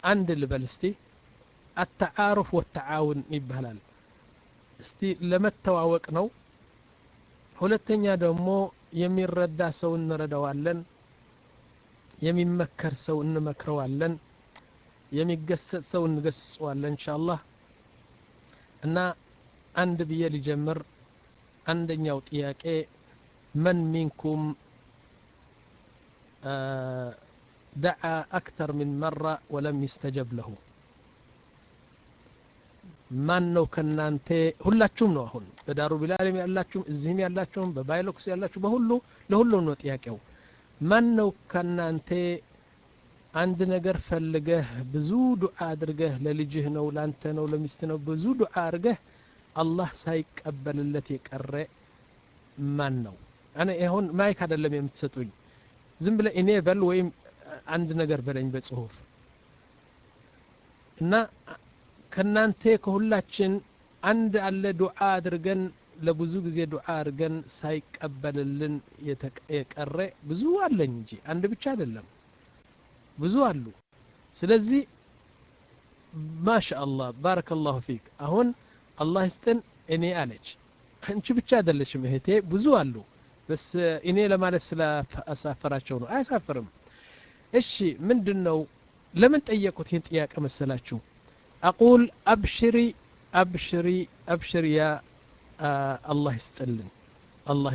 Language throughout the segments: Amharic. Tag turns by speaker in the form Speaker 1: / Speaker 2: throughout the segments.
Speaker 1: አንድ ልበል እስቲ አተዓሩፍ ወተዓውን ይባላል እስቲ ለመተዋወቅ ነው ሁለተኛ ደግሞ የሚረዳ ሰው እንረዳዋለን የሚመከር ሰው እንመክረዋለን የሚገሰጽ ሰው እንገስጸዋለን እንሻአላህ እና አንድ ብዬ ሊጀምር አንደኛው ጥያቄ መን ሚንኩም ደዓ አክተር ምን መራ ወለም ይስተጀብ ለሁ ማን ነው ከናንተ ሁላችሁም ነው አሁን በዳሩ ቢላልም ያላችሁም እዚህም ያላችሁም በባይሎክስ ያላችሁ በሁሉ ለሁሉም ነው ጥያቄው ማን ነው ከናንተ አንድ ነገር ፈልገህ ብዙ ዱዓ አድርገህ ለልጅህ ነው ላንተ ነው ለሚስት ነው ብዙ ዱዓ አድርገህ አላህ ሳይቀበልለት የቀረ ማን ነው እኔ ይሁን ማይክ አይደለም የምትሰጡኝ ዝም ብለ እኔ በል ወይም አንድ ነገር በለኝ በጽሁፍ እና ከናንተ ከሁላችን አንድ አለ ዱዓ አድርገን ለብዙ ጊዜ ዱዓ አድርገን ሳይቀበልልን የቀረ ብዙ አለኝ እንጂ አንድ ብቻ አይደለም ብዙ አሉ ስለዚህ ማሻአላህ ባረከላሁ ፊክ አሁን አላህ ይስጥን እኔ አለች አንቺ ብቻ አይደለሽም እህቴ ብዙ አሉ በስ እኔ ለማለት ስላሳፈራቸው ነው አያሳፍርም እሺ ምንድን ነው ለምን ጠየቁት ይህን ጥያቄ መሰላችሁ አቁል አብሽሪ አብሽሪ አብሽሪ ያ አላህ ይስጥልን አላህ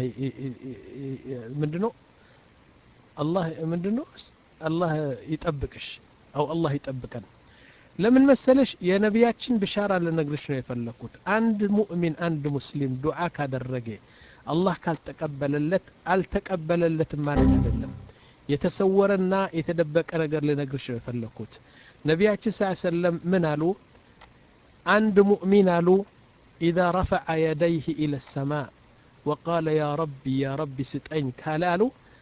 Speaker 1: ምንድን ነው አላህ ምንድን ነው አላህ ይጠብቅሽ አው አላህ ይጠብቀን ለምን መሰለሽ የነቢያችን ብሻራ ልነግርሽ ነው የፈለኩት አንድ ሙእሚን አንድ ሙስሊም ዱዓ ካደረገ አላህ ካልተቀበለለት አልተቀበለለትም ማለት አይደለም የተሰወረና የተደበቀ ነገር ልነግርሽ ነው የፈለኩት ነቢያችን ስ ሰለም ምን አሉ አንድ ሙእሚን አሉ ኢዛ ረፈዐ የደይህ ኢለ ሰማ ወቃለ ያ ረቢ ያ ረቢ ስጠኝ ካለ አሉ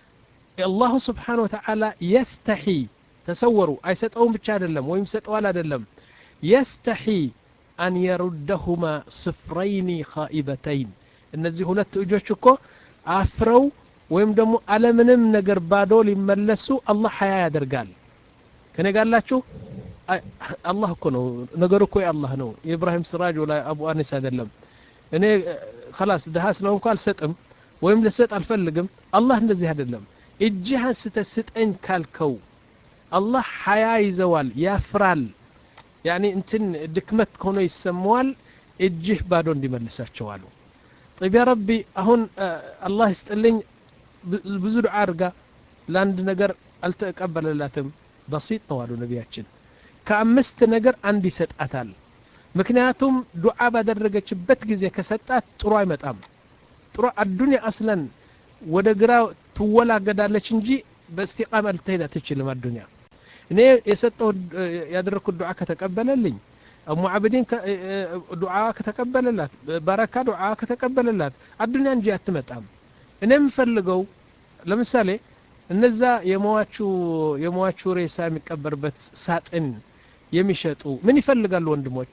Speaker 1: አላሁ ስብሓን ወተዓላ የስተሒ ተሰወሩ አይሰጠውም ብቻ አይደለም ወይም ሰጠዋል አይደለም የስተሒ አን የሩደሁማ ስፍረይኒ ኻኢበተይን እነዚህ ሁለት እጆች እኮ አፍረው ወይም ደግሞ አለምንም ነገር ባዶ ሊመለሱ አላህ ሀያ ያደርጋል ከኔ ጋላችሁ አላህ እኮ ነው ነገሩ እኮ የአላህ ነው የኢብራሂም ስራጅ ወላ አቡ አኒስ አይደለም እኔ ከላስ ድሃ ስለሆንኩ አልሰጥም ወይም ልሰጥ አልፈልግም አላህ እንደዚህ አይደለም እጅህ አንስተህ ስጠኝ ካልከው አላህ ሀያ ይዘዋል ያፍራል ያኒ እንትን ድክመት ሆኖ ይሰማዋል እጅህ ባዶ እንዲመልሳቸው አሉ طيب يا ربي አሁን አላህ ይስጥልኝ ብዙ ዱዓ አድርጋ ለአንድ ነገር አልተቀበለላትም በሲጥ ነው አሉ ነቢያችን ከአምስት ነገር አንድ ይሰጣታል ምክንያቱም ዱዓ ባደረገችበት ጊዜ ከሰጣት ጥሩ አይመጣም ጥሩ አዱንያ አስለን ወደ ግራ ትወላገዳለች እንጂ በእስቲቃማ ልትሄድ አትችልም አዱንያ እኔ የሰጠው ያደረግኩት ዱዓ ከተቀበለልኝ እሙ አብዲን ዱዓ ከተቀበለላት በረካ ዱዓ ከተቀበለላት አዱንያ እንጂ አትመጣም እኔ የምፈልገው ለምሳሌ እነዛ የሟቹ የሟቹ ሬሳ የሚቀበርበት ሳጥን የሚሸጡ ምን ይፈልጋሉ ወንድሞች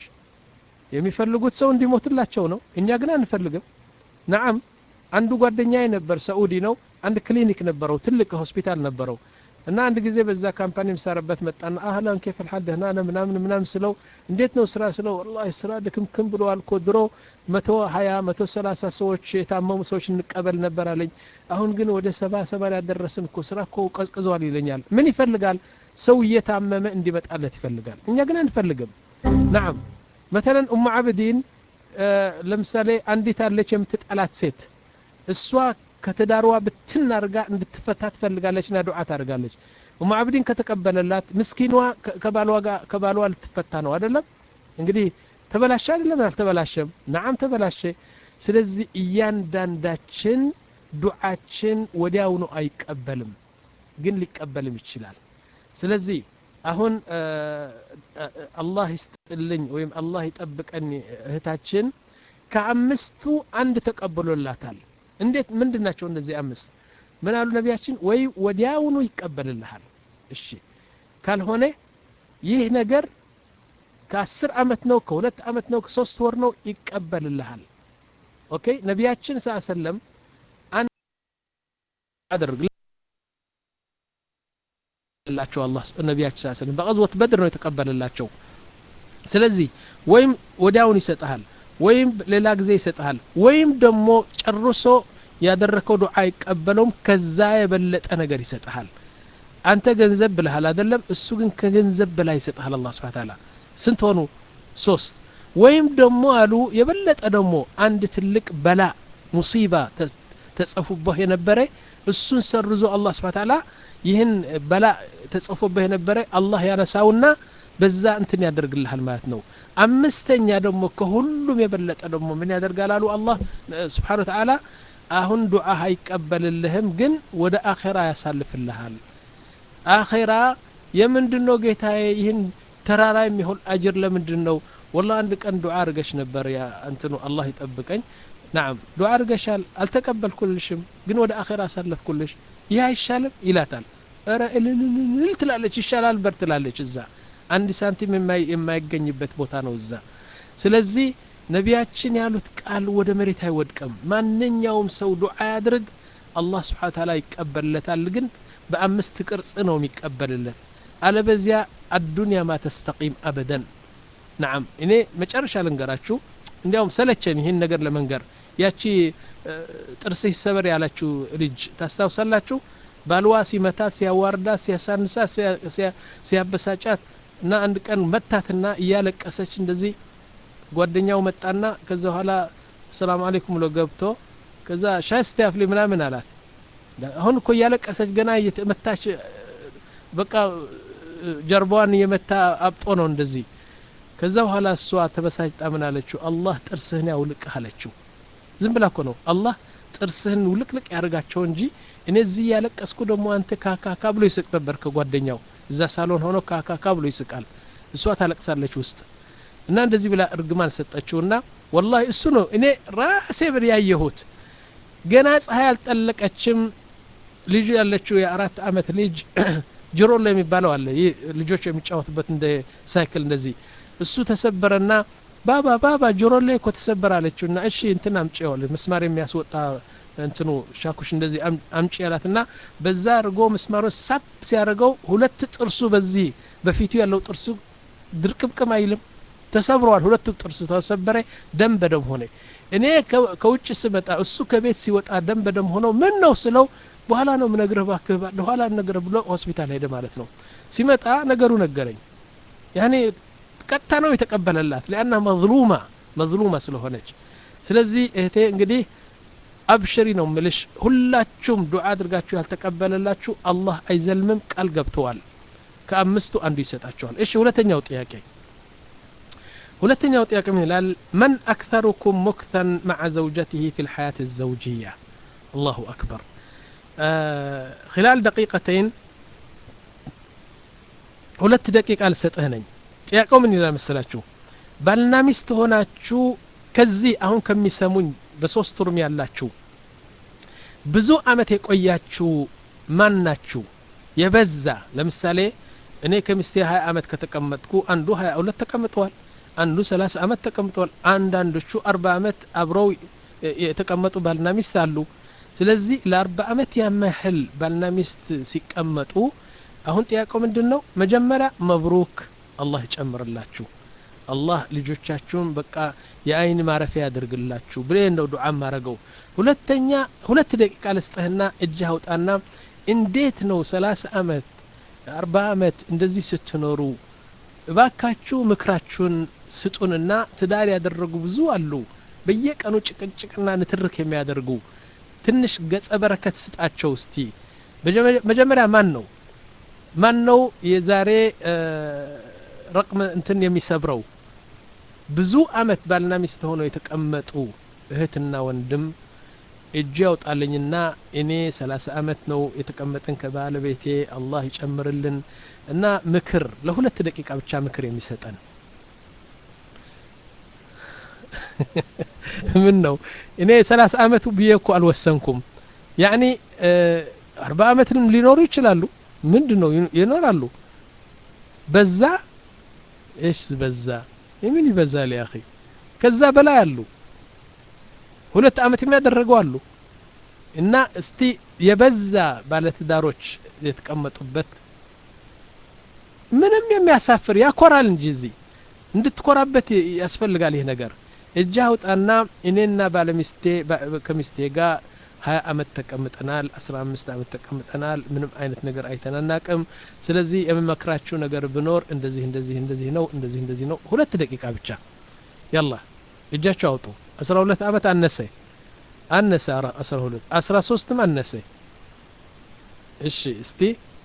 Speaker 1: የሚፈልጉት ሰው እንዲሞትላቸው ነው እኛ ግን አንፈልግም ነዓም አንዱ ጓደኛዬ ነበር ሰዑዲ ነው አንድ ክሊኒክ ነበረው ትልቅ ሆስፒታል ነበረው እና አንድ ጊዜ በዛ ካምፓኒ የምሰራበት መጣና አህላን ኬፍ ልሓል ደህና ነህ ምናምን ምናምን ስለው እንዴት ነው ስራ ስለው ወላሂ ስራ ድክምክም ብለዋል እኮ ድሮ መቶ ሀያ መቶ ሰላሳ ሰዎች የታመሙ ሰዎች እንቀበል ነበር አለኝ አሁን ግን ወደ ሰባ ሰባ ያደረስን እኮ ስራ እኮ ቀዝቅዟል ይለኛል ምን ይፈልጋል ሰው እየታመመ እንዲመጣለት ይፈልጋል እኛ ግን አንፈልግም ናም መተለን ኡሙ አብዲን ለምሳሌ አንዲት አለች የምትጠላት ሴት እሷ ከትዳርዋ ብትን አድርጋ እንድትፈታ ትፈልጋለች ና ዱዓ ታደርጋለች ኡሙ አብዲን ከተቀበለላት ምስኪኗ ከባሏ ልትፈታ ነው አይደለም እንግዲህ ተበላሸ አይደለም አልተበላሸም ናዓም ተበላሸ ስለዚህ እያንዳንዳችን ዱዓችን ወዲያውኑ አይቀበልም ግን ሊቀበልም ይችላል ስለዚህ አሁን አላህ ይስጥልኝ ወይም አላህ ይጠብቀን እህታችን ከአምስቱ አንድ ተቀብሎላታል እንዴት ምንድን ናቸው እነዚህ አምስት ምን አሉ ነቢያችን ወይ ወዲያውኑ ይቀበልልሃል እሺ ካልሆነ ይህ ነገር ከአስር አመት ነው ከሁለት አመት ነው ከሶስት ወር ነው ይቀበልልሃል ኦኬ ነቢያችን ስ ሰለም አድርግ ተቀበለላቸው አላህ ነቢያችን ስ ስለም በቀዝወት በድር ነው የተቀበለላቸው ስለዚህ ወይም ወዲያውን ይሰጠሃል ወይም ሌላ ጊዜ ይሰጠሃል ወይም ደግሞ ጨርሶ ያደረከው ዱዓ አይቀበለውም ከዛ የበለጠ ነገር ይሰጠሃል አንተ ገንዘብ ብልሃል አይደለም እሱ ግን ከገንዘብ በላይ ይሰጠሃል አላህ ስብሐ ተዓላ ስንት ሆኑ ሶስት ወይም ደግሞ አሉ የበለጠ ደግሞ አንድ ትልቅ በላ ሙሲባ ተጽፎብህ የነበረ እሱን ሰርዞ አላህ ስብሐ ተዓላ ይህን በላ ተጽፎብህ የነበረ አላህ ያነሳውና በዛ እንትን ያደርግልሃል ማለት ነው አምስተኛ ደግሞ ከሁሉም የበለጠ ደግሞ ምን ያደርጋል አሉ አላህ ስብሓን ተዓላ አሁን ዱዓ አይቀበልልህም ግን ወደ አኼራ ያሳልፍልሃል አኼራ የምንድን ነው ጌታዬ ይህን ተራራ የሚሆን አጅር ለምንድን ነው ወላ አንድ ቀን ዱዓ አርገሽ ነበር ያ እንትኑ አላህ ይጠብቀኝ ናም ዱዓ አርገሻል አልተቀበልኩልሽም ግን ወደ አኼራ አሳለፍኩልሽ ይህ አይሻልም ይላታል ረ እልልልል ትላለች ይሻላል በር ትላለች እዛ አንድ ሳንቲም የማይገኝበት ቦታ ነው እዛ ስለዚህ ነቢያችን ያሉት ቃል ወደ መሬት አይወድቅም ማንኛውም ሰው ዱዓ ያድርግ አላህ ስብሓን ታላ ይቀበልለታል ግን በአምስት ቅርጽ ነው የሚቀበልለት አለበዚያ አዱንያ ማ ተስተቂም አበደን ናም እኔ መጨረሻ ልንገራችሁ እንዲያውም ሰለቸን ይህን ነገር ለመንገር ያቺ ጥርስ ይሰበር ያላችሁ ልጅ ታስታውሳላችሁ ባልዋ ሲመታት ሲያዋርዳት ሲያሳንሳት ሲያበሳጫት እና አንድ ቀን መታትና እያለቀሰች እንደዚህ ጓደኛው መጣና ከዛ በኋላ ሰላም አለይኩም ብሎ ገብቶ ከዛ ሻይ ስቲያፍሊ ምናምን አላት አሁን እኮ እያለቀሰች ገና እየተመታች በቃ ጀርባዋን እየመታ አብጦ ነው እንደዚህ ከዛ በኋላ እሷ ተበሳጭጣ ምን አለችው አላህ ጥርስህን ያውልቅህ አለችው ዝም ብላ እኮ ነው አላህ ጥርስህን ውልቅልቅ ያደርጋቸው እንጂ እኔ እዚህ እያለቀስኩ ደግሞ አንተ ካካካ ብሎ ይስቅ ነበር ከጓደኛው እዛ ሳሎን ሆኖ ካካካ ብሎ ይስቃል እሷ ታለቅሳለች ውስጥ እና እንደዚህ ብላ እርግማን ሰጠችውና ወላሂ እሱ ነው እኔ ራሴ ብር ያየሁት ገና ፀሐይ አልጠለቀችም ልጁ ያለችው የአራት አመት ልጅ ጅሮሎ የሚባለው አለ ይህ ልጆች የሚጫወቱበት እንደ ሳይክል እንደዚህ እሱ ተሰበረና ባባ ባባ ጆሮሌ እኮ ተሰበረ አለችውና እሺ እንትን አምጪ ዋል ምስማር የሚያስወጣ እንትኑ ሻኩሽ እንደዚህ አምጪ ያላትና በዛ አድርጎ ምስማሩ ሳብ ሲያደርገው ሁለት ጥርሱ በዚህ በፊቱ ያለው ጥርሱ ድርቅምቅም አይልም ተሰብሯል ሁለቱ ጥርሱ ተሰበረ ደም በደም ሆነ እኔ ከውጭ ስመጣ እሱ ከቤት ሲወጣ ደም በደም ሆነው ምን ነው ስለው በኋላ ነው ምነግርህ ባክህ በኋላ ነግርህ ብሎ ሆስፒታል ሄደ ማለት ነው ሲመጣ ነገሩ ነገረኝ ያኔ ቀጥታ ነው የተቀበለላት ሊአና መዝሉማ መዝሉማ ስለሆነች ስለዚህ እህቴ እንግዲህ አብሽሪ ነው ምልሽ ሁላችሁም ዱዓ አድርጋችሁ ያልተቀበለላችሁ አላህ አይዘልምም ቃል ገብተዋል ከአምስቱ አንዱ ይሰጣቸዋል እሺ ሁለተኛው ጥያቄ ሁለተኛው ጥያቄ ምን ይላል መን አክተሩኩም ሙክተን መዓ ዘውጀትህ ፊ ልሐያት الزوجية الله أكبر آه خلال دقيقتين ሁለት ደቂቃ ልሰጥህ ነኝ ጥያቄው ምን ይላል መሰላችሁ ባልና ሚስት ሆናችሁ ከዚህ አሁን ከሚሰሙኝ በሶስት ሩም ያላችሁ ብዙ አመት የቆያችሁ ማን ናችሁ የበዛ ለምሳሌ እኔ ከሚስቴ ሀያ አመት ከተቀመጥኩ አንዱ ሀያ ሁለት ተቀምጠዋል አንዱ ሰላሳ አመት ተቀምጠዋል አንዳንዶቹ አርባ አመት አብረው የተቀመጡ ባልና ሚስት አሉ ስለዚህ ለአርባ አመት ያመህል ባልና ሚስት ሲቀመጡ አሁን ጥያቄው ምንድን ነው መጀመሪያ መብሩክ አላህ ይጨምርላችሁ አላህ ልጆቻችሁን በቃ የአይን ማረፊያ ያደርግላችሁ ብሌ ነው ዱዓ ማረገው ሁለተኛ ሁለት ደቂቃ ልስጥህና እጅህ አውጣና እንዴት ነው ሰላሳ አመት አርባ አመት እንደዚህ ስትኖሩ እባካችሁ ምክራችሁን ስጡንና ትዳር ያደረጉ ብዙ አሉ በየቀኑ ጭቅጭቅና ንትርክ የሚያደርጉ ትንሽ ገጸ በረከት ስጣቸው እስቲ መጀመሪያ ማን ነው ማን ነው የዛሬ ረቅም እንትን የሚሰብረው ብዙ አመት ባልና ሚስት ሆነው የተቀመጡ እህትና ወንድም እጅ ያውጣልኝና እኔ ሰላሳ አመት ነው የተቀመጥን ከባለቤቴ አላህ ይጨምርልን እና ምክር ለሁለት ደቂቃ ብቻ ምክር የሚሰጠን ምን ነው እኔ ሰላሳ አመቱ ብዬ እኮ አልወሰንኩም ያኒ አርባ አመትንም ሊኖሩ ይችላሉ ምንድን ነው ይኖራሉ በዛ እሽ በዛ የምን ይበዛል ያ ከዛ በላይ አሉ ሁለት አመት የሚያደረገው አሉ እና እስቲ የበዛ ባለትዳሮች የተቀመጡበት ምንም የሚያሳፍር ያኮራል እንጂ እዚህ እንድትኮራበት ያስፈልጋል ይህ ነገር እጅ አውጣና እኔና ባለሚስቴ ከሚስቴ ጋር ሀያ አመት ተቀምጠናል አስራ አምስት አመት ተቀምጠናል ምንም አይነት ነገር አይተናናቅም ስለዚህ የምመክራችሁ ነገር ብኖር እንደዚህ እንደዚህ እንደዚህ ነው እንደዚህ እንደዚህ ነው ሁለት ደቂቃ ብቻ ያላ እጃችሁ አውጡ አስራ ሁለት አመት አነሰ አነሰ አስራ ሁለት አስራ ሶስትም አነሰ እሺ እስቲ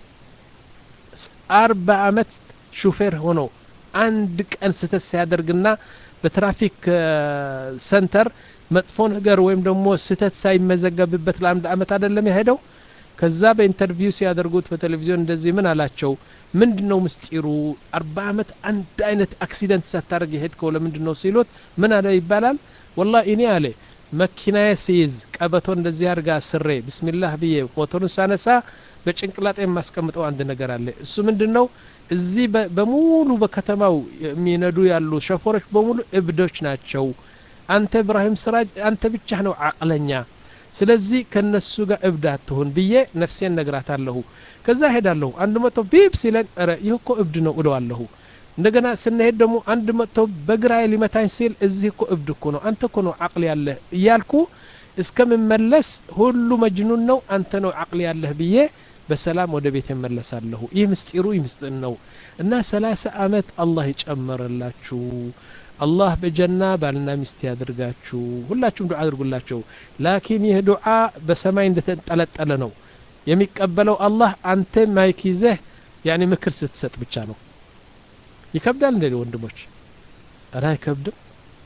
Speaker 1: አርባ አመት ሹፌር ሆኖ አንድ ቀን ስተት ሲያደርግና በትራፊክ ሰንተር መጥፎ ነገር ወይም ደግሞ ስህተት ሳይመዘገብበት ለአንድ አመት አይደለም የሄደው ከዛ በኢንተርቪው ሲያደርጉት በቴሌቪዥን እንደዚህ ምን አላቸው ምንድን ነው ምስጢሩ አርባ አመት አንድ አይነት አክሲደንት ሳታደርግ የሄድከው ለምንድን ነው ሲሉት ምን አለ ይባላል ወላ እኔ አለ መኪናዬ ሲይዝ ቀበቶ እንደዚህ አድርጋ ስሬ ብስሚላህ ብዬ ሞተሩን ሳነሳ በጭንቅላጤ የማስቀምጠው አንድ ነገር አለ እሱ ምንድን ነው እዚህ በሙሉ በከተማው የሚነዱ ያሉ ሸፎሮች በሙሉ እብዶች ናቸው አንተ እብራሂም ስራጅ አንተ ብቻ ነው አቅለኛ ስለዚህ ከነሱ ጋር እብድ አትሁን ብዬ ነፍሴን ነግራታለሁ ከዛ ሄዳለሁ አንድ መጥቶ ቢብ ሲለን ረ ይህ እኮ እብድ ነው እለዋለሁ እንደገና ስንሄድ ደግሞ አንድ መጥቶ በግራዬ ሊመታኝ ሲል እዚህ እኮ እብድ እኮ ነው አንተ እኮ ነው አቅል ያለህ እያልኩ እስከምመለስ ሁሉ መጅኑን ነው አንተ ነው አቅል ያለህ ብዬ በሰላም ወደ ቤት እመለሳለሁ ይህ ምስጢሩ ይህ ምስጢር ነው እና ሰላሳ አመት አላህ ይጨመረላችሁ አላህ በጀና ባልና ሚስት ያድርጋችሁ ሁላችሁም ዱዓ አድርጉላቸው ላኪን ይህ ዱዓ በሰማይ እንደተንጠለጠለ ነው የሚቀበለው አላህ አንተ ማይክ ይዘህ ያኔ ምክር ስትሰጥ ብቻ ነው ይከብዳል እንደ ወንድሞች እረ አይከብድም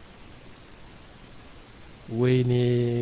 Speaker 1: ወይኔ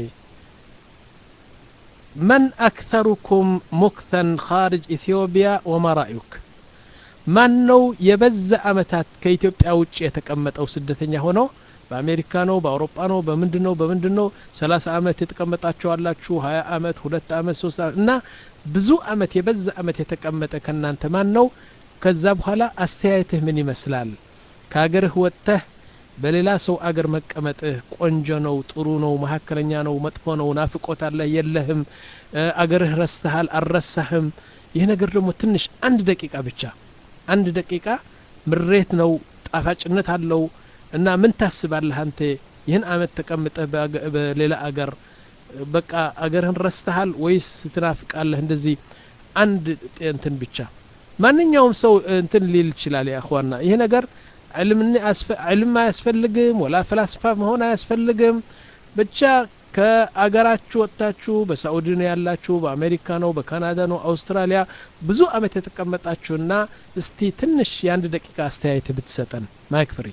Speaker 1: من أكثركم مكثا خارج إثيوبيا وما رأيك ማን ነው የበዛ አመታት ከኢትዮጵያ ውጭ የተቀመጠው ስደተኛ ሆኖ በአሜሪካ ነው በአውሮፓ ነው በምንድን ነው በምንድን ነው ሰላሳ አመት የተቀመጣችሁ አላችሁ ሀያ አመት ሁለት አመት ሶስት አመት እና ብዙ አመት የበዛ አመት የተቀመጠ ከእናንተ ማን ነው ከዛ በኋላ አስተያየትህ ምን ይመስላል ከሀገርህ ወጥተህ በሌላ ሰው አገር መቀመጥህ ቆንጆ ነው ጥሩ ነው መካከለኛ ነው መጥፎ ነው ናፍቆት አለህ የለህም አገርህ ረስተሃል አልረሳህም ይህ ነገር ደግሞ ትንሽ አንድ ደቂቃ ብቻ አንድ ደቂቃ ምሬት ነው ጣፋጭነት አለው እና ምን ታስባለህ አንተ ይህን አመት ተቀምጠህ በሌላ አገር በቃ አገርህን ረስተሃል ወይስ ትናፍቃለህ እንደዚህ አንድ እንትን ብቻ ማንኛውም ሰው እንትን ሊል ይችላል ያእኽዋና ይህ ነገር ዕልም አያስፈልግም ወላ ፈላስፋ መሆን አያስፈልግም ብቻ ከአገራችሁ ወጥታችሁ በሳኡዲ ነው ያላችሁ በአሜሪካ ነው በካናዳ ነው አውስትራሊያ ብዙ አመት የተቀመጣችሁና እስቲ ትንሽ የአንድ ደቂቃ አስተያየት ብትሰጠን ማይክ ፍሪ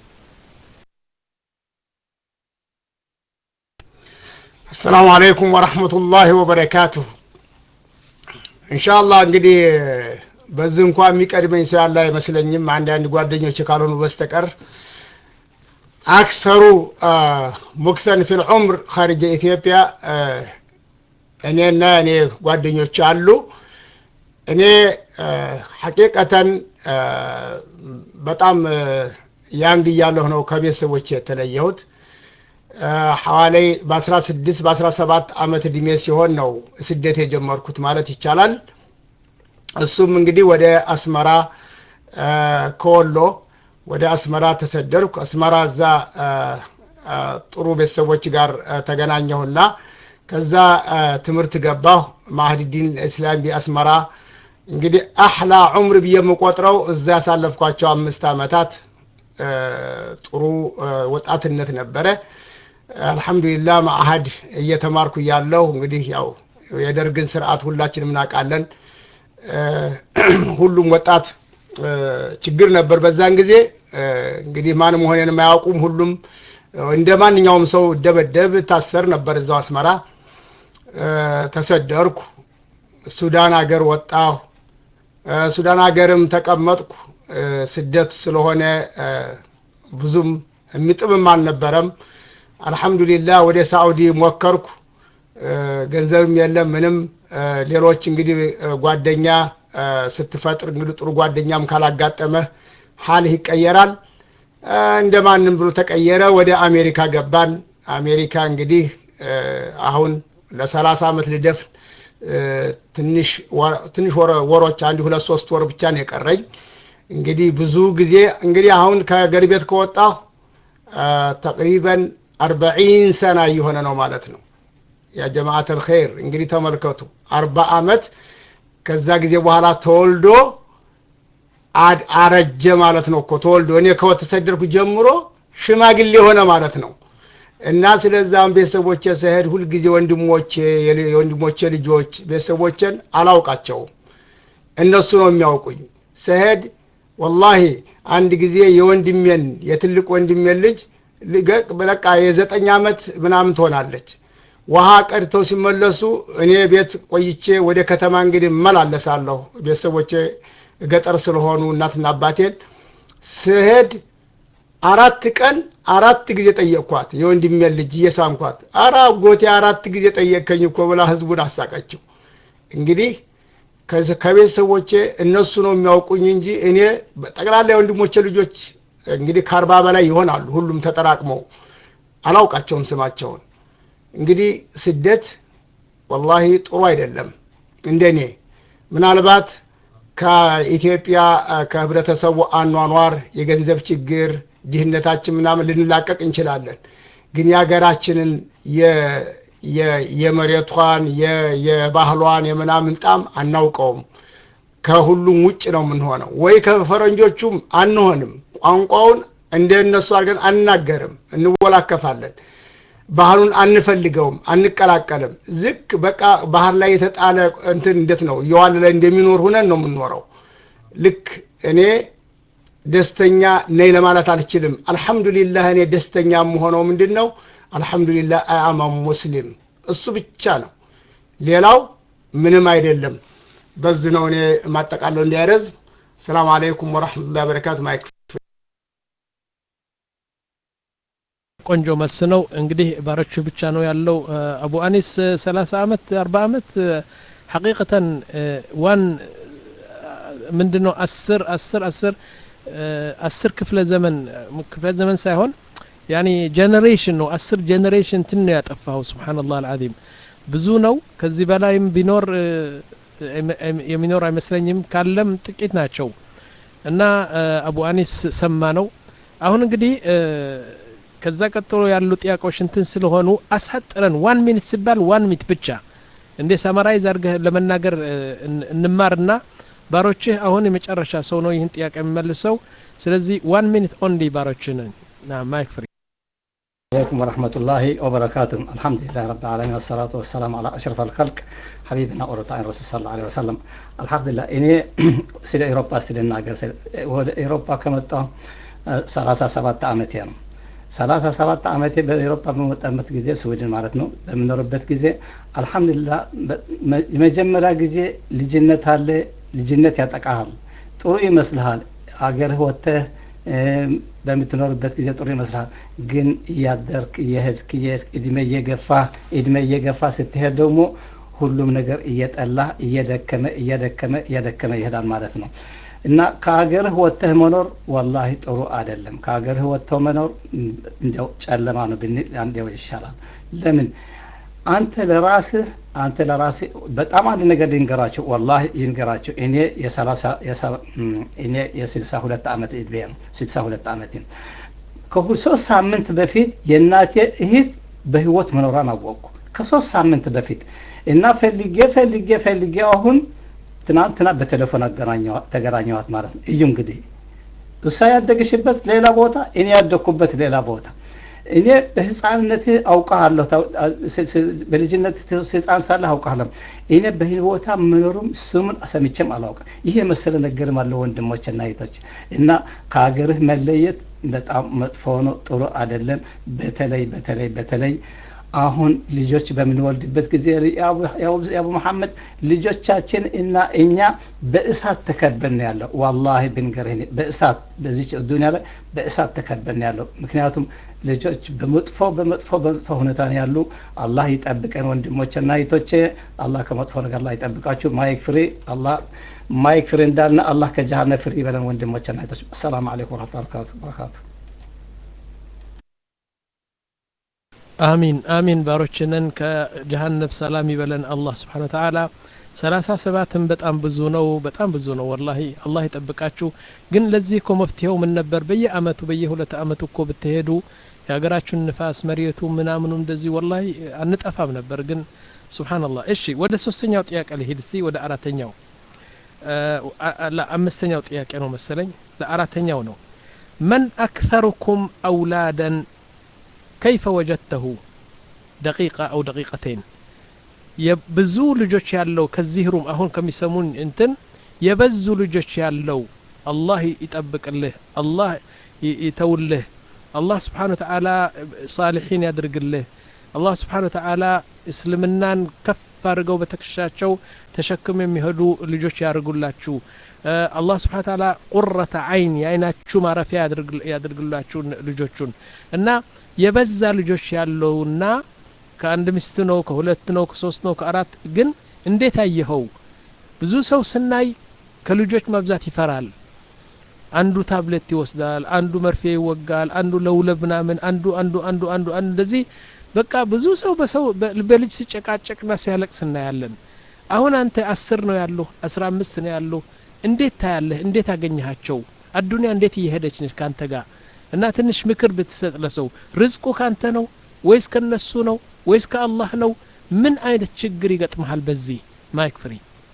Speaker 2: አሰላሙ አለይኩም ወረህመቱላሂ ወበረካቱሁ እንሻአላህ እንግዲህ በዚህ እንኳ የሚቀድመኝ ሰው ያለ አይመስለኝም አንዳንድ ጓደኞች ካልሆኑ በስተቀር አክሰሩ ሙክሰን ፊል ዑምር ኸርጀ ኢትዮጵያ እኔና እኔ ጓደኞች አሉ እኔ ሐቂቀተን በጣም ያንግ እያለሁ ነው ከቤተሰቦች የተለየሁት ሐዋላይ በአስራ ስድስት በአስራ ሰባት አመት እድሜ ሲሆን ነው ስደት የጀመርኩት ማለት ይቻላል እሱም እንግዲህ ወደ አስመራ ከወሎ ወደ አስመራ ተሰደርኩ አስመራ እዛ ጥሩ ቤተሰቦች ጋር ተገናኘሁና ከዛ ትምህርት ገባሁ ማህዲዲን እስላም አስመራ እንግዲህ አህላ ዑምር ብዬ የምቆጥረው እዛ ያሳለፍኳቸው አምስት አመታት ጥሩ ወጣትነት ነበረ አልሐምዱሊላህ ማአሀድ እየተማርኩ እያለሁ እንግዲህ ያው የደርግን ስርዓት ሁላችንም እናውቃለን ሁሉም ወጣት ችግር ነበር በዛን ጊዜ እንግዲህ ማን መሆኔን የማያውቁም ሁሉም እንደ ማንኛውም ሰው ደበደብ ታሰር ነበር እዛው አስመራ ተሰደርኩ ሱዳን ሀገር ወጣሁ ሱዳን ሀገርም ተቀመጥኩ ስደት ስለሆነ ብዙም የሚጥምም አልነበረም አልሐምዱሊላህ ወደ ሳዑዲ ሞከርኩ ገንዘብም የለም ምንም ሌሎች እንግዲህ ጓደኛ ስትፈጥር እንግዲህ ጥሩ ጓደኛም ካላጋጠመህ ሀልህ ይቀየራል እንደ ማንም ብሎ ተቀየረ ወደ አሜሪካ ገባን አሜሪካ እንግዲህ አሁን ለሰላሳ አመት ልደፍን ትንሽ ትንሽ ወሮች አንድ ሁለት ሶስት ወር ብቻ ነው የቀረኝ እንግዲህ ብዙ ጊዜ እንግዲህ አሁን ከሀገር ቤት ከወጣሁ ተቅሪበን አርበዒን ሰና እየሆነ ነው ማለት ነው። ያ ጀማዓት አልኸይር እንግዲህ ተመልከቱ፣ አርባ ዓመት ከዛ ጊዜ በኋላ ተወልዶ አረጀ ማለት ነው እኮ ተወልዶ እኔ ከተሰደድኩ ጀምሮ ሽማግሌ ሆነ ማለት ነው። እና ስለዛም ቤተሰቦቼ ስሄድ ሁልጊዜ ወንድሞቼ የወንድሞቼ ልጆች ቤተሰቦቼን አላውቃቸውም፣ እነሱ ነው የሚያውቁኝ። ስሄድ ወላሂ አንድ ጊዜ የወንድሜን የትልቅ ወንድሜን ልጅ በቃ የዘጠኝ ዓመት ምናምን ትሆናለች ውሃ ቀድተው ሲመለሱ እኔ ቤት ቆይቼ ወደ ከተማ እንግዲህ እመላለሳለሁ። ቤተሰቦቼ ገጠር ስለሆኑ እናትና አባቴን ስሄድ አራት ቀን አራት ጊዜ ጠየቅኳት። የወንድሜን ልጅ እየሳምኳት፣ አረ አጎቴ አራት ጊዜ ጠየቅከኝ እኮ ብላ ህዝቡን አሳቀችው። እንግዲህ ከቤተሰቦቼ እነሱ ነው የሚያውቁኝ እንጂ እኔ ጠቅላላ የወንድሞቼ ልጆች እንግዲህ ከአርባ በላይ ይሆናሉ። ሁሉም ተጠራቅመው አላውቃቸውም ስማቸውን። እንግዲህ ስደት ወላሂ ጥሩ አይደለም። እንደኔ ምናልባት ከኢትዮጵያ ከህብረተሰቡ አኗኗር የገንዘብ ችግር ድህነታችን ምናምን ልንላቀቅ እንችላለን። ግን የሀገራችንን የመሬቷን የባህሏን የምናምን ጣም አናውቀውም። ከሁሉም ውጭ ነው የምንሆነው፣ ወይ ከፈረንጆቹም አንሆንም። ቋንቋውን እንደ እነሱ አድርገን አንናገርም፣ እንወላከፋለን። ባህሉን አንፈልገውም፣ አንቀላቀልም። ዝቅ በቃ ባህር ላይ የተጣለ እንትን እንዴት ነው እየዋለለ እንደሚኖር ሁነን ነው የምንኖረው። ልክ እኔ ደስተኛ ነኝ ለማለት አልችልም። አልሐምዱሊላህ እኔ ደስተኛ የምሆነው ምንድን ነው? አልሐምዱሊላህ አያማ ሙስሊም እሱ ብቻ ነው። ሌላው ምንም አይደለም። በዚህ ነው እኔ የማጠቃለው እንዲያረዝም። ሰላም አለይኩም ወረሕመቱላሂ ወበረካቱ ማይክ
Speaker 1: ቆንጆ መልስ ነው። እንግዲህ ባሮቹ ብቻ ነው ያለው። አቡ አኒስ ሰላሳ አመት አርባ አመት ሐቂቀተን ዋን ምንድን ነው አስር አስር አስር አስር ክፍለ ዘመን ክፍለ ዘመን ሳይሆን ያኒ ጀኔሬሽን ነው። አስር ጀኔሬሽን ትን ነው ያጠፋው። ስብሓንላህ አልዓዚም ብዙ ነው። ከዚህ በላይም ቢኖር የሚኖር አይመስለኝም። ካለም ጥቂት ናቸው እና አቡ አኒስ ሰማ ነው። አሁን እንግዲህ ከዛ ቀጥሎ ያሉ ጥያቄዎች እንትን ስለሆኑ አሳጥረን ዋን ሚኒት ሲባል ዋን ሚኒት ብቻ እንደ ሰመራይዝ አድርገህ ለመናገር እንማርና ባሮችህ አሁን የመጨረሻ ሰው ነው ይህን ጥያቄ የሚመልሰው። ስለዚህ ዋን ሚኒት ኦንሊ ባሮችህ ነን። ማይክ ፍሪ
Speaker 3: عليكم ورحمة الله وبركاته الحمد لله رب العالمين والصلاة والسلام على أشرف الخلق حبيبنا ورطاء الرسول صلى الله عليه وسلم الحمد لله إني سيد أوروبا سيد الناقر ወደ ኤሮፓ ከመጣሁ ሰላሳ ሰባት ዓመቴ ነው። ሰላሳ ሰባት ዓመቴ በኤሮፓ በመጣበት ጊዜ ስዊድን ማለት ነው በምኖርበት ጊዜ አልሐምዱሊላህ የመጀመሪያ ጊዜ ልጅነት አለ። ልጅነት ያጠቃሃል። ጥሩ ይመስልሃል። አገርህ ወጥተህ በምትኖርበት ጊዜ ጥሩ ይመስልሃል። ግን እያደርክ እየሄድክ እድሜ እየገፋ እድሜ እየገፋ ስትሄድ ደግሞ ሁሉም ነገር እየጠላ እየደከመ እየደከመ እየደከመ ይሄዳል ማለት ነው። እና ከሀገርህ ወጥተህ መኖር ወላሂ ጥሩ አይደለም። ከሀገርህ ወጥተው መኖር እንዲያው ጨለማ ነው ብንል እንዲያው ይሻላል። ለምን አንተ ለራስህ አንተ ለራስህ በጣም አንድ ነገር ልንገራቸው፣ ወላሂ ይንገራቸው። እኔ የሰላሳ እኔ የስልሳ ሁለት ዓመት እድሜ ነው። ስልሳ ሁለት ዓመት ከሶስት ሳምንት በፊት የእናቴ እህት በህይወት መኖሯን አወቅኩ። ከሶስት ሳምንት በፊት እና ፈልጌ ፈልጌ ፈልጌ አሁን ትናንትና በቴሌፎን ተገናኘዋት ማለት ነው። እዩ እንግዲህ እሷ ያደገሽበት ሌላ ቦታ፣ እኔ ያደግኩበት ሌላ ቦታ። እኔ በህፃንነትህ አውቃለሁ፣ በልጅነት ህፃን ሳለህ አውቃለሁ። እኔ በህይወታ መኖሩም ስሙን ሰምቼም አላውቅም። ይህ የመሰለ ነገርም አለ ወንድሞች እና እህቶች እና ከሀገርህ መለየት በጣም መጥፎ ነው፣ ጥሩ አይደለም። በተለይ በተለይ በተለይ አሁን ልጆች በምንወልድበት ጊዜ የአቡ መሐመድ ልጆቻችን እና እኛ በእሳት ተከበን ያለው ዋላሂ ብንገርህ በእሳት በዚች ዱኒያ ላይ በእሳት ተከበን ያለው ምክንያቱም ልጆች በመጥፎ በመጥፎ በመጥፎ ሁኔታ ነው ያሉ አላህ ይጠብቀን ወንድሞችና እህቶቼ አላህ ከመጥፎ ነገር ላይ ይጠብቃችሁ ማይክ ፍሪ አላህ ማይክ ፍሪ እንዳልና አላህ ከጀሃነም ፍሪ ይበለን ወንድሞችና እህቶች አሰላሙ አለይኩም ወረህመቱላሂ ወበረካቱ
Speaker 1: አሚን አሚን ባሮችንን ከጀሃነብ ሰላም ይበለን አላህ ስብሓን ወተዓላ ሰላሳ ሰባትም በጣም ብዙ ነው በጣም ብዙ ነው ወላሂ አላህ ይጠብቃችሁ ግን ለዚህ እኮ መፍትሄው ምን ነበር በየአመቱ በየሁለት አመቱ እኮ ብትሄዱ የሀገራችሁን ንፋስ መሬቱ ምናምኑ እንደዚህ ወላሂ አንጠፋም ነበር ግን ሱብሓነላህ እሺ ወደ ሶስተኛው ጥያቄ ልሂድ እስቲ ወደ አራተኛው ለአምስተኛው ጥያቄ ነው መሰለኝ ለአራተኛው ነው መን አክተሩኩም አውላደን ከይፈ ወጀድተሁ ደቂቃ አው ደቂቀተይን የብዙ ልጆች ያለው ከዚህ ሩም አሁን ከሚሰሙን እንትን የበዙ ልጆች ያለው አላህ ይጠብቅልህ አላህ ይተውልህ አላህ ስብሓን ወተዓላ ሳሊሒን ያድርግልህ አላህ ስብሓን ወተዓላ እስልምናን ከፍ አድርገው በትከሻቸው ተሸክም የሚሄዱ ልጆች ያድርጉላችሁ አላህ ስብሓን ተዓላ ቁረተ አይን የአይናችሁ ማረፊያ ያድርግላችሁ ልጆቹን እና የበዛ ልጆች ያለውና ከአንድ ሚስት ነው ከሁለት ነው ከሶስት ነው ከአራት ግን እንዴት አየኸው ብዙ ሰው ስናይ ከልጆች መብዛት ይፈራል አንዱ ታብሌት ይወስዳል አንዱ መርፌ ይወጋል አንዱ ለውለብ ምናምን አንዱ አንዱ አንዱ አንዱ አንዱ እንደዚህ በቃ ብዙ ሰው በሰው በልጅ ሲጨቃጨቅና ሲያለቅስ እናያለን አሁን አንተ አስር ነው ያሉ አስራ አምስት ነው ያሉ እንዴት ታያለህ እንዴት አገኘሃቸው አዱኒያ እንዴት እየሄደች ነች ካንተ ጋር እና ትንሽ ምክር ብትሰጥ ለሰው ርዝቁ ካንተ ነው ወይስ ከነሱ ነው ወይስ ከአላህ ነው ምን አይነት ችግር ይገጥመሃል በዚህ ማይክ ፍሪ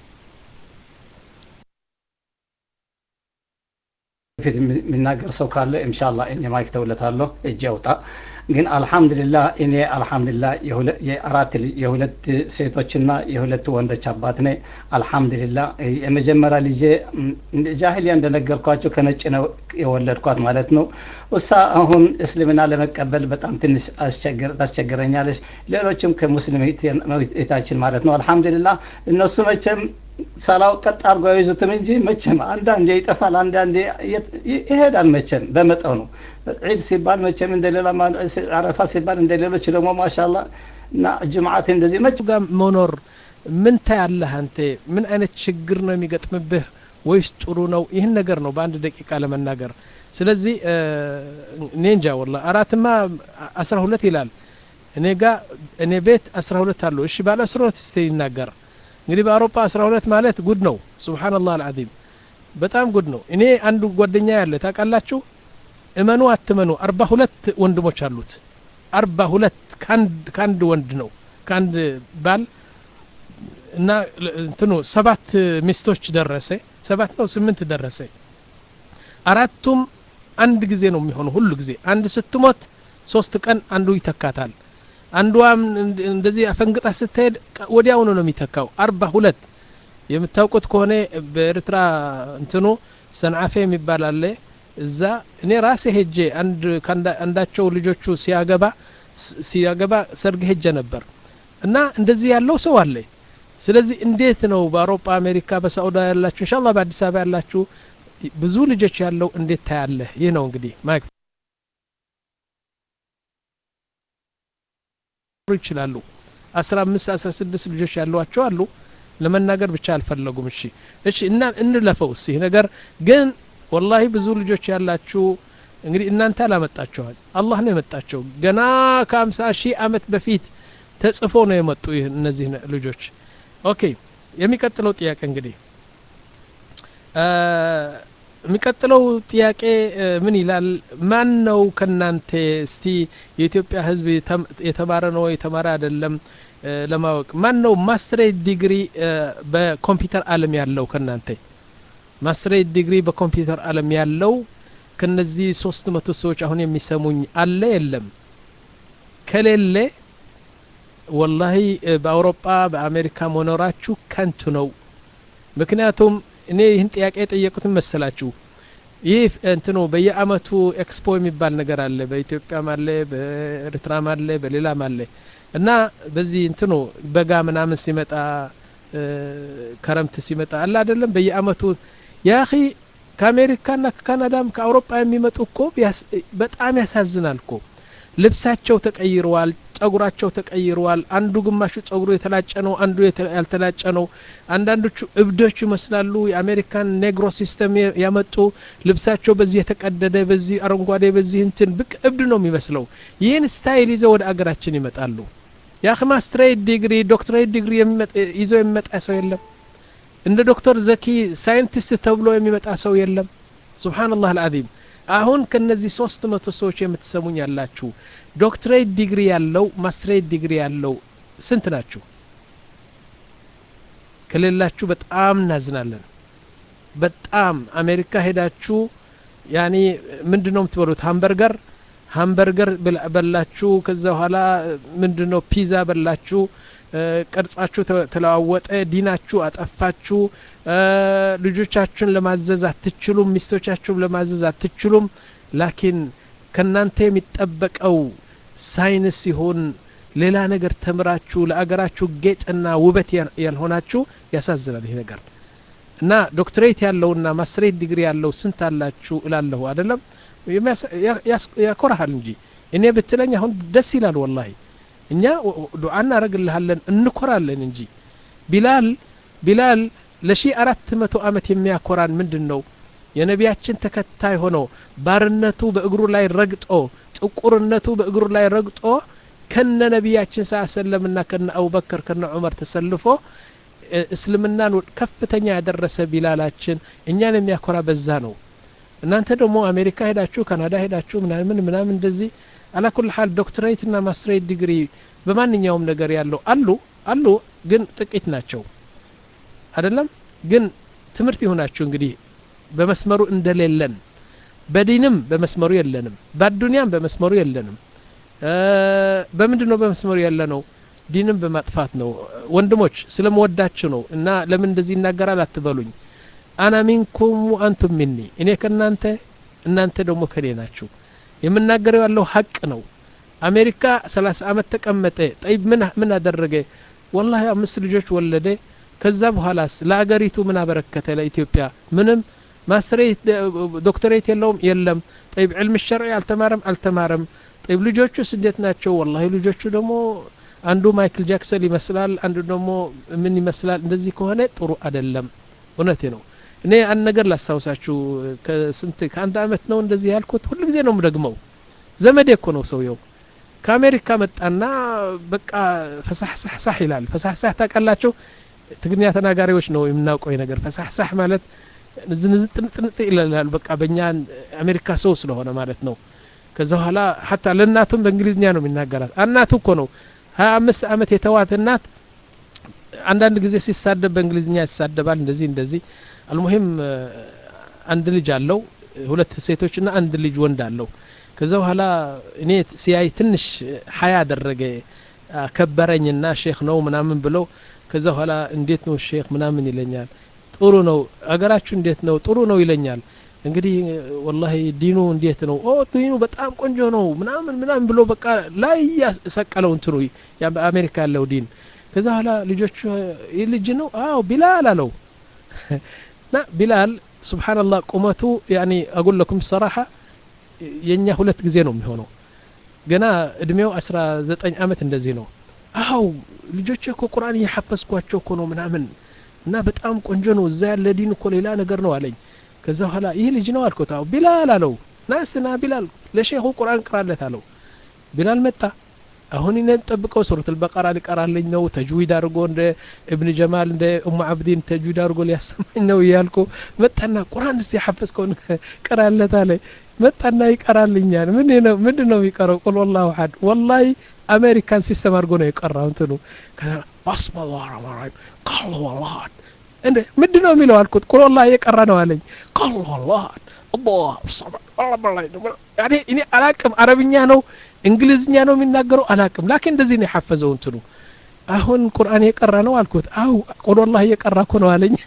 Speaker 3: ፊት የሚናገር ሰው ካለ ኢንሻአላህ እኔ ማይክ ተውለታለሁ እጅ አውጣ ግን አልহামዱሊላህ እኔ አልহামዱሊላህ የአራት የሁለት ሴቶችና የሁለት ወንዶች አባት ነኝ አልহামዱሊላህ የመጀመሪያ ልጄ ጃሂሊያ እንደነገርኳቸው ከነጭ ነው የወለድኳት ማለት ነው እሷ አሁን እስልምና ለመቀበል በጣም ትንሽ ታስቸግረኛለች ሌሎችም ከሙስሊም እህታችን ማለት ነው አልহামዱሊላህ እነሱ መቼም ሰላው ቀጥ አድርጎ አይዙትም እንጂ መቼም አንዳንዴ ይጠፋል አንዳንዴ ይሄዳል መቼም በመጠኑ ዒድ ሲባል መቼም እንደሌላ አረፋ ሲባል እንደ ሌሎች ደግሞ ማሻላ እና ጅምዓት እንደዚህ መቼ
Speaker 1: ጋር መኖር ምን ታያለህ አንተ ምን አይነት ችግር ነው የሚገጥምብህ ወይስ ጥሩ ነው ይህን ነገር ነው በአንድ ደቂቃ ለመናገር ስለዚህ እኔ እንጃ ወላ አራትማ አስራ ሁለት ይላል እኔ ጋ እኔ ቤት አስራ ሁለት አሉ እሺ ባለ አስራ ሁለት ስ ይናገር እንግዲህ በአውሮፓ አስራ ሁለት ማለት ጉድ ነው ሱብሓነላህ አልዓዚም በጣም ጉድ ነው እኔ አንዱ ጓደኛ ያለ ታውቃላችሁ እመኑ አትመኑ አርባ ሁለት ወንድሞች አሉት አርባ ሁለት ከአንድ ወንድ ነው ከአንድ ባል እና እንትኑ ሰባት ሚስቶች ደረሰ ሰባት ነው ስምንት ደረሰ አራቱም አንድ ጊዜ ነው የሚሆኑ ሁሉ ጊዜ አንድ ስትሞት ሶስት ቀን አንዱ ይተካታል አንዷም እንደዚህ አፈንግጣ ስትሄድ ወዲያውኑ ነው የሚተካው አርባ ሁለት የምታውቁት ከሆነ በኤርትራ እንትኑ ሰንዓፌ የሚባል አለ እዛ እኔ ራሴ ሄጄ አንድ አንዳቸው ልጆቹ ሲያገባ ሲያገባ ሰርግ ሄጀ ነበር እና እንደዚህ ያለው ሰው አለ ስለዚህ እንዴት ነው በአውሮፓ አሜሪካ በሳዑዳ ያላችሁ እንሻላ በአዲስ አበባ ያላችሁ ብዙ ልጆች ያለው እንዴት ታያለህ ይህ ነው እንግዲህ ማይክ ይችላሉ አስራ አምስት አስራ ስድስት ልጆች ያሏቸው አሉ ለመናገር ብቻ አልፈለጉም እሺ እሺ እና እንለፈው እስቲ ነገር ግን ወላሂ ብዙ ልጆች ያላችሁ እንግዲህ እናንተ አላመጣችኋል አላህ ነው የመጣቸው ገና ከአምሳ ሺህ አመት በፊት ተጽፎ ነው የመጡ እነዚህ ልጆች ኦኬ የሚቀጥለው ጥያቄ እንግዲህ የሚቀጥለው ጥያቄ ምን ይላል ማን ነው ከናንተ እስቲ የኢትዮጵያ ህዝብ የተማረ ነው የተማረ አይደለም ለማወቅ ማን ነው ማስትሬት ዲግሪ በኮምፒውተር አለም ያለው ከናንተ ማስትሬት ዲግሪ በኮምፒውተር አለም ያለው ከነዚህ ሶስት መቶ ሰዎች አሁን የሚሰሙኝ አለ የለም ከሌለ ወላሂ በአውሮፓ በአሜሪካ መኖራችሁ ከንቱ ነው ምክንያቱም እኔ ይህን ጥያቄ የጠየቁትን መሰላችሁ ይህ እንትኑ በየአመቱ ኤክስፖ የሚባል ነገር አለ በኢትዮጵያም አለ በኤርትራም አለ በሌላም አለ እና በዚህ እንትኑ በጋ ምናምን ሲመጣ ከረምት ሲመጣ አለ አይደለም በየአመቱ ያኺ ከአሜሪካና ከካናዳም ከአውሮፓ የሚመጡ እኮ በጣም ያሳዝናል እኮ ልብሳቸው ተቀይረዋል ጸጉራቸው ተቀይረዋል አንዱ ግማሹ ጸጉሩ የተላጨ ነው አንዱ ያልተላጨ ነው አንዳንዶቹ እብዶች ይመስላሉ የአሜሪካን ኔግሮ ሲስተም ያመጡ ልብሳቸው በዚህ የተቀደደ በዚህ አረንጓዴ በዚህ እንትን ብቅ እብድ ነው የሚመስለው ይህን ስታይል ይዘው ወደ አገራችን ይመጣሉ የአክ ማስትሬት ዲግሪ ዶክትሬት ዲግሪ ይዞ የሚመጣ ሰው የለም እንደ ዶክተር ዘኪ ሳይንቲስት ተብሎ የሚመጣ ሰው የለም ሱብሓነላህ አልዓዚም አሁን ከነዚህ ሶስት መቶ ሰዎች የምትሰሙኝ ያላችሁ ዶክትሬት ዲግሪ ያለው ማስትሬት ዲግሪ ያለው ስንት ናችሁ ከሌላችሁ በጣም እናዝናለን በጣም አሜሪካ ሄዳችሁ ያኒ ምንድን ነው የምትበሉት ሀምበርገር ሀምበርገር በላችሁ ከዛ በኋላ ምንድን ነው ፒዛ በላችሁ ቅርጻችሁ ተለዋወጠ ዲናችሁ አጠፋችሁ ልጆቻችሁን ለማዘዝ አትችሉም ሚስቶቻችሁን ለማዘዝ አትችሉም ላኪን ከእናንተ የሚጠበቀው ሳይንስ ሲሆን ሌላ ነገር ተምራችሁ ለአገራችሁ ጌጥና ውበት ያልሆናችሁ ያሳዝናል ይሄ ነገር እና ዶክትሬት ያለውና ማስትሬት ዲግሪ ያለው ስንት አላችሁ እላለሁ አይደለም ያኮራሃል እንጂ እኔ ብትለኝ አሁን ደስ ይላል ወላሂ እኛ ዱዓ እናደረግልሃለን እንኮራለን እንጂ ቢላል ቢላል ለሺ አራት መቶ አመት የሚያኮራን ምንድን ነው የነቢያችን ተከታይ ሆኖ ባርነቱ በእግሩ ላይ ረግጦ ጥቁርነቱ በእግሩ ላይ ረግጦ ከነ ነቢያችን ስ ሰለምና ከነ አቡበከር ከነ ዑመር ተሰልፎ እስልምናን ከፍተኛ ያደረሰ ቢላላችን እኛን የሚያኮራ በዛ ነው እናንተ ደግሞ አሜሪካ ሄዳችሁ ካናዳ ሄዳችሁ ምናምን ምናምን እንደዚህ አላኩል ሀል ዶክትሬት ና ማስትሬት ዲግሪ በማንኛውም ነገር ያለው አሉ አሉ ግን ጥቂት ናቸው አይደለም ግን ትምህርት ይሁናችሁ እንግዲህ በመስመሩ እንደሌለን በዲንም በመስመሩ የለንም በአዱኒያም በመስመሩ የለንም በምንድን ነው በመስመሩ ያለ ነው ዲንም በማጥፋት ነው ወንድሞች ስለመወዳችሁ ነው እና ለምን እንደዚህ ይናገራል አትበሉኝ አና ሚንኩም አንቱም ሚኒ እኔ ከእናንተ እናንተ ደግሞ ከኔ ናችሁ የምናገረው ያለው ሀቅ ነው አሜሪካ ሰላሳ አመት ተቀመጠ ጠይብ ምን ምን አደረገ ወላሂ አምስት ልጆች ወለደ ከዛ በኋላስ ለአገሪቱ ምን አበረከተ ለኢትዮጵያ ምንም ማስትሬት ዶክተሬት የለውም የለም ጠይብ ዕልም ሸርዒ አልተማረም አልተማረም ጠይብ ልጆቹስ እንዴት ናቸው ወላሂ ልጆቹ ደግሞ አንዱ ማይክል ጃክሰን ይመስላል አንዱ ደግሞ ምን ይመስላል እንደዚህ ከሆነ ጥሩ አደለም እውነቴ ነው እኔ አንድ ነገር ላስታውሳችሁ ከስንት ከአንድ አመት ነው እንደዚህ ያልኩት ሁሉ ጊዜ ነው ምደግመው ዘመዴ እኮ ነው ሰውየው ከአሜሪካ መጣና በቃ ፈሳሕሳሕ ይላል ፈሳሕሳሕ ታውቃላችሁ ትግርኛ ተናጋሪዎች ነው የምናውቀው ነገር ፈሳሕሳሕ ማለት ዝንዝጥንጥንጥ ይላል በቃ በእኛ አሜሪካ ሰው ስለሆነ ማለት ነው ከዛ በኋላ ሀታ ለእናቱም በእንግሊዝኛ ነው የሚናገራት እናቱ እኮ ነው ሀያ አምስት አመት የተዋት እናት አንዳንድ ጊዜ ሲሳደብ በእንግሊዝኛ ይሳደባል እንደዚህ እንደዚህ አልሙሂም አንድ ልጅ አለው ሁለት ሴቶችና አንድ ልጅ ወንድ አለው ከዛ በኋላ እኔ ሲያይ ትንሽ ሀያ አደረገ ከበረኝና ሼክ ነው ምናምን ብለው ከዛ በኋላ እንዴት ነው ሼክ ምናምን ይለኛል ጥሩ ነው አገራችሁ እንዴት ነው ጥሩ ነው ይለኛል እንግዲህ ወላሂ ዲኑ እንዴት ነው ኦ ዲኑ በጣም ቆንጆ ነው ምናምን ምናምን ብሎ በቃ ላይ ያሰቀለው እንትኑ አሜሪካ ያለው ዲን ከዛ በኋላ ልጆቹ ይህ ልጅ ነው አዎ ቢላል አለው ና ቢላል ስብሓንላህ ቁመቱ ያኒ አጉል ለኩም ሰራሓ የእኛ ሁለት ጊዜ ነው የሚሆነው ገና እድሜው አስራ ዘጠኝ አመት እንደዚህ ነው አው ልጆች እኮ ቁርአን እየሐፈዝኳቸው እኮ ነው ምናምን እና በጣም ቆንጆ ነው እዛ ያለ ዲን እኮ ሌላ ነገር ነው አለኝ ከዛ በኋላ ይህ ልጅ ነው አልኩት አው ቢላል አለው ናስና ቢላል ለሼኹ ቁርአን ቅራለት አለው ቢላል መጣ አሁን እኔ ጠብቀው ሱረት አልበቀራ ሊቀራልኝ ነው ተጅዊድ አድርጎ እንደ እብን ጀማል እንደ ኡሙ አብዲን ተጅዊድ አድርጎ ሊያሰማኝ ነው እያልኩ መጣና ቁርአን እስቲ ያሐፈዝከውን ቅራለት አለ መጣና ይቀራልኛል ምን ነው ምንድን ነው የሚቀረው ቁል ወላሁ አሐድ ወላሂ አሜሪካን ሲስተም አድርጎ ነው የቀራው እንትኑ ባስመ ላራማራይም ቃል ወላሂ እንደ ምንድን ነው የሚለው አልኩት ቁል ወላሂ የቀራ ነው አለኝ ቃል ወላሂ አላሁ ሰመድ እኔ አላቅም አረብኛ ነው እንግሊዝኛ ነው የሚናገረው አላቅም ላኪን እንደዚህ ነው የሐፈዘው እንትኑ አሁን ቁርአን የቀራ ነው አልኩት አው ቁል ወላሂ የቀራ እኮ ነው አለኝ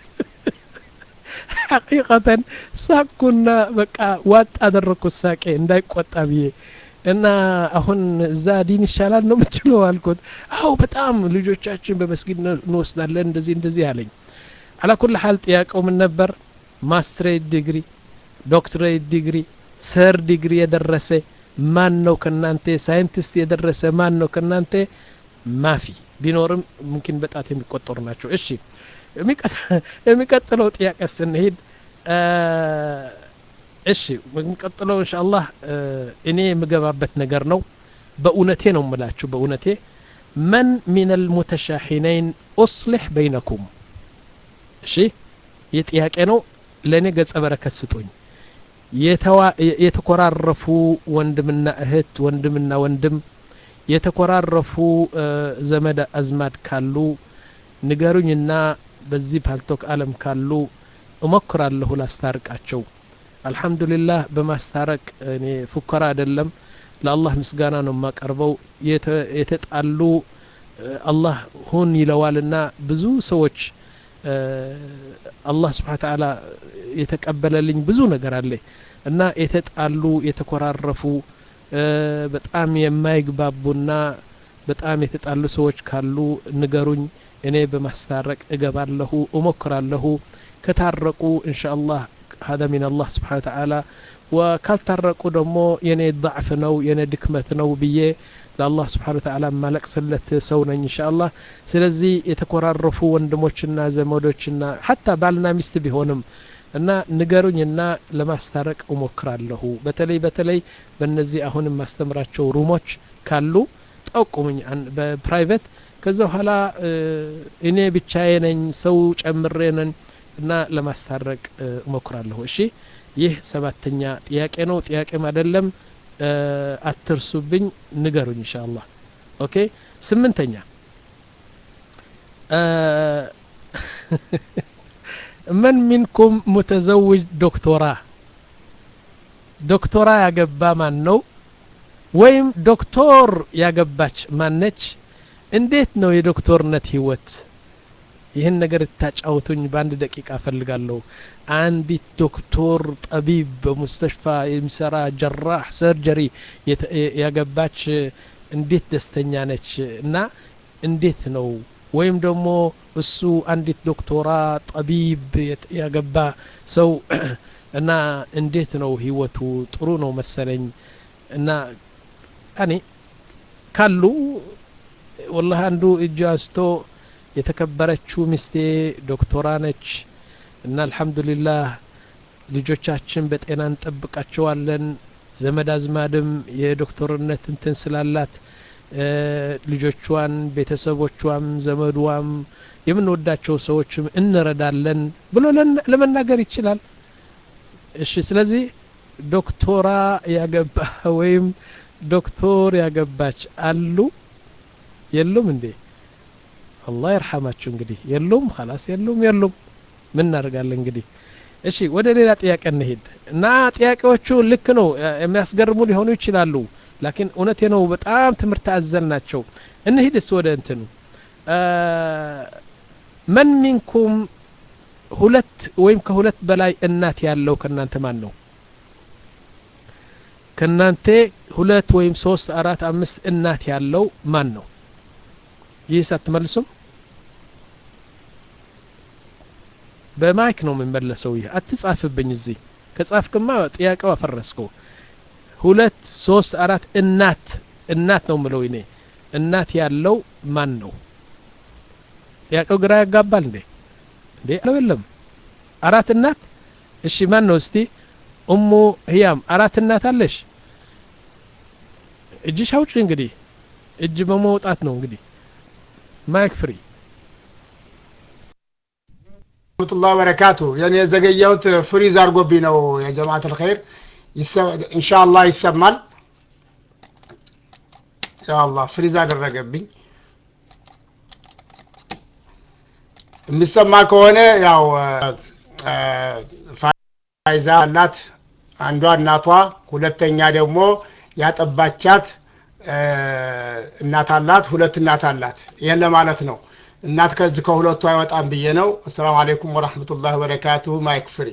Speaker 1: ሐቂቀተን ሳቅኩና በቃ ዋጥ አደረግኩት ሳቄ እንዳይቆጣ ብዬ እና አሁን እዛ ዲን ይሻላል ነው የምትለው አልኩት አው በጣም ልጆቻችን በመስጊድ እንወስዳለን እንደዚህ እንደዚህ አለኝ አላኩል ሀል ጥያቄው ምን ነበር ማስትሬት ዲግሪ ዶክትሬት ዲግሪ ሰር ዲግሪ የደረሰ ማን ነው ከናንተ ሳይንቲስት የደረሰ ማን ነው ከናንተ ማፊ ቢኖርም ሙምኪን በጣት የሚቆጠሩ ናቸው እሺ የሚቀጥለው ጥያቄ ስንሄድ እሺ የሚቀጥለው እንሻ አላህ እኔ የምገባበት ነገር ነው በእውነቴ ነው ምላችሁ በእውነቴ መን ሚን አልሙተሻሒነይን ኡስሊሕ በይነኩም እሺ ይህ ጥያቄ ነው ለእኔ ገጸ በረከት ስጡኝ የተኮራረፉ ወንድምና እህት ወንድምና ወንድም የተኮራረፉ ዘመድ አዝማድ ካሉ ንገሩኝና በዚህ ፓልቶክ አለም ካሉ እሞክራለሁ ላስታርቃቸው አልሐምዱሊላህ በማስታረቅ እኔ ፉከራ አይደለም ለአላህ ምስጋና ነው የማቀርበው የተጣሉ አላህ ሁን ይለዋልና ብዙ ሰዎች አላህ ስብሓን ተዓላ የተቀበለልኝ ብዙ ነገር አለ እና የተጣሉ የተኮራረፉ በጣም የማይግባቡና በጣም የተጣሉ ሰዎች ካሉ ንገሩኝ እኔ በማስታረቅ እገባለሁ እሞክራለሁ ከታረቁ እንሻ አላህ هذا من الله سبحانه وتعالى ወካልታረቁ ደግሞ የኔ ضعፍ ነው የኔ ድክመት ነው ብዬ ለአላህ ስብሓን ተዓላ ማለቅስለት ሰው ነኝ እንሻ አላህ ስለዚህ የተኮራረፉ ወንድሞችና ዘመዶችና ሀታ ባልና ሚስት ቢሆንም እና ንገሩኝና ለማስታረቅ እሞክራለሁ በተለይ በተለይ በእነዚህ አሁን የማስተምራቸው ሩሞች ካሉ ጠቁሙኝ በፕራይቬት ከዛ በኋላ እኔ ብቻዬ ነኝ ሰው ጨምሬ ነኝ እና ለማስታረቅ እሞክራለሁ እሺ ይህ ሰባተኛ ጥያቄ ነው ጥያቄም አይደለም አትርሱብኝ ንገሩኝ እንሻ አላህ ኦኬ ስምንተኛ መን ሚንኩም ሙተዘውጅ ዶክቶራ ዶክቶራ ያገባ ማን ነው ወይም ዶክቶር ያገባች ማነች እንዴት ነው የዶክቶርነት ህይወት ይህን ነገር ታጫውቱኝ በአንድ ደቂቃ እፈልጋለሁ አንዲት ዶክቶር ጠቢብ በሙስተሽፋ የሚሰራ ጀራህ ሰርጀሪ ያገባች እንዴት ደስተኛ ነች እና እንዴት ነው ወይም ደግሞ እሱ አንዲት ዶክቶራ ጠቢብ ያገባ ሰው እና እንዴት ነው ህይወቱ ጥሩ ነው መሰለኝ እና እኔ ካሉ ወላህ አንዱ እጅ አንስቶ የተከበረችው ሚስቴ ዶክቶራ ነች እና አልሐምዱሊላህ ልጆቻችን በጤና እንጠብቃቸዋለን ዘመድ አዝማድም የዶክተርነት እንትን ስላላት ልጆቿን ቤተሰቦቿም ዘመዷም የምንወዳቸው ሰዎችም እንረዳለን ብሎ ለመናገር ይችላል እሺ ስለዚህ ዶክቶራ ያገባ ወይም ዶክቶር ያገባች አሉ የሉም እንዴ አላህ ይርሐማችሁ እንግዲህ የሉም ኸላስ የሉም የሉም ምን እናደርጋለን እንግዲህ እሺ ወደ ሌላ ጥያቄ እንሄድ እና ጥያቄዎቹ ልክ ነው የሚያስገርሙ ሊሆኑ ይችላሉ ላኪን እውነቴ ነው በጣም ትምህርት አዘል ናቸው እንሂድስ ወደ እንትኑ መን ሚንኩም ሁለት ወይም ከሁለት በላይ እናት ያለው ከእናንተ ማን ነው ከእናንተ ሁለት ወይም ሶስት አራት አምስት እናት ያለው ማን ነው ይህስ አትመልሱም በማይክ ነው የምመለሰው ይህ አትጻፍብኝ እዚህ ከጻፍክማ ጥያቄው አፈረስከው ሁለት ሶስት አራት እናት እናት ነው ምለው እኔ እናት ያለው ማን ነው ጥያቄው ግራ ያጋባል እንዴ እንዴ ነው የለም አራት እናት እሺ ማን ነው እስቲ እሙ ህያም አራት እናት አለሽ እጅሽ አውጪ እንግዲህ እጅ በመውጣት ነው እንግዲህ ማይክ ፍሪ
Speaker 2: ረህመቱላህ በረካቱ የኔ የዘገየሁት ፍሪዝ አድርጎብኝ ነው የጀማዓት ልኸይር ኢንሻአላህ ይሰማል ኢንሻአላህ ፍሪዝ አደረገብኝ የሚሰማ ከሆነ ያው ፋይዛ አላት አንዷ እናቷ ሁለተኛ ደግሞ ያጠባቻት እናት አላት ሁለት እናት አላት ይህን ለማለት ነው እናት ከዚህ ከሁለቱ አይወጣም ብዬ ነው አሰላሙ አለይኩም ወረህመቱላህ ወበረካቱሁ ማይክ ፍሪ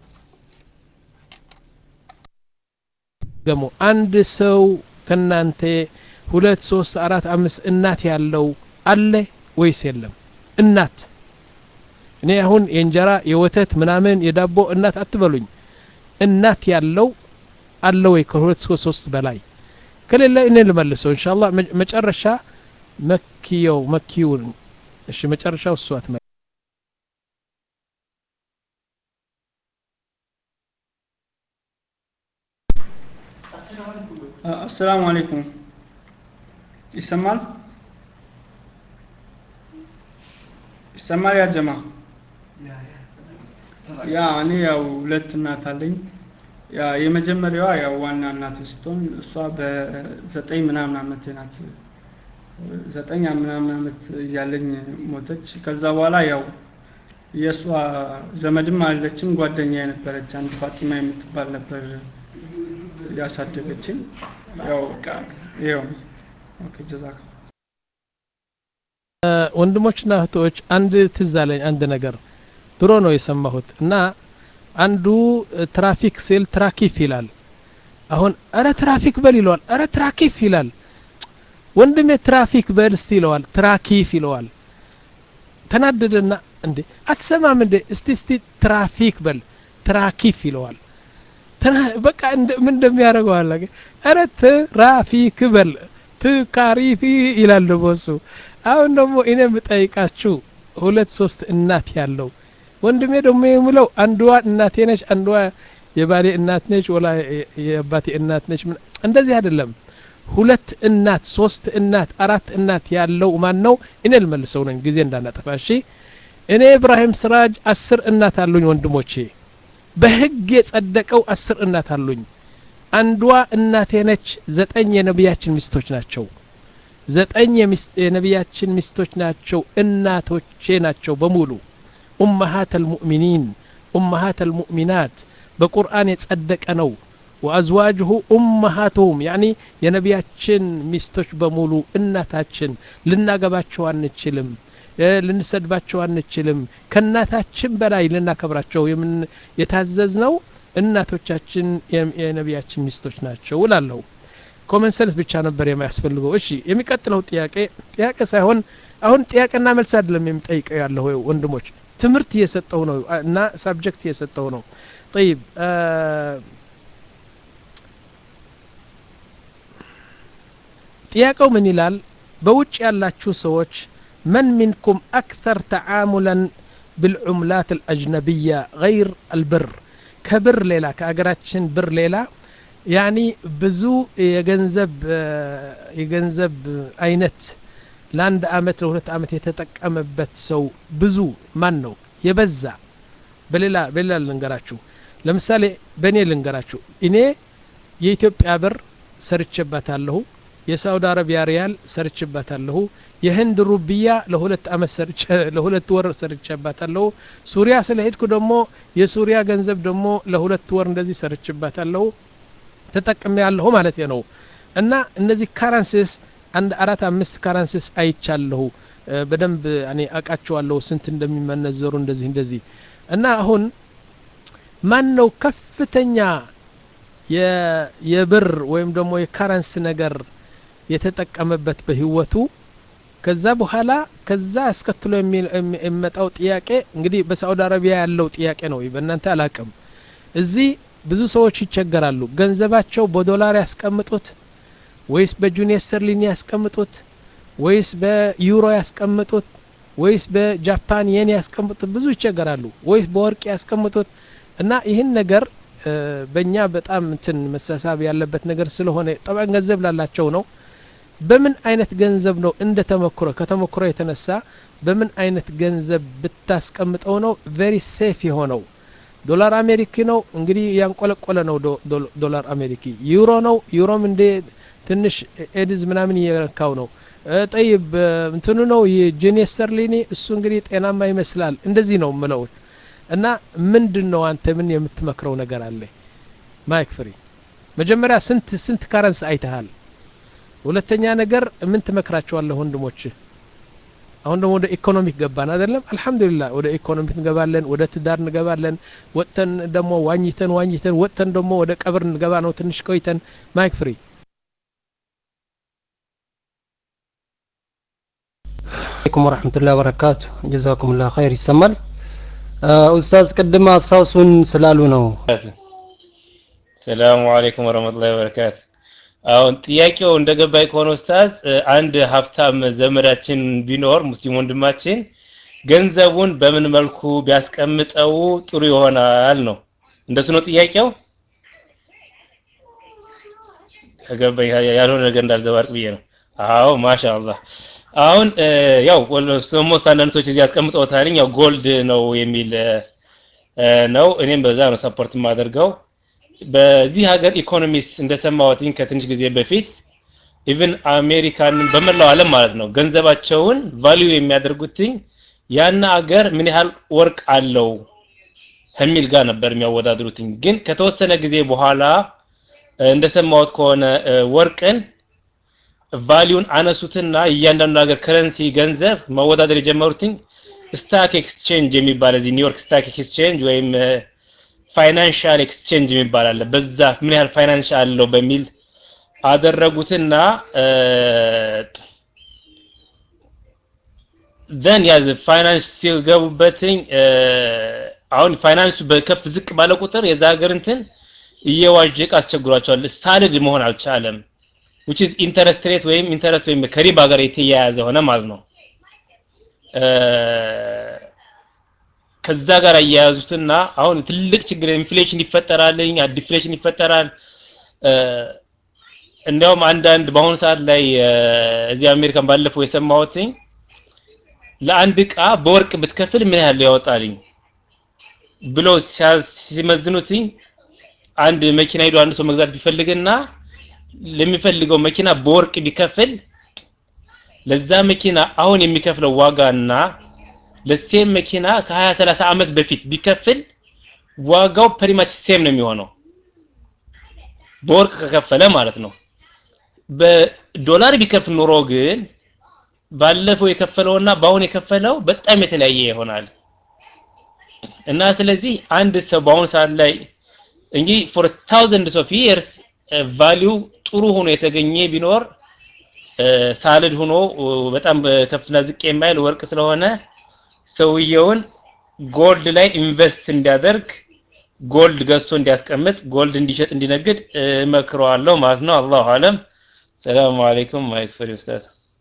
Speaker 1: ደግሞ አንድ ሰው ከናንተ ሁለት ሶስት አራት አምስት እናት ያለው አለ ወይስ የለም እናት እኔ አሁን የእንጀራ የወተት ምናምን የዳቦ እናት አትበሉኝ እናት ያለው አለ ወይ ከሁለት እስከ ሶስት በላይ ከሌለ እኔ ልመልሰው እንሻላ መጨረሻ መኪየው መኪውን እሺ መጨረሻው እሱ አትመ
Speaker 4: አሰላሙ አለይኩም ይሰማል ይሰማል ያ ጀማ ያ እኔ ያው ሁለት እናት አለኝ ያ የመጀመሪያዋ ያው ዋና እናት ስትሆን እሷ በዘጠኝ ምናምን አመት ናት ዘጠኝ ምናምን አመት እያለኝ ሞተች ከዛ በኋላ ያው የእሷ ዘመድም አለችም ጓደኛ የነበረች አንድ ፋጢማ የምትባል ነበር ያሳደገችኝ ያው በቃ ይኸው ነው ኦኬ ጀዛካ
Speaker 1: ወንድሞችና እህቶች አንድ ትዝ አለኝ አንድ ነገር ድሮ ነው የሰማሁት እና አንዱ ትራፊክ ሲል ትራኪፍ ይላል አሁን እረ ትራፊክ በል ይለዋል እረ ትራኪፍ ይላል ወንድሜ ትራፊክ በል እስቲ ይለዋል ትራኪፍ ይለዋል ተናደደና እንዴ አትሰማም እንዴ እስቲ እስቲ ትራፊክ በል ትራኪፍ ይለዋል በቃ ምን እንደሚያደርገው አለ እረ ትራፊክ በል ትካሪፊ ይላል ደግሞ እሱ አሁን ደግሞ እኔ የምጠይቃችሁ ሁለት ሶስት እናት ያለው ወንድሜ ደግሞ የምለው አንዷ እናቴ ነች አንዷ የባሌ እናት ነች ወላ የአባቴ እናት ነች እንደዚህ አይደለም ሁለት እናት ሶስት እናት አራት እናት ያለው ማን ነው እኔ ልመልሰው ነኝ ጊዜ እንዳናጠፋ እሺ እኔ ኢብራሂም ስራጅ አስር እናት አሉኝ ወንድሞቼ በህግ የጸደቀው አስር እናት አሉኝ አንዷ እናቴ ነች ዘጠኝ የነቢያችን ሚስቶች ናቸው ዘጠኝ የነቢያችን ሚስቶች ናቸው እናቶቼ ናቸው በሙሉ ኡመሃት አልሙእሚኒን ኡመሃት አልሙእሚናት በቁርአን የጸደቀ ነው ወአዝዋጅሁ ኡመሃቱሁም ያኒ የነቢያችን ሚስቶች በሙሉ እናታችን ልናገባቸው አንችልም ልንሰድባቸው አንችልም ከእናታችን በላይ ልናከብራቸው የምን የታዘዝ ነው እናቶቻችን የነቢያችን ሚስቶች ናቸው እላለሁ ኮመን ሰንስ ብቻ ነበር የሚያስፈልገው እሺ የሚቀጥለው ጥያቄ ጥያቄ ሳይሆን አሁን ጥያቄና መልስ አይደለም የሚጠይቀው ያለሁ ወንድሞች ትምህርት እየሰጠው ነው እና ሳብጀክት እየሰጠው ነው طيب ጥያቄው ምን ይላል በውጭ ያላችሁ ሰዎች መን ሚንኩም አክተር ተዓሙለን بالعملات الأجنبية غير البر كبر ليلة كأجراتشن بر ليلة ያኒ ብዙ የገንዘብ የገንዘብ አይነት ለአንድ አመት ለሁለት አመት የተጠቀመበት ሰው ብዙ ማን ነው የበዛ በሌላ በሌላ ልንገራችሁ ለምሳሌ በእኔ ልንገራችሁ እኔ የኢትዮጵያ ብር ሰርቼባታለሁ የሳውዲ አረቢያ ሪያል ሰርቼባታለሁ የህንድ ሩብያ ለሁለት አመት ሰርቼ ለሁለት ወር ሰርቼባታለሁ ሱሪያ ስለሄድኩ ደግሞ የሱሪያ ገንዘብ ደግሞ ለሁለት ወር እንደዚህ ሰርቼባታለሁ ተጠቅሜ ያለሁ ማለት ነው እና እነዚህ ካረንሲስ አንድ አራት አምስት ካረንሲስ አይቻለሁ በደንብ እኔ አቃቸዋለሁ ስንት እንደሚመነዘሩ እንደዚህ እንደዚህ እና አሁን ማን ነው ከፍተኛ የብር ወይም ደግሞ የካረንስ ነገር የተጠቀመበት በህይወቱ ከዛ በኋላ ከዛ አስከትሎ የሚመጣው ጥያቄ እንግዲህ በሳዑዲ አረቢያ ያለው ጥያቄ ነው በእናንተ አላቅም እዚህ ብዙ ሰዎች ይቸገራሉ ገንዘባቸው በዶላር ያስቀምጡት ወይስ በጁኒየር ስተርሊን ያስቀምጡት ወይስ በዩሮ ያስቀምጡት ወይስ በጃፓን የን ያስቀምጡት ብዙ ይቸገራሉ ወይስ በወርቅ ያስቀምጡት እና ይህን ነገር በእኛ በጣም እንትን መሳሳብ ያለበት ነገር ስለሆነ ጠባን ገንዘብ ላላቸው ነው በምን አይነት ገንዘብ ነው እንደ ተሞክሮ ከተሞክሮ የተነሳ በምን አይነት ገንዘብ ብታስቀምጠው ነው ቬሪ ሴፍ የሆነው ዶላር አሜሪኪ ነው እንግዲህ ያንቆለቆለ ነው ዶላር አሜሪኪ ዩሮ ነው ዩሮም እንደ ትንሽ ኤድዝ ምናምን እየረካው ነው ጠይብ እንትኑ ነው የጄኔ ስተርሊኒ እሱ እንግዲህ ጤናማ ይመስላል እንደዚህ ነው ምለው እና ምንድን ነው አንተ ምን የምትመክረው ነገር አለ ማይክ ፍሪ መጀመሪያ ስንት ስንት ካረንስ አይተሃል ሁለተኛ ነገር ምን ትመክራቸዋለህ ወንድሞች አሁን ደግሞ ወደ ኢኮኖሚክ ገባን አይደለም አልহামዱሊላህ ወደ ኢኮኖሚክ እንገባለን ወደ ትዳር እንገባለን ወጥተን ደግሞ ዋኝተን ዋኝተን ወጥተን ደግሞ ወደ ቀብር እንገባ ነው ትንሽ ቆይተን ማይክ ፍሪ
Speaker 5: አለይኩም ወረህመቱላሂ ወበረካቱ ጀዛኩሙላህ ኸይር ይሰማል ኡስታዝ ቅድም አስታውሱን ስላሉ ነው
Speaker 6: ሰላሙ አለይኩም ወረህመቱላሂ ወበረካቱ አሁን ጥያቄው እንደገባኝ ከሆነ ኡስታዝ አንድ ሀብታም ዘመዳችን ቢኖር ሙስሊም ወንድማችን ገንዘቡን በምን መልኩ ቢያስቀምጠው ጥሩ ይሆናል ነው እንደሱ ነው ጥያቄው ከገባኝ ያልሆነ ነገር እንዳልዘባርቅ ብዬ ነው አዎ ማሻአላህ አሁን ያው ኦልሞስት አንዳንድ ሰዎች እዚህ አስቀምጠውታልኝ ያው ጎልድ ነው የሚል ነው። እኔም በዛ ነው ሰፖርት የማደርገው። በዚህ ሀገር ኢኮኖሚስት እንደሰማሁትኝ ከትንሽ ጊዜ በፊት ኢቭን አሜሪካን በመላው ዓለም ማለት ነው ገንዘባቸውን ቫልዩ የሚያደርጉትኝ ያን አገር ምን ያህል ወርቅ አለው ከሚል ጋር ነበር የሚያወዳድሩትኝ። ግን ከተወሰነ ጊዜ በኋላ እንደሰማሁት ከሆነ ወርቅን ቫሊዩን አነሱትና እያንዳንዱ ሀገር ከረንሲ ገንዘብ መወዳደር የጀመሩትኝ ስታክ ኤክስቼንጅ የሚባል እዚህ ኒውዮርክ ስታክ ኤክስቼንጅ ወይም ፋይናንሻል ኤክስቼንጅ የሚባል አለ። በዛ ምን ያህል ፋይናንስ አለው በሚል አደረጉትና ዘን ያ ፋይናንስ ሲገቡበትኝ አሁን ፋይናንሱ በከፍ ዝቅ ባለ ቁጥር የዛ ሀገር እንትን እየዋዠቀ አስቸግሯቸዋል። ሳልድ መሆን አልቻለም። which is ኢንተረስት ሬት ወይም ኢንተረስት ወይም ከሪባ ጋር የተያያዘ ሆነ ማለት ነው። ከዛ ጋር አያያዙትና አሁን ትልቅ ችግር ኢንፍሌሽን ይፈጠራልኝ፣ ዲፍሌሽን ይፈጠራል። እንዲያውም አንዳንድ በአሁኑ ሰዓት ላይ እዚህ አሜሪካን ባለፈው የሰማሁትኝ ለአንድ እቃ በወርቅ ብትከፍል ምን ያህል ያወጣልኝ ብሎ ሲመዝኑትኝ አንድ መኪና ሄዶ አንድ ሰው መግዛት ቢፈልግና ለሚፈልገው መኪና በወርቅ ቢከፍል ለዛ መኪና አሁን የሚከፍለው ዋጋና ለሴም መኪና ከ20 30 ዓመት በፊት ቢከፍል ዋጋው ፕሪማች ሴም ነው የሚሆነው በወርቅ ከከፈለ ማለት ነው። በዶላር ቢከፍል ኖሮ ግን ባለፈው የከፈለውና በአሁን የከፈለው በጣም የተለያየ ይሆናል እና ስለዚህ አንድ ሰው በአሁኑ ሰዓት ላይ እንግዲህ ፎር ታውዘንድስ ኦፍ ይርስ ቫሊዩ ጥሩ ሆኖ የተገኘ ቢኖር ሳልድ ሆኖ በጣም ከፍና ዝቅ የማይል ወርቅ ስለሆነ ሰውየውን ጎልድ ላይ ኢንቨስት እንዲያደርግ ጎልድ ገዝቶ እንዲያስቀምጥ ጎልድ እንዲሸጥ እንዲነግድ እመክረዋለሁ ማለት ነው። አላሁ አለም። ሰላሙ አለይኩም ማይክ ፍሪ ኡስታዝ።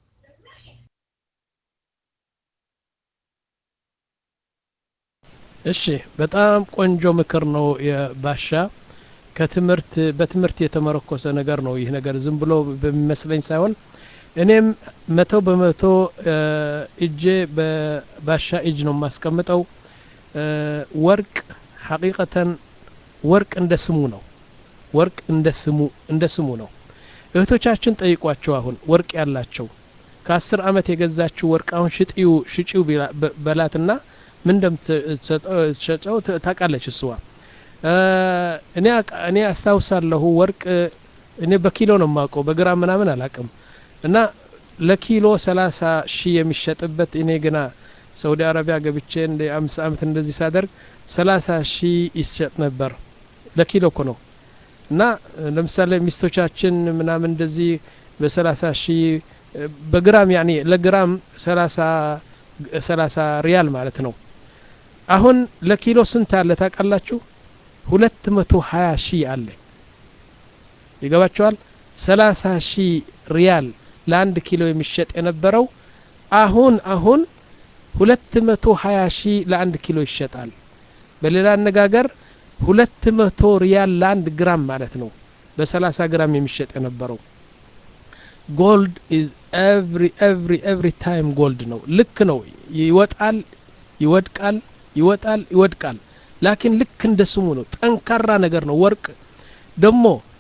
Speaker 1: እሺ በጣም ቆንጆ ምክር ነው የባሻ ከትምህርት በትምህርት የተመረኮሰ ነገር ነው ይህ ነገር ዝም ብሎ በሚመስለኝ ሳይሆን እኔም መቶ በመቶ እጄ በባሻ እጅ ነው የማስቀምጠው ወርቅ ሐቂቀተን ወርቅ እንደ ስሙ ነው ወርቅ እንደ ስሙ እንደ ስሙ ነው እህቶቻችን ጠይቋቸው አሁን ወርቅ ያላቸው ከአስር አመት የገዛችው ወርቅ አሁን ሽጢው ሽጪው በላትና ምን እንደምትሸጠው ታውቃለች እስዋ እኔ እኔ አስታውሳለሁ ወርቅ እኔ በኪሎ ነው የማውቀው በግራም ምናምን አላቅም እና ለኪሎ ሰላሳ ሺህ የሚሸጥበት እኔ ግና ሳውዲ አረቢያ ገብቼ እንደ አምስት አመት እንደዚህ ሳደርግ ሰላሳ ሺህ ይሸጥ ነበር ለኪሎ እኮ ነው እና ለምሳሌ ሚስቶቻችን ምናምን እንደዚህ በሰላሳ ሺህ በግራም ያኔ ለግራም ሰላሳ ሰላሳ ሪያል ማለት ነው አሁን ለኪሎ ስንት አለ ታውቃላችሁ ሁለት መቶ ሀያ ሺህ አለ ይገባቸዋል ሰላሳ ሺህ ሪያል ለአንድ ኪሎ የሚሸጥ የነበረው አሁን አሁን ሁለት መቶ ሀያ ሺህ ለአንድ ኪሎ ይሸጣል በሌላ አነጋገር ሁለት መቶ ሪያል ለአንድ ግራም ማለት ነው በሰላሳ ግራም የሚሸጥ የነበረው ጎልድ ኢዝ ኤቭሪ ኤቭሪ ኤቭሪ ታይም ጎልድ ነው ልክ ነው ይወጣል ይወድቃል ይወጣል ይወድቃል ላኪን ልክ እንደ ስሙ ነው ጠንካራ ነገር ነው ወርቅ ደግሞ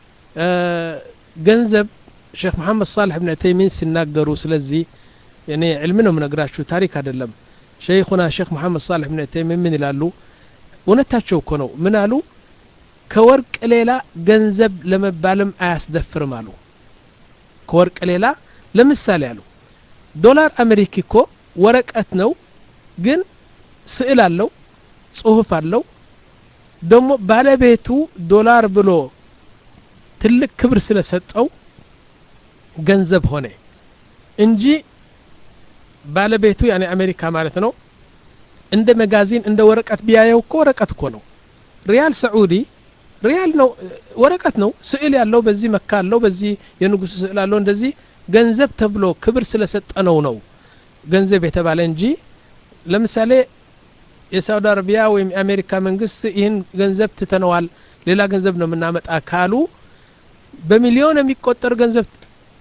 Speaker 1: ገንዘብ ሼክ መሐመድ ሳልሕ ብን ተይሚን ሲናገሩ ስለዚህ እኔ ዕልም ነው ምነግራችሁ ታሪክ አይደለም ሸይኹና ሼክ መሐመድ ሳልሕ ብን ተይሚን ምን ይላሉ እውነታቸው እኮ ነው ምን አሉ ከወርቅ ሌላ ገንዘብ ለመባልም አያስደፍርም አሉ ከወርቅ ሌላ ለምሳሌ አሉ ዶላር አሜሪክ እኮ ወረቀት ነው ግን ስዕል አለው ጽሁፍ አለው ደግሞ ባለቤቱ ዶላር ብሎ ትልቅ ክብር ስለሰጠው ገንዘብ ሆነ እንጂ ባለቤቱ ያኔ አሜሪካ ማለት ነው እንደ መጋዚን እንደ ወረቀት ቢያየው እኮ ወረቀት እኮ ነው ሪያል ሰዑዲ ሪያል ነው ወረቀት ነው ስዕል ያለው በዚህ መካ አለው በዚህ የንጉሱ ስዕል አለው እንደዚህ ገንዘብ ተብሎ ክብር ስለሰጠነው ነው ገንዘብ የተባለ እንጂ ለምሳሌ የሳውዲ አረቢያ ወይም የአሜሪካ መንግስት ይህን ገንዘብ ትተነዋል ሌላ ገንዘብ ነው የምናመጣ ካሉ በሚሊዮን የሚቆጠር ገንዘብ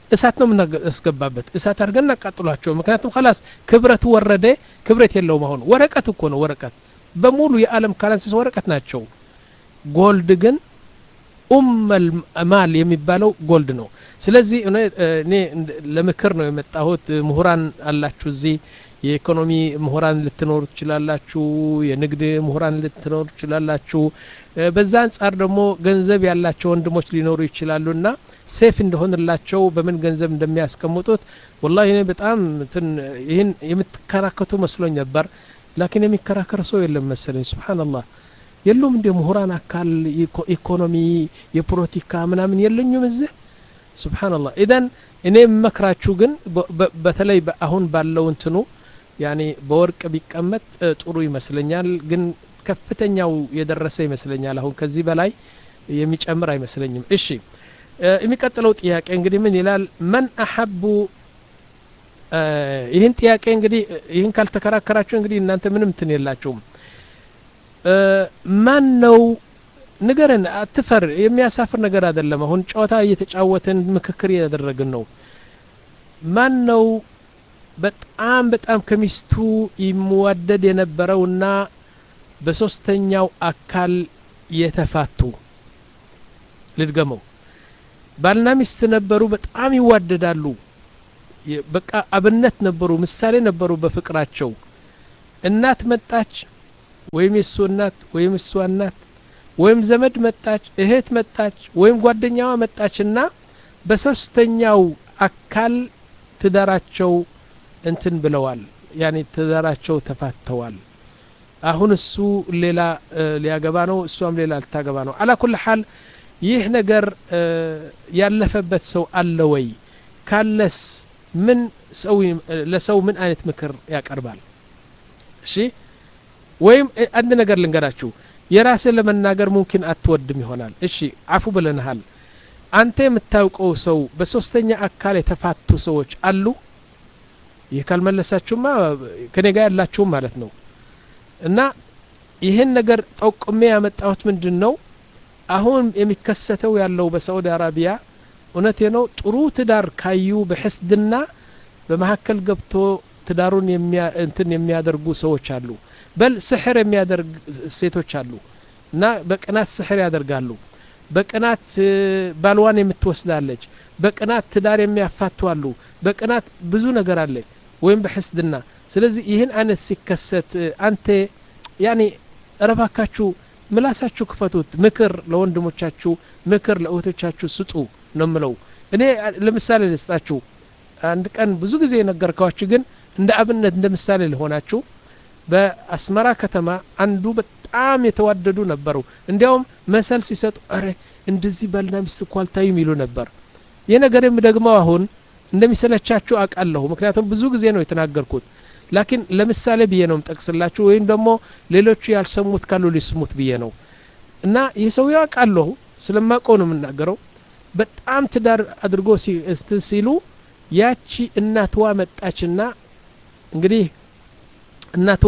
Speaker 1: እሳት ነው የምናስገባበት እሳት አድርገን እናቃጥሏቸው ምክንያቱም ከላስ ክብረቱ ወረደ ክብረት የለውም አሁን ወረቀት እኮ ነው ወረቀት በሙሉ የዓለም ካረንሲስ ወረቀት ናቸው ጎልድ ግን ኡመል ማል የሚባለው ጎልድ ነው ስለዚህ እኔ ለምክር ነው የመጣሁት ምሁራን አላችሁ እዚህ የኢኮኖሚ ምሁራን ልትኖሩ ትችላላችሁ የንግድ ምሁራን ልትኖሩ ትችላላችሁ በዛ አንጻር ደግሞ ገንዘብ ያላቸው ወንድሞች ሊኖሩ ይችላሉ እና ሴፍ እንደሆንላቸው በምን ገንዘብ እንደሚያስቀምጡት ወላሂ እኔ በጣም ይህን የምትከራከቱ መስሎኝ ነበር ላኪን የሚከራከር ሰው የለም መሰለኝ ስብሓንላህ የሉም እንደ ምሁራን አካል ኢኮኖሚ የፖለቲካ ምናምን የለኙም እዚህ ስብሓንላህ ኢደን እኔ የምመክራችሁ ግን በተለይ አሁን ባለው እንትኑ ያኔ በወርቅ ቢቀመጥ ጥሩ ይመስለኛል ግን ከፍተኛው የደረሰ ይመስለኛል አሁን ከዚህ በላይ የሚጨምር አይመስለኝም እሺ የሚቀጥለው ጥያቄ እንግዲህ ምን ይላል መን አሐቡ ይህን ጥያቄ እንግዲህ ይህን ካልተከራከራችሁ እንግዲህ እናንተ ምንም እንትን የላችሁም ማን ነው ንገረን አትፈር የሚያሳፍር ነገር አይደለም አሁን ጨዋታ እየተጫወትን ምክክር እያደረግን ነው ማን ነው በጣም በጣም ከሚስቱ ይመዋደድ የነበረውና በሶስተኛው አካል የተፋቱ ልድገመው ባልና ሚስት ነበሩ በጣም ይዋደዳሉ በቃ አብነት ነበሩ ምሳሌ ነበሩ በፍቅራቸው እናት መጣች ወይም የእሱ እናት ወይም እሷ እናት ወይም ዘመድ መጣች እህት መጣች ወይም ጓደኛዋ መጣችና በሶስተኛው አካል ትዳራቸው እንትን ብለዋል ያኔ ትዳራቸው ተፋተዋል አሁን እሱ ሌላ ሊያገባ ነው እሷም ሌላ ልታገባ ነው አላ ኩል ሐል ይህ ነገር ያለፈበት ሰው አለ ወይ ካለስ ምን ሰው ለሰው ምን አይነት ምክር ያቀርባል እሺ ወይም አንድ ነገር ልንገራችሁ የራስን ለመናገር ሙምኪን አትወድም ይሆናል እሺ አፉ ብለንሃል አንተ የምታውቀው ሰው በሶስተኛ አካል የተፋቱ ሰዎች አሉ ይህ ካልመለሳችሁማ ከኔ ጋር ያላችሁም ማለት ነው እና ይህን ነገር ጠቁሜ ያመጣሁት ምንድን ነው አሁን የሚከሰተው ያለው በሳዑዲ አረቢያ እውነቴ ነው ጥሩ ትዳር ካዩ በሕስድና በመካከል ገብቶ ትዳሩን እንትን የሚያደርጉ ሰዎች አሉ በል ስሕር የሚያደርግ ሴቶች አሉ እና በቅናት ስሕር ያደርጋሉ በቅናት ባልዋን የምትወስዳለች በቅናት ትዳር የሚያፋቱ አሉ በቅናት ብዙ ነገር አለ ወይም በሕስድና ስለዚህ ይህን አይነት ሲከሰት አንተ ያኔ እረባካችሁ ምላሳችሁ ክፈቱት ምክር ለወንድሞቻችሁ ምክር ለእህቶቻችሁ ስጡ ነው ምለው እኔ ለምሳሌ ልስጣችሁ አንድ ቀን ብዙ ጊዜ የነገርኳችሁ ግን እንደ አብነት እንደ ምሳሌ ልሆናችሁ በአስመራ ከተማ አንዱ በጣም የተዋደዱ ነበሩ እንዲያውም መሰል ሲሰጡ አረ እንደዚህ ባልና ሚስት እኮ አልታዩም ይሉ ነበር ይህ ነገር የምደግመው አሁን እንደሚሰለቻችሁ አውቃለሁ ምክንያቱም ብዙ ጊዜ ነው የተናገርኩት ላኪን ለምሳሌ ብዬ ነው ጠቅስላችሁ ወይም ደግሞ ሌሎቹ ያልሰሙት ካሉ ሊስሙት ብዬ ነው እና ይህ ሰው አውቃለሁ ስለማውቀው ነው የምናገረው በጣም ትዳር አድርጎ ሲሉ ያቺ እናትዋ መጣችና እንግዲህ እናትዋ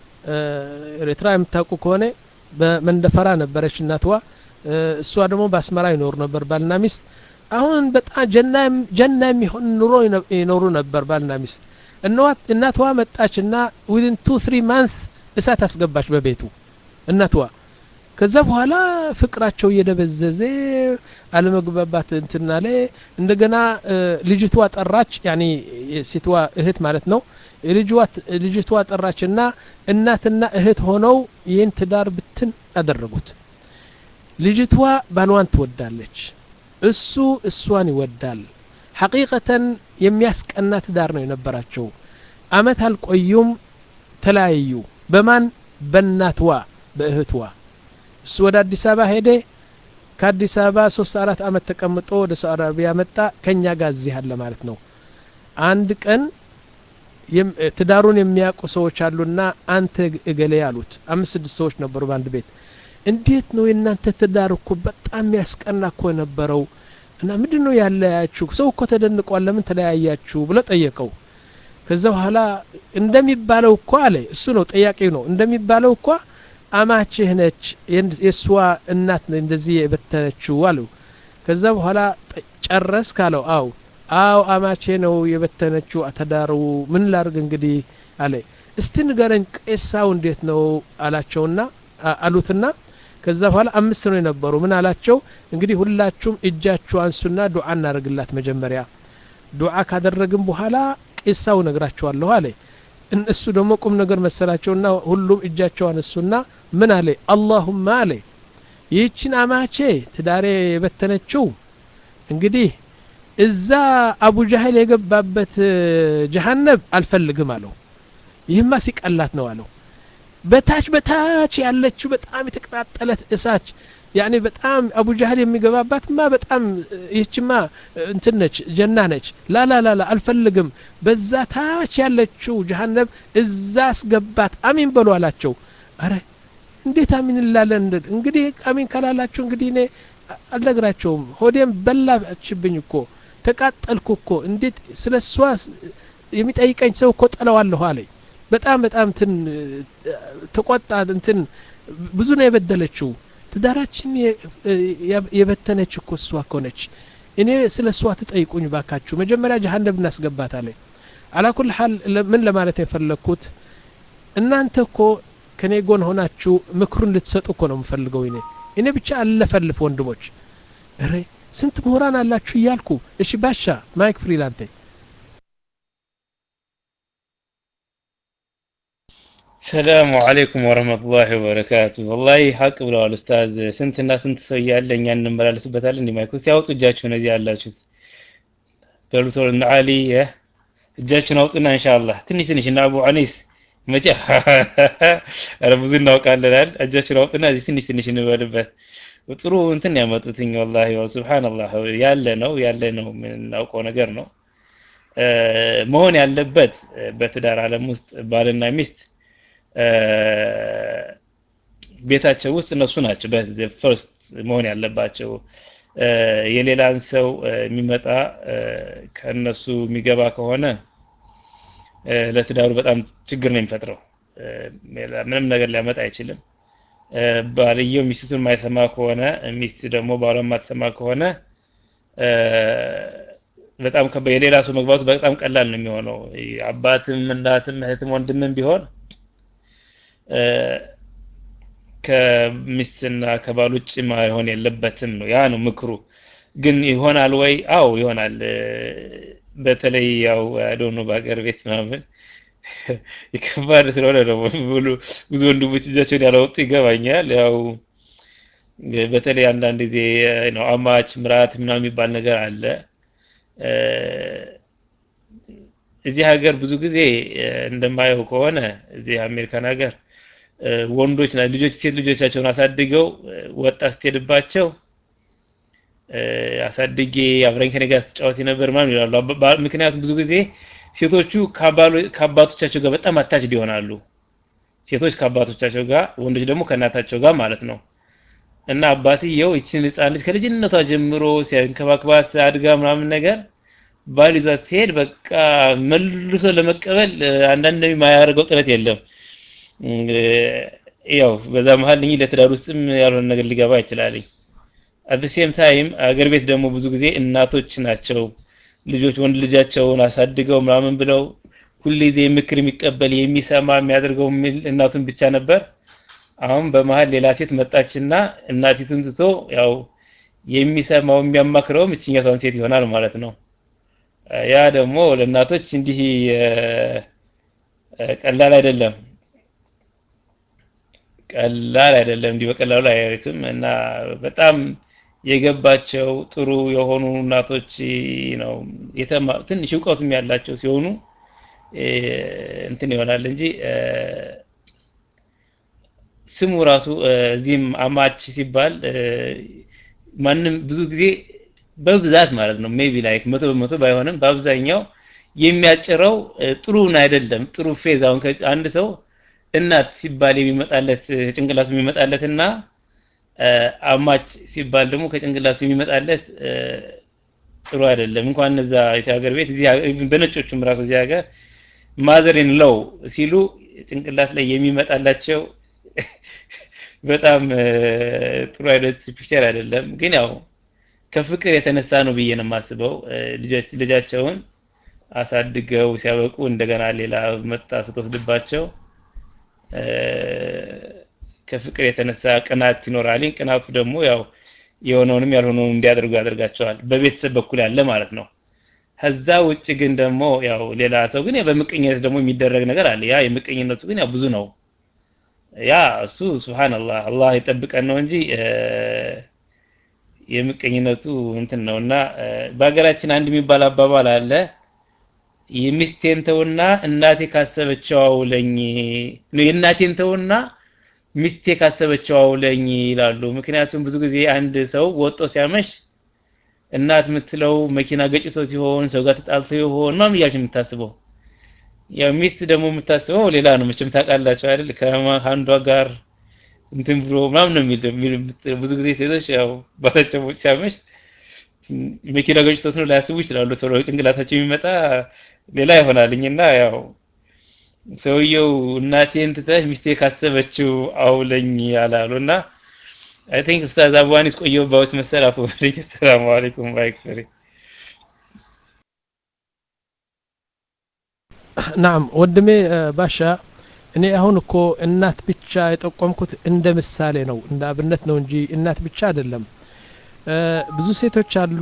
Speaker 1: ኤርትራ የምታውቁ ከሆነ በመንደፈራ ነበረች እናትዋ እሷ ደግሞ በአስመራ ይኖሩ ነበር ባልና ሚስት አሁን በጣም ጀና የሚሆን ኑሮ ይኖሩ ነበር ባልና ሚስት እናትዋ መጣችና ዊዝን ቱ ትሪ ማንስ እሳት አስገባች በቤቱ እናትዋ ከዛ በኋላ ፍቅራቸው እየደበዘዘ አለመግባባት እንትና ላይ እንደገና ልጅቷ ጠራች ያኔ ሴትዋ እህት ማለት ነው ልጅቷ ጠራችና እናትና እህት ሆነው ይህን ትዳር ብትን አደረጉት ልጅቷ ባልዋን ትወዳለች እሱ እሷን ይወዳል ሐቂቀተን የሚያስቀና ትዳር ነው የነበራቸው አመት አልቆዩም ተለያዩ በማን በእናትዋ በእህትዋ እሱ ወደ አዲስ አበባ ሄደ ከአዲስ አበባ ሶስት አራት አመት ተቀምጦ ወደ ሳዑዲ አረቢያ መጣ ከኛ ጋር እዚህ አለ ማለት ነው አንድ ቀን ትዳሩን የሚያውቁ ሰዎች አሉና አንተ እገሌ አሉት አምስት ስድስት ሰዎች ነበሩ በአንድ ቤት እንዴት ነው የእናንተ ትዳር እኮ በጣም የሚያስቀና እኮ የነበረው እና ምንድን ነው ያለያችሁ ሰው እኮ ተደንቋል ለምን ተለያያችሁ ብሎ ጠየቀው ከዛ በኋላ እንደሚባለው እኮ አለ እሱ ነው ጠያቂው ነው እንደሚባለው እኳ አማችህ ነች የእሷ እናት እንደዚህ የበተነችው አለው ከዛ በኋላ ጨረስ ካለው አው አው አማቼ ነው የበተነችው ተዳሩ ምን ላርግ እንግዲህ አለ እስቲ ንገረኝ ቄሳው እንዴት ነው አላቸውና አሉትና ከዛ በኋላ አምስት ነው የነበሩ ምን አላቸው እንግዲህ ሁላችሁም እጃችሁ አንሱና ዱዓ እናደርግላት መጀመሪያ ዱዓ ካደረግን በኋላ ቄሳው ነግራቸዋለሁ አለ እነሱ ደግሞ ቁም ነገር መሰላቸውና ሁሉም እጃቸው አነሱና ምን አለ አላሁማ አለ ይህችን አማቼ ትዳሬ የበተነችው እንግዲህ እዛ አቡ ጃህል የገባበት ጀሃነብ አልፈልግም አለው ይህማ ሲቀላት ነው አለው በታች በታች ያለችው በጣም የተቀጣጠለት እሳች ያኔ በጣም አቡ ጃህል የሚገባባትማ በጣም ይህችማ እንትን ነች ጀና ነች ላላላላ አልፈልግም በዛ ታች ያለችው ጀሃነብ እዛ አስገባት አሚን በሉ አላቸው አረ እንዴት አሚን እንላለን እንግዲህ አሚን ካላላችሁ እንግዲህ እኔ አልነግራቸውም ሆዴም በላችብኝ እኮ ተቃጠልኩ እኮ እንዴት ስለ እሷ የሚጠይቀኝ ሰው እኮ ጠለዋለሁ አለኝ በጣም በጣም እንትን ተቆጣ እንትን ብዙ ነው የበደለችው ትዳራችን የበተነች እኮ እሷ እኮ ነች እኔ ስለ እሷ ትጠይቁኝ ባካችሁ መጀመሪያ ጀሀነብ እናስገባት አለ አላኩል ሀል ምን ለማለት የፈለግኩት እናንተ እኮ ከኔ ጎን ሆናችሁ ምክሩን ልትሰጡ እኮ ነው የምፈልገው እኔ እኔ ብቻ አለፈልፍ ወንድሞች ረ ስንት ምሁራን አላችሁ እያልኩ እሺ ባሻ ማይክ ፍሪላንቴ
Speaker 6: ሰላሙ አለይኩም ወረህመቱላሂ ወበረካቱ ወላሂ ሀቅ ብለዋል ኡስታዝ ስንትና ስንት ሰው እያለ እኛ እንመላለስበታለን እንዲ ማይክ ውስጥ ያውጡ እጃችሁን እዚህ ያላችሁት በሉ ቶሎ እነ አሊ እጃችሁን አውጡና ኢንሻአላህ ትንሽ ትንሽ እና አቡ አኒስ መቼ ኧረ ብዙ እናውቃለናል እጃችሁን አውጡና እዚህ ትንሽ ትንሽ እንበልበት ጥሩ እንትን ያመጡትኝ ወላሂ ሱብሃንአላህ ያለ ነው ያለ ነው የምናውቀው ነገር ነው መሆን ያለበት በትዳር ዓለም ውስጥ ባልና ሚስት ቤታቸው ውስጥ እነሱ ናቸው ፈርስት መሆን ያለባቸው የሌላን ሰው የሚመጣ ከእነሱ የሚገባ ከሆነ ለትዳሩ በጣም ችግር ነው የሚፈጥረው ምንም ነገር ሊያመጣ አይችልም ባልየው ሚስቱን የማይሰማ ከሆነ ሚስት ደግሞ ባሏ የማትሰማ ከሆነ በጣም የሌላ ሰው መግባቱ በጣም ቀላል ነው የሚሆነው አባትም እናትም እህትም ወንድምም ቢሆን ከሚስትና ከባል ውጭ መሆን የለበትም ነው ያ ነው ምክሩ ግን ይሆናል ወይ አው ይሆናል በተለይ ያው አዶኖ በሀገር ቤት ምናምን ይከባድ ስለሆነ ነው ብሉ ብዙ ወንድሞች እጃቸውን ያላወጡ ይገባኛል ያው በተለይ አንዳንድ ጊዜ ነው አማች ምራት ምናምን የሚባል ነገር አለ እዚህ ሀገር ብዙ ጊዜ እንደማየው ከሆነ እዚህ አሜሪካን ሀገር ወንዶች ልጆች ሴት ልጆቻቸውን አሳድገው ወጣ ስትሄድባቸው አሳድጌ አብረኝ ከኔ ጋር ስትጫወት ነበር ምናምን ይላሉ ምክንያቱም ብዙ ጊዜ ሴቶቹ ከአባቶቻቸው ጋር በጣም አታችድ ይሆናሉ ሴቶች ከአባቶቻቸው ጋር ወንዶች ደግሞ ከእናታቸው ጋር ማለት ነው እና አባትየው ይችን ህፃን ልጅ ከልጅነቷ ጀምሮ ሲያንከባክባት አድጋ ምናምን ነገር ባል ይዟት ሲሄድ በቃ መልሶ ለመቀበል አንዳንድ የማያደርገው ጥረት የለም ያው በዛ መሀል ልኝ ለትዳር ውስጥም ያልሆነ ነገር ሊገባ ይችላል አት ሴም ታይም አገር ቤት ደግሞ ብዙ ጊዜ እናቶች ናቸው ልጆች ወንድ ልጃቸውን አሳድገው ምናምን ብለው ሁልጊዜ ምክር የሚቀበል የሚሰማ የሚያደርገው እናቱን ብቻ ነበር አሁን በመሀል ሌላ ሴት መጣችና እናቲቱን ትቶ ያው የሚሰማው የሚያማክረውም እችኛቷን ሴት ይሆናል ማለት ነው ያ ደግሞ ለእናቶች እንዲህ ቀላል አይደለም ቀላል አይደለም እንዲህ በቀላሉ አያዩትም እና በጣም የገባቸው ጥሩ የሆኑ እናቶች ነው የተማ ትንሽ እውቀቱም ያላቸው ሲሆኑ እንትን ይሆናል እንጂ ስሙ ራሱ እዚህም አማች ሲባል ማንም ብዙ ጊዜ በብዛት ማለት ነው ሜቢ ላይክ መቶ በመቶ ባይሆንም በአብዛኛው የሚያጭረው ጥሩን አይደለም ጥሩ ፌዝ አሁን አንድ ሰው እናት ሲባል የሚመጣለት ጭንቅላቱ የሚመጣለት እና አማች ሲባል ደግሞ ከጭንቅላቱ የሚመጣለት ጥሩ አይደለም እንኳን እዛ የሀገር ቤት እዚህ በነጮቹም ራሱ እዚህ ሀገር ማዘሬን ለው ሲሉ ጭንቅላት ላይ የሚመጣላቸው በጣም ጥሩ አይነት ፒክቸር አይደለም ግን ያው ከፍቅር የተነሳ ነው ብዬ ነው የማስበው። ልጃቸውን አሳድገው ሲያበቁ እንደገና ሌላ መጣ ስትወስድባቸው ከፍቅር የተነሳ ቅናት ይኖራል። ቅናቱ ደግሞ ያው የሆነውንም ያልሆነውን እንዲያደርጉ ያደርጋቸዋል። በቤተሰብ በኩል ያለ ማለት ነው። ከዛ ውጭ ግን ደግሞ ያው ሌላ ሰው ግን በምቀኝነት ደግሞ የሚደረግ ነገር አለ። ያ የምቀኝነቱ ግን ያው ብዙ ነው። ያ እሱ ሱብሃንአላህ አላህ ይጠብቀን ነው እንጂ የምቀኝነቱ እንትን ነውና በሀገራችን አንድ የሚባል አባባል አለ የሚስቴን ተውና እናቴ ካሰበችው አውለኝ ነው የእናቴን ተውና ሚስቴ ካሰበችው አውለኝ ይላሉ። ምክንያቱም ብዙ ጊዜ አንድ ሰው ወጦ ሲያመሽ እናት የምትለው መኪና ገጭቶ ሲሆን ሰው ጋር ተጣልቶ ይሆን ምናምን እያልሽ የምታስበው ያው ሚስት ደግሞ የምታስበው ሌላ ነው። መቼም ታውቃላችሁ አይደል? ከአንዷ ጋር እንትን ብሎ ምናምን ነው የሚል ብዙ ጊዜ ሴቶች ያው ባላቸው ሲያመሽ መኪና ገጭቶት ነው ላያስቡ ይችላሉ። ቶሎ ጭንቅላታቸው የሚመጣ ሌላ ይሆናልኝና ያው ሰውየው እናቴን ትተህ ሚስቴ ካሰበችው አውለኝ ያላሉና አይ ቲንክ ኡስታዝ አቡዋኒስ ቆየሁባዎች መሰል አፉ በልኝ። ሰላም አለይኩም ባይክፈሪ
Speaker 1: ናም ወንድሜ ባሻ እኔ አሁን እኮ እናት ብቻ የጠቆምኩት እንደ ምሳሌ ነው እንደ አብነት ነው እንጂ እናት ብቻ አይደለም። ብዙ ሴቶች አሉ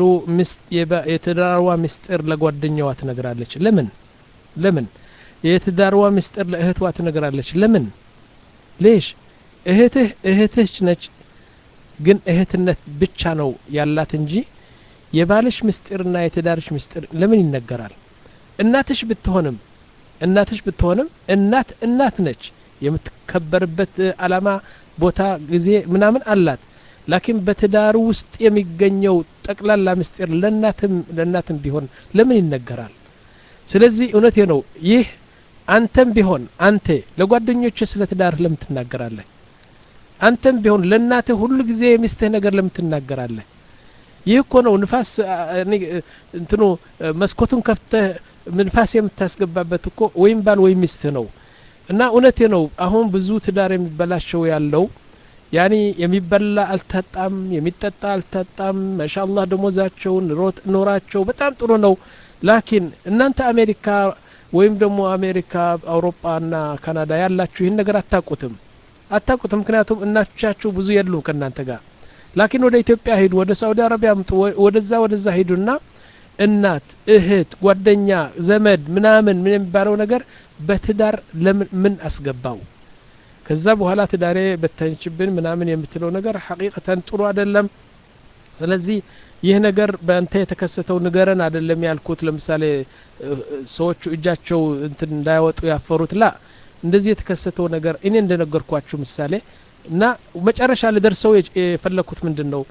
Speaker 1: የትዳርዋ ምስጢር ለጓደኛዋ ትነግራለች። ለምን ለምን? የትዳርዋ ምስጢር ለእህትዋ ትነግራለች። ለምን? ሌሽ እህትህ እህትህ ነች፣ ግን እህትነት ብቻ ነው ያላት እንጂ የባልሽ ምስጢርና የትዳርሽ ምስጢር ለምን ይነገራል? እናትሽ ብትሆንም እናትሽ ብትሆንም እናት እናት ነች። የምትከበርበት አላማ፣ ቦታ፣ ጊዜ ምናምን አላት። ላኪን በትዳሩ ውስጥ የሚገኘው ጠቅላላ ምስጢር ለእናትም ለእናትም ቢሆን ለምን ይነገራል? ስለዚህ እውነቴ ነው። ይህ አንተም ቢሆን አንተ ለጓደኞች ስለ ትዳርህ ለምን ትናገራለህ? አንተም ቢሆን ለእናትህ ሁሉ ጊዜ የሚስትህ ነገር ለምን ትናገራለህ? ይህ እኮ ነው ንፋስ እንትኑ መስኮቱን ከፍተህ ንፋስ የምታስገባበት እኮ ወይም ባል ወይም ሚስትህ ነው። እና እውነቴ ነው። አሁን ብዙ ትዳር የሚበላሸው ያለው ያኒ የሚበላ አልታጣም፣ የሚጠጣ አልታጣም። ማሻአላህ ደሞዛቸውን ኖራቸው በጣም ጥሩ ነው። ላኪን እናንተ አሜሪካ ወይም ደግሞ አሜሪካ፣ አውሮፓና ካናዳ ያላችሁ ይህን ነገር አታቁትም አታቁትም። ምክንያቱም እናቶቻችሁ ብዙ የሉም ከእናንተ ጋር። ላኪን ወደ ኢትዮጵያ ሂዱ፣ ወደ ሳኡዲ አረቢያ ምጡ፣ ወደዛ ወደዛ ሂዱና እናት፣ እህት፣ ጓደኛ፣ ዘመድ ምናምን ምን የሚባለው ነገር በትዳር ለምን ምን አስገባው? ከዛ በኋላ ትዳሬ በተንችብን ምናምን የምትለው ነገር ሐቂቀተን ጥሩ አይደለም። ስለዚህ ይህ ነገር በአንተ የተከሰተው ንገረን አይደለም ያልኩት። ለምሳሌ ሰዎቹ እጃቸው እንትን እንዳያወጡ ያፈሩት ላ እንደዚህ የተከሰተው ነገር እኔ እንደነገርኳችሁ ምሳሌ እና መጨረሻ ልደርሰው የፈለኩት ምንድን ነው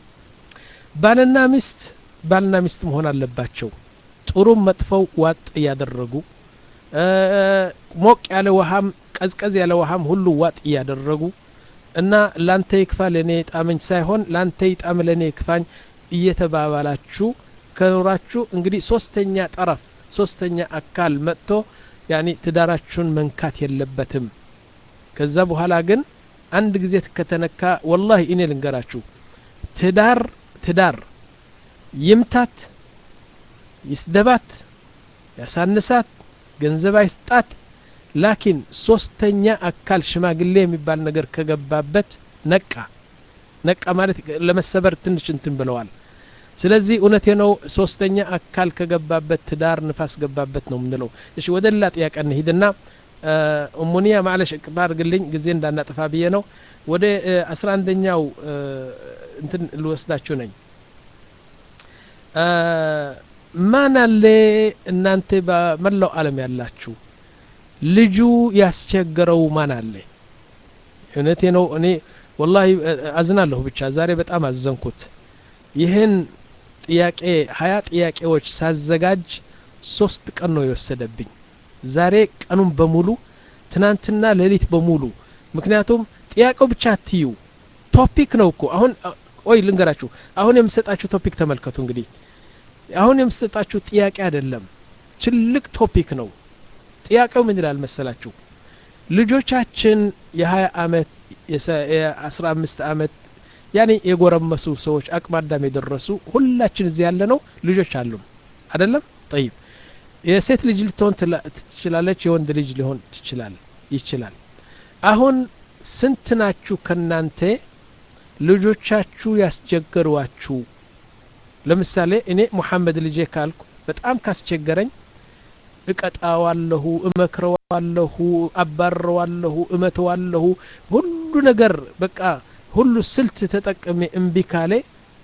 Speaker 1: ባልና ሚስት ባልና ሚስት መሆን አለባቸው። ጥሩም መጥፈው ዋጥ እያደረጉ ሞቅ ያለ ውሃም ቀዝቀዝ ያለ ውሃም ሁሉ ዋጥ እያደረጉ እና ላንተ ይክፋ ለእኔ ጣመኝ ሳይሆን ላንተ ይጣም ለእኔ ይክፋኝ እየተባባላችሁ ከኖራችሁ እንግዲህ ሶስተኛ ጠረፍ ሶስተኛ አካል መጥቶ ያኒ ትዳራችሁን መንካት የለበትም። ከዛ በኋላ ግን አንድ ጊዜ ከተነካ ወላሂ እኔ ልንገራችሁ ትዳር ትዳር ይምታት፣ ይስደባት፣ ያሳንሳት፣ ገንዘብ አይስጣት ላኪን ሶስተኛ አካል ሽማግሌ የሚባል ነገር ከገባበት ነቃ ነቃ ማለት ለመሰበር ትንሽ እንትን ብለዋል። ስለዚህ እውነቴ ነው። ሶስተኛ አካል ከገባበት ትዳር ንፋስ ገባበት ነው የምንለው። እሺ ወደ ሌላ ጥያቄ እንሂድና እሙኒያ ማለሽ እቅባ አድርግልኝ ጊዜ እንዳናጠፋ ብዬ ነው። ወደ አስራ አንደኛው እንትን ልወስዳችሁ ነኝ። ማን አለ እናንተ በመላው ዓለም ያላችሁ ልጁ ያስቸገረው ማን አለ? እውነቴ ነው። እኔ ወላሂ አዝናለሁ። ብቻ ዛሬ በጣም አዘንኩት። ይህን ጥያቄ ሀያ ጥያቄዎች ሳዘጋጅ ሶስት ቀን ነው የወሰደብኝ። ዛሬ ቀኑን በሙሉ ትናንትና ሌሊት በሙሉ ምክንያቱም ጥያቄው ብቻ አትዩ ቶፒክ ነው እኮ አሁን ቆይ ልንገራችሁ። አሁን የምሰጣችሁ ቶፒክ ተመልከቱ። እንግዲህ አሁን የምሰጣችሁ ጥያቄ አይደለም፣ ትልቅ ቶፒክ ነው። ጥያቄው ምን ይላል መሰላችሁ? ልጆቻችን የሀያ አመት የአስራ አምስት አመት ያኔ የጎረመሱ ሰዎች አቅመ አዳም የደረሱ ሁላችን እዚህ ያለ ነው ልጆች አሉን አይደለም ጠይብ የሴት ልጅ ልትሆን ትችላለች የወንድ ልጅ ሊሆን ትችላል ይችላል አሁን ስንት ናችሁ ከናንተ ልጆቻችሁ ያስቸገሯችሁ ለምሳሌ እኔ ሙሐመድ ልጄ ካልኩ በጣም ካስቸገረኝ እቀጣዋለሁ እመክረዋለሁ አባረዋለሁ እመተዋለሁ ሁሉ ነገር በቃ ሁሉ ስልት ተጠቅሜ እምቢ ካለ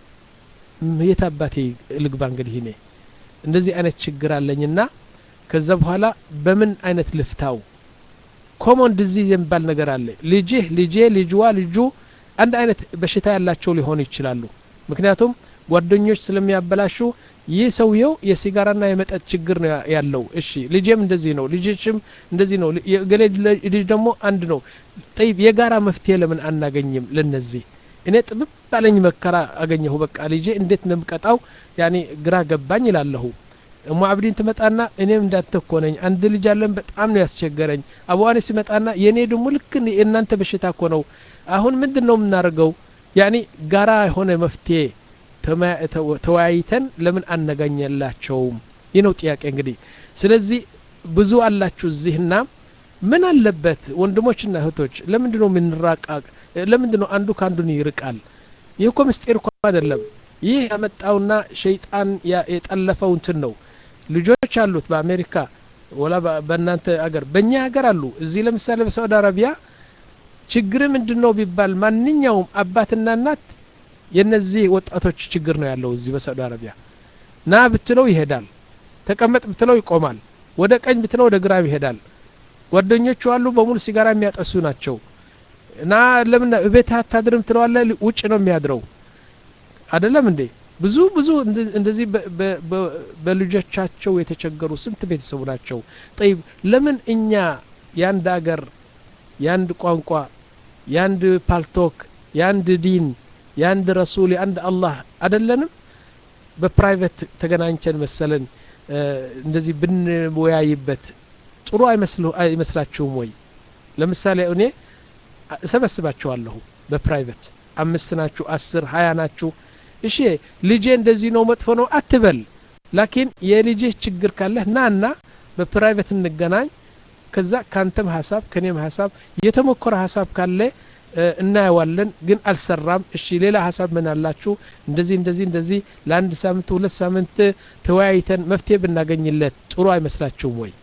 Speaker 1: የት አባቴ ልግባ እንግዲህ እኔ እንደዚህ አይነት ችግር አለኝና ከዛ በኋላ በምን አይነት ልፍታው ኮሞን ዲዚዝ የሚባል ነገር አለ ልጅህ ልጄ ልጅዋ ልጁ አንድ አይነት በሽታ ያላቸው ሊሆኑ ይችላሉ ምክንያቱም ጓደኞች ስለሚያበላሹ ይህ ሰውየው የሲጋራና የመጠጥ ችግር ነው ያለው እሺ ልጄም እንደዚህ ነው ልጅሽም እንደዚህ ነው የገሌ ልጅ ደግሞ አንድ ነው ጠይብ የጋራ መፍትሄ ለምን አናገኝም ለነዚህ እኔ ጥብብ ባለኝ መከራ አገኘሁ በቃ ልጄ እንዴት እንደምቀጣው ያኔ ግራ ገባኝ ይላለሁ እሞ አብዲን ትመጣና እኔም እንዳንተ እኮ ነኝ አንድ ልጅ አለን በጣም ነው ያስቸገረኝ አቡዋኔ ሲመጣና የእኔ ደግሞ ልክ የእናንተ በሽታ እኮ ነው አሁን ምንድን ነው የምናደርገው ያኔ ጋራ የሆነ መፍትሄ ተወያይተን ለምን አነጋኘላቸውም ይህ ነው ጥያቄ እንግዲህ ስለዚህ ብዙ አላችሁ እዚህና ምን አለበት ወንድሞችና እህቶች ለምንድ ነው የምንራቃቅ ለምንድ ነው አንዱ ከአንዱን ይርቃል ይህ እኮ ምስጢር እኮ አይደለም ይህ ያመጣውና ሸይጣን የጠለፈው እንትን ነው ልጆች አሉት በአሜሪካ ወላ በእናንተ አገር በእኛ ሀገር አሉ እዚህ ለምሳሌ በሳዑዲ አረቢያ ችግር ምንድን ነው ቢባል ማንኛውም አባትና እናት የነዚህ ወጣቶች ችግር ነው ያለው እዚህ በሳዑዲ አረቢያ ና ብትለው ይሄዳል ተቀመጥ ብትለው ይቆማል ወደ ቀኝ ብትለው ወደ ግራ ይሄዳል ጓደኞቹ አሉ በሙሉ ሲጋራ የሚያጠሱ ናቸው እና ለምን ቤት አታድርም ትለዋለ ውጭ ነው የሚያድረው አይደለም እንዴ ብዙ ብዙ እንደዚህ በልጆቻቸው የተቸገሩ ስንት ቤተሰቡ ናቸው ጠይብ ለምን እኛ የአንድ አገር የአንድ ቋንቋ የአንድ ፓልቶክ የአንድ ዲን የአንድ ረሱል የአንድ አላህ አደለንም በፕራይቬት ተገናኝተን መሰለን እንደዚህ ብንወያይበት ጥሩ አይመስላችሁም ወይ ለምሳሌ እኔ እሰበስባችኋለሁ በፕራይቬት አምስት ናችሁ አስር ሀያ ናችሁ እሺ ልጄ እንደዚህ ነው መጥፎ ነው አትበል ላኪን የልጅህ ችግር ካለህ ናና በፕራይቬት እንገናኝ ከዛ ካንተም ሀሳብ ከኔም ሀሳብ የተሞከረ ሀሳብ ካለ እናየዋለን ግን አልሰራም እሺ ሌላ ሀሳብ ምን አላችሁ እንደዚህ እንደዚህ እንደዚህ ለአንድ ሳምንት ሁለት ሳምንት ተወያይተን መፍትሄ ብናገኝለት ጥሩ አይመስላችሁም ወይ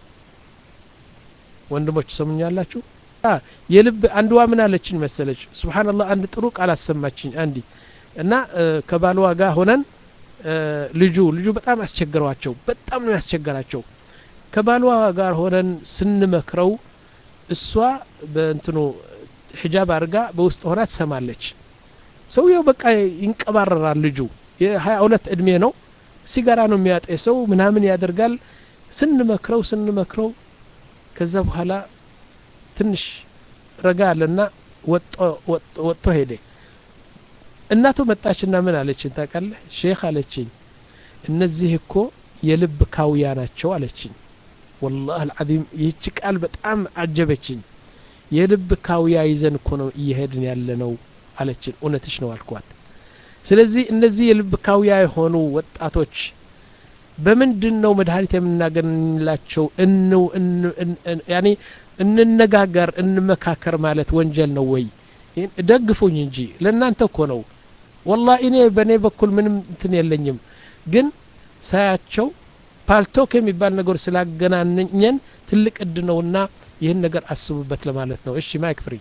Speaker 1: ወንድሞች ሰሙኛላችሁ የልብ አንድዋ ምን አለችኝ መሰለች ስብሓንላህ አንድ ጥሩ ቃል አሰማችኝ አንዲት እና ከባልዋ ጋር ሆነን ልጁ ልጁ በጣም አስቸግረዋቸው በጣም ነው ያስቸገራቸው ከባልዋ ጋር ሆነን ስንመክረው እሷ በእንትኑ ሒጃብ አድርጋ በውስጥ ሆና ትሰማለች ሰውየው በቃ ይንቀባረራል ልጁ የሀያ ሁለት እድሜ ነው ሲጋራ ነው የሚያጤሰው ምናምን ያደርጋል ስንመክረው ስንመክረው ከዛ በኋላ ትንሽ ረጋ አለና ወጥቶ ሄደ እናቱ መጣችና ምን አለችኝ ታውቃለህ ሼክ አለችኝ እነዚህ እኮ የልብ ካውያ ናቸው አለችኝ ወላህ አልዓዚም ይህች ቃል በጣም አጀበችኝ የልብ ካውያ ይዘን እኮ ነው እየሄድን ያለ ነው አለችን እውነትሽ ነው አልኳት ስለዚህ እነዚህ የልብ ካውያ የሆኑ ወጣቶች በምንድን ነው መድኃኒት የምናገኝላቸው ያኔ እንነጋገር እንመካከር ማለት ወንጀል ነው ወይ ደግፉኝ እንጂ ለእናንተ እኮ ነው ወላ እኔ በእኔ በኩል ምንም እንትን የለኝም ግን ሳያቸው ፓልቶክ የሚባል ነገር ስላገናኘን ትልቅ እድ ነውና ይህን ነገር አስቡበት ለማለት ነው እሺ ማይክ ፍሪ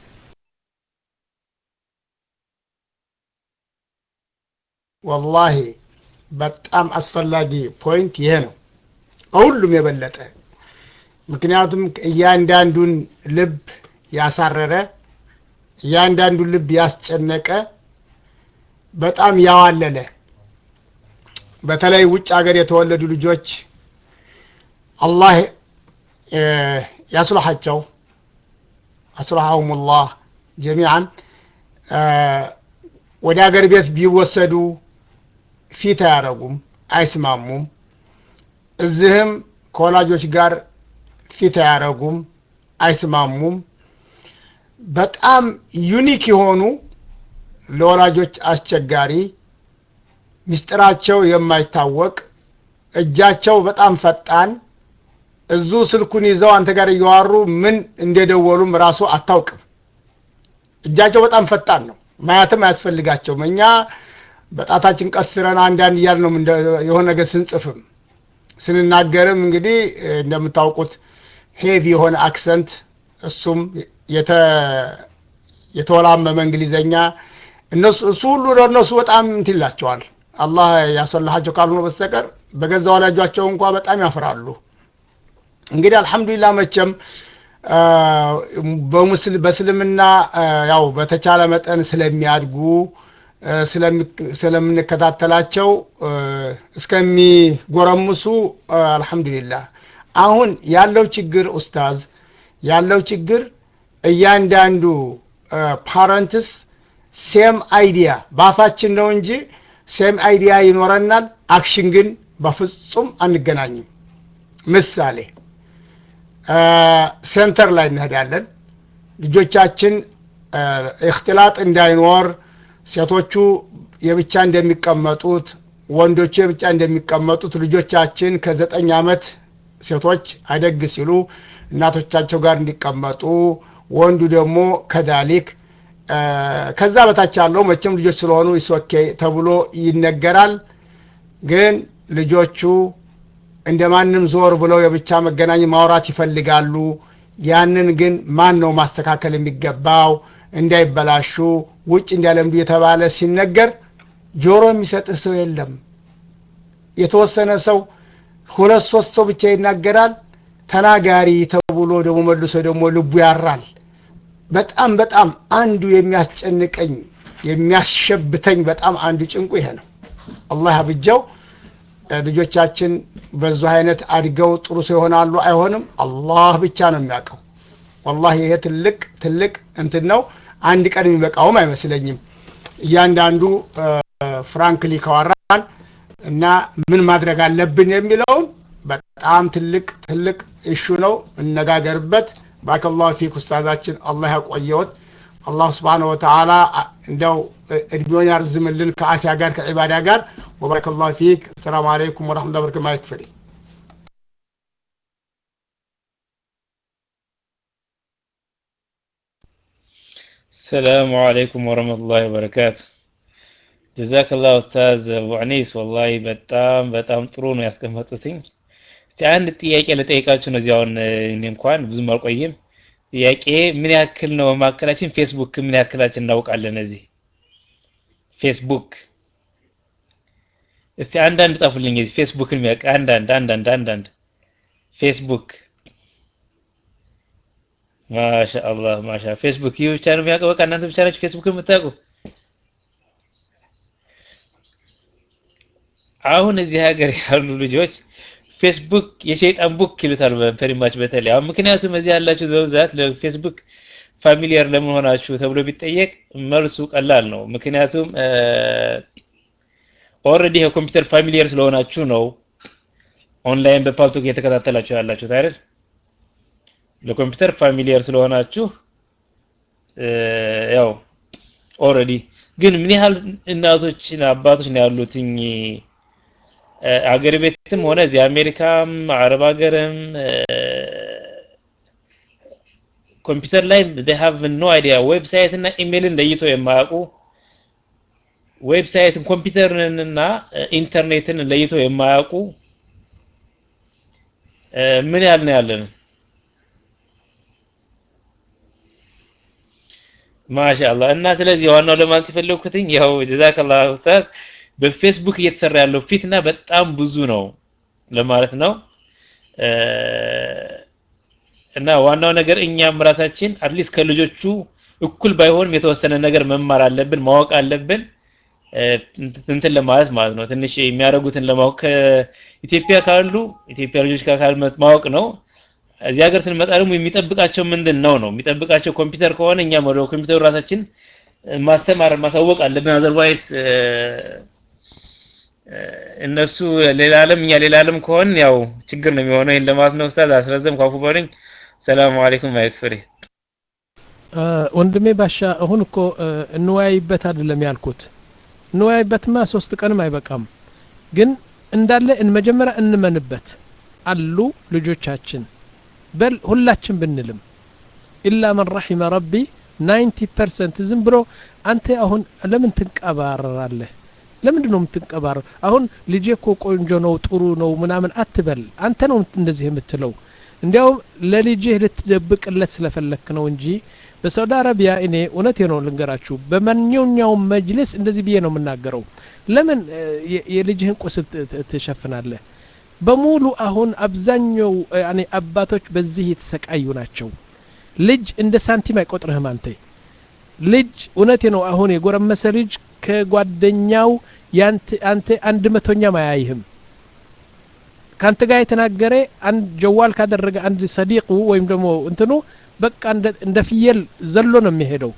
Speaker 2: ወላሂ በጣም አስፈላጊ ፖይንት ይሄ ነው ከሁሉም የበለጠ ምክንያቱም እያንዳንዱን ልብ ያሳረረ እያንዳንዱን ልብ ያስጨነቀ በጣም ያዋለለ በተለይ ውጭ ሀገር የተወለዱ ልጆች አላህ ያስልሓቸው አስልሓሁም ላህ ጀሚዓን ወደ ሀገር ቤት ቢወሰዱ ፊት አያረጉም አይስማሙም እዚህም ከወላጆች ጋር ፊት አያረጉም አይስማሙም በጣም ዩኒክ የሆኑ ለወላጆች አስቸጋሪ ምስጢራቸው የማይታወቅ እጃቸው በጣም ፈጣን እዙ ስልኩን ይዘው አንተ ጋር እያዋሩ ምን እንደደወሉም ራሱ አታውቅም እጃቸው በጣም ፈጣን ነው ማያትም አያስፈልጋቸውም እኛ በጣታችን ቀስረን አንዳንድ እያል ነው የሆነ ነገር ስንጽፍም ስንናገርም እንግዲህ እንደምታውቁት ሄቪ የሆነ አክሰንት እሱም የተወላመመ እንግሊዘኛ እነሱ እሱ ሁሉ ለእነሱ በጣም እንትን ይላቸዋል አላህ ያሰላሃቸው ካልሆነ በስተቀር በገዛ ወላጇቸው እንኳ በጣም ያፍራሉ እንግዲህ አልሐምዱሊላህ መቼም በእስልምና ያው በተቻለ መጠን ስለሚያድጉ ስለምንከታተላቸው እስከሚጎረምሱ አልሐምዱሊላህ አሁን ያለው ችግር ኡስታዝ ያለው ችግር እያንዳንዱ ፓረንትስ ሴም አይዲያ በአፋችን ነው እንጂ ሴም አይዲያ ይኖረናል አክሽን ግን በፍጹም አንገናኝም ምሳሌ ሴንተር ላይ እንሄዳለን ልጆቻችን እክትላጥ እንዳይኖር ሴቶቹ የብቻ እንደሚቀመጡት ወንዶቹ የብቻ እንደሚቀመጡት ልጆቻችን ከዘጠኝ ዓመት ሴቶች አደግ ሲሉ እናቶቻቸው ጋር እንዲቀመጡ ወንዱ ደግሞ ከዳሊክ ከዛ በታች ያለው መቼም ልጆች ስለሆኑ ይሶኬ ተብሎ ይነገራል ግን ልጆቹ እንደ ማንም ዞር ብለው የብቻ መገናኝ ማውራት ይፈልጋሉ ያንን ግን ማን ነው ማስተካከል የሚገባው እንዳይበላሹ ውጭ እንዲያለምዱ የተባለ ሲነገር ጆሮ የሚሰጥህ ሰው የለም የተወሰነ ሰው ሁለት ሶስት ሰው ብቻ ይናገራል ተናጋሪ ተብሎ ደግሞ መልሶ ደግሞ ልቡ ያራል በጣም በጣም አንዱ የሚያስጨንቀኝ የሚያሸብተኝ በጣም አንዱ ጭንቁ ይሄ ነው አላህ ያብጀው ልጆቻችን በዙ አይነት አድገው ጥሩ ሰው ይሆናሉ አይሆንም አላህ ብቻ ነው የሚያውቀው ወላሂ ይሄ ትልቅ ትልቅ እንትን ነው አንድ ቀን የሚበቃውም አይመስለኝም እያንዳንዱ ፍራንክሊ ካወራን እና ምን ማድረግ አለብን የሚለውን በጣም ትልቅ ትልቅ እሹ ነው እነጋገርበት ባረከላሁ ፊክ ኡስታዛችን አላህ ያቆየዎት አላህ ስብሓን ወተዓላ እንደው እድሜውን ያርዝምልን ከአፊያ ጋር ከዒባዳ ጋር ወባረከላሁ ፊክ ሰላም አለይኩም ወረሕመቱላሂ ወበረካቱህ ማየት ፍሪ
Speaker 6: السلام عليكم ورحمة الله وبركاته جزاك الله أستاذ أبو عنيس والله በጣም በጣም ጥሩ ነው ያስቀመጡትኝ እስቲ አንድ ጥያቄ ልጠይቃችሁ ነው እዚያውን እኔ እንኳን ብዙም አልቆይም ጥያቄ ምን ያክል ነው በማካከላችን ፌስቡክ ምን ያክላችን እናውቃለን እዚህ ፌስቡክ እስቲ አንዳንድ ጻፉልኝ እዚህ ፌስቡክን የሚያውቅ አንዳንድ አንዳንድ አንዳንድ ፌስቡክ ማሻአላህ ማሻ ፌስቡክ ይህ ብቻ ነው የሚያውቀው በቃ እናንተ ብቻ ናችሁ ፌስቡክ የምታውቁ አሁን እዚህ ሀገር ያሉ ልጆች ፌስቡክ የሸይጣን ቡክ ይሉታል ፐሪማች በተለይ አሁን ምክንያቱም እዚህ ያላችሁ በብዛት ለፌስቡክ ፋሚሊየር ለምን ሆናችሁ ተብሎ ቢጠየቅ መልሱ ቀላል ነው ምክንያቱም ኦልሬዲ የኮምፒውተር ፋሚሊየር ስለሆናችሁ ነው ኦንላይን በፓልቶክ እየተከታተላችሁ ያላችሁት አይደል ለኮምፒውተር ፋሚሊየር ስለሆናችሁ ያው ኦልሬዲ ግን ምን ያህል እናቶች አባቶች ነው ያሉትኝ አገር ቤትም ሆነ እዚህ አሜሪካም አረብ ሀገርም ኮምፒውተር ላይ they have no idea ዌብሳይት እና ኢሜይልን ለይቶ የማያውቁ ዌብሳይትን ኮምፒውተርን እና ኢንተርኔትን ለይቶ የማያውቁ ምን ያህል ነው ያለን ማሻአላህ እና ስለዚህ ዋናው ለማለት የፈለኩትኝ ያው ጀዛከላህ ኡስታዝ በፌስቡክ እየተሰራ ያለው ፊትና በጣም ብዙ ነው ለማለት ነው እና ዋናው ነገር እኛም ራሳችን አትሊስት ከልጆቹ እኩል ባይሆንም የተወሰነ ነገር መማር አለብን ማወቅ አለብን እንትን ለማለት ማለት ነው ትንሽ የሚያደርጉትን ለማወቅ ከኢትዮጵያ ካሉ ኢትዮጵያ ልጆች ካሉ ማወቅ ነው እዚህ ሀገር ስንመጣ ደግሞ የሚጠብቃቸው ምንድን ነው ነው የሚጠብቃቸው ኮምፒውተር ከሆነ እኛም ወደ ኮምፒውተሩ ራሳችን ማስተማር ማሳወቅ አለብን አዘርዋይስ እነሱ ሌላ ዓለም እኛ ሌላ ዓለም ከሆን ያው ችግር ነው የሚሆነው ይሄን ለማለት ነው ኡስታዝ አስረዘም ካፉ በሉኝ ሰላም አለይኩም ማይክፍሪ
Speaker 1: ወንድሜ ባሻ አሁን እኮ እንወያይበት አይደለም ያልኩት እንወያይበትማ ሶስት ቀንም አይበቃም ግን እንዳለ መጀመሪያ እንመንበት አሉ ልጆቻችን በል ሁላችን ብንልም ኢላ መን ረሒመ ረቢ ናይንቲ ፐርሰንት ዝም ብሎ አንተ አሁን ለምን ትንቀባረራለህ ለምንድን ነው የምትንቀባረር አሁን ልጄ እኮ ቆንጆ ነው ጥሩ ነው ምናምን አትበል አንተ ነው እንደዚህ የምትለው እንዲያውም ለልጅህ ልትደብቅለት ስለፈለክ ነው እንጂ በሳውዲ አረቢያ እኔ እውነቴ ነው ልንገራችሁ በማንኛውም መጅልስ እንደዚህ ብዬ ነው የምናገረው ለምን የልጅህን ቁስል ትሸፍናለህ በሙሉ አሁን አብዛኛው ያኔ አባቶች በዚህ የተሰቃዩ ናቸው ልጅ እንደ ሳንቲም አይቆጥርህም አንተ ልጅ እውነቴ ነው አሁን የጎረመሰ ልጅ ከጓደኛው አንተ አንድ መቶኛም አያይህም ከአንተ ጋር የተናገረ አንድ ጀዋል ካደረገ አንድ ሰዲቁ ወይም ደግሞ እንትኑ በቃ እንደ ፍየል ዘሎ ነው የሚሄደው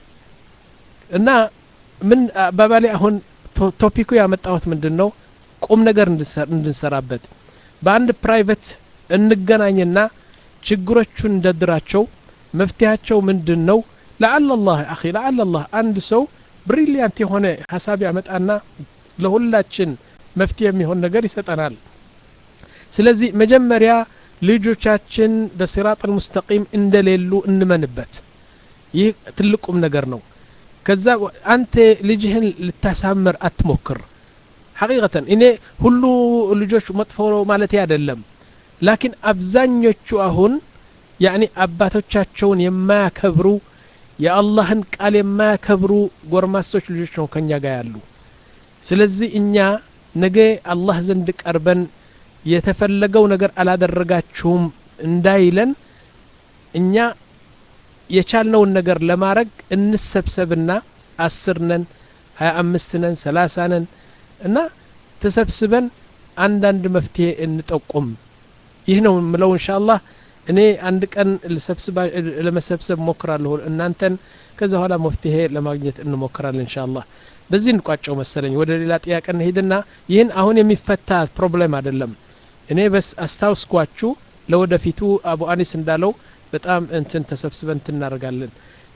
Speaker 1: እና ምን አባባሌ አሁን ቶፒኩ ያመጣሁት ምንድን ነው ቁም ነገር እንድንሰራበት በአንድ ፕራይቬት እንገናኝና ችግሮቹን እንደድራቸው መፍትሄያቸው ምንድን ነው ለአለ ላህ አኺ ለአለ ላህ አንድ ሰው ብሪሊያንት የሆነ ሀሳብ ያመጣና ለሁላችን መፍትሄ የሚሆን ነገር ይሰጠናል ስለዚህ መጀመሪያ ልጆቻችን በሲራጥ ሙስተቂም እንደሌሉ እንመንበት ይህ ትልቁም ነገር ነው ከዛ አንተ ልጅህን ልታሳምር አትሞክር ሐቂቀተን እኔ ሁሉ ልጆች መጥፎ ማለት አይደለም ላኪን አብዛኞቹ አሁን ያኒ አባቶቻቸውን የማያከብሩ የአላህን ቃል የማያከብሩ ጎርማሶች ልጆች ነው ከኛ ጋር ያሉ ስለዚህ እኛ ነገ አላህ ዘንድ ቀርበን የተፈለገው ነገር አላደረጋችሁም እንዳይለን እኛ የቻልነውን ነገር ለማድረግ እንሰብሰብና አስር ነን ሀያ አምስት ነን ሰላሳ ነን እና ተሰብስበን አንዳንድ መፍትሄ እንጠቁም ይህ ነው ምለው እንሻ አላህ እኔ አንድ ቀን ለመሰብሰብ ሞክራለሁ እናንተን ከዛ በኋላ መፍትሄ ለማግኘት እንሞክራለን እንሻ አላህ በዚህ እንቋጨው መሰለኝ ወደ ሌላ ጥያቄ እንሄድና ይህን አሁን የሚፈታ ፕሮብሌም አይደለም እኔ በስ አስታውስኳችሁ ለወደፊቱ አቡ አኒስ እንዳለው በጣም እንትን ተሰብስበን እናደርጋለን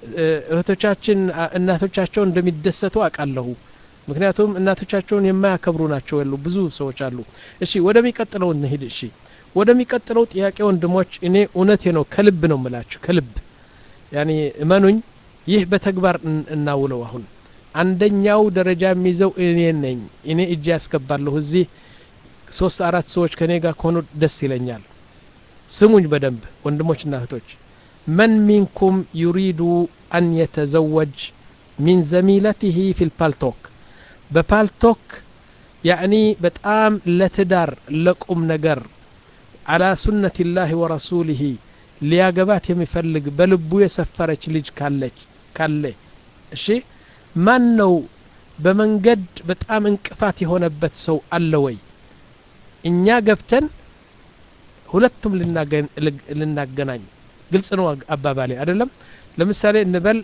Speaker 1: እህቶቻችን እናቶቻቸው እንደሚደሰቱ አውቃለሁ ምክንያቱም እናቶቻቸውን የማያከብሩ ናቸው ያሉ ብዙ ሰዎች አሉ እሺ ወደሚቀጥለው እንሂድ እሺ ወደሚቀጥለው ጥያቄ ወንድሞች እኔ እውነቴ ነው ከልብ ነው ምላችሁ ከልብ ያኒ እመኑኝ ይህ በተግባር እናውለው አሁን አንደኛው ደረጃ የሚይዘው እኔ ነኝ እኔ እጅ ያስገባለሁ እዚህ ሶስት አራት ሰዎች ከኔ ጋር ከሆኑ ደስ ይለኛል ስሙኝ በደንብ ወንድሞችና እህቶች መን ሚንኩም ዩሪዱ አን የተዘወጅ ሚን ዘሚለትህ ፊ ልፓልቶክ በፓልቶክ ያዕኒ በጣም ለትዳር ለቁም ነገር አላ ሱነት ላህ ወረሱሊህ ሊያገባት የሚፈልግ በልቡ የሰፈረች ልጅ ካለች ካለ እሺ ማን ነው በመንገድ በጣም እንቅፋት የሆነበት ሰው አለ ወይ እኛ ገብተን ሁለቱም ልናገናኝ ግልጽ ነው አባባሌ አይደለም ለምሳሌ እንበል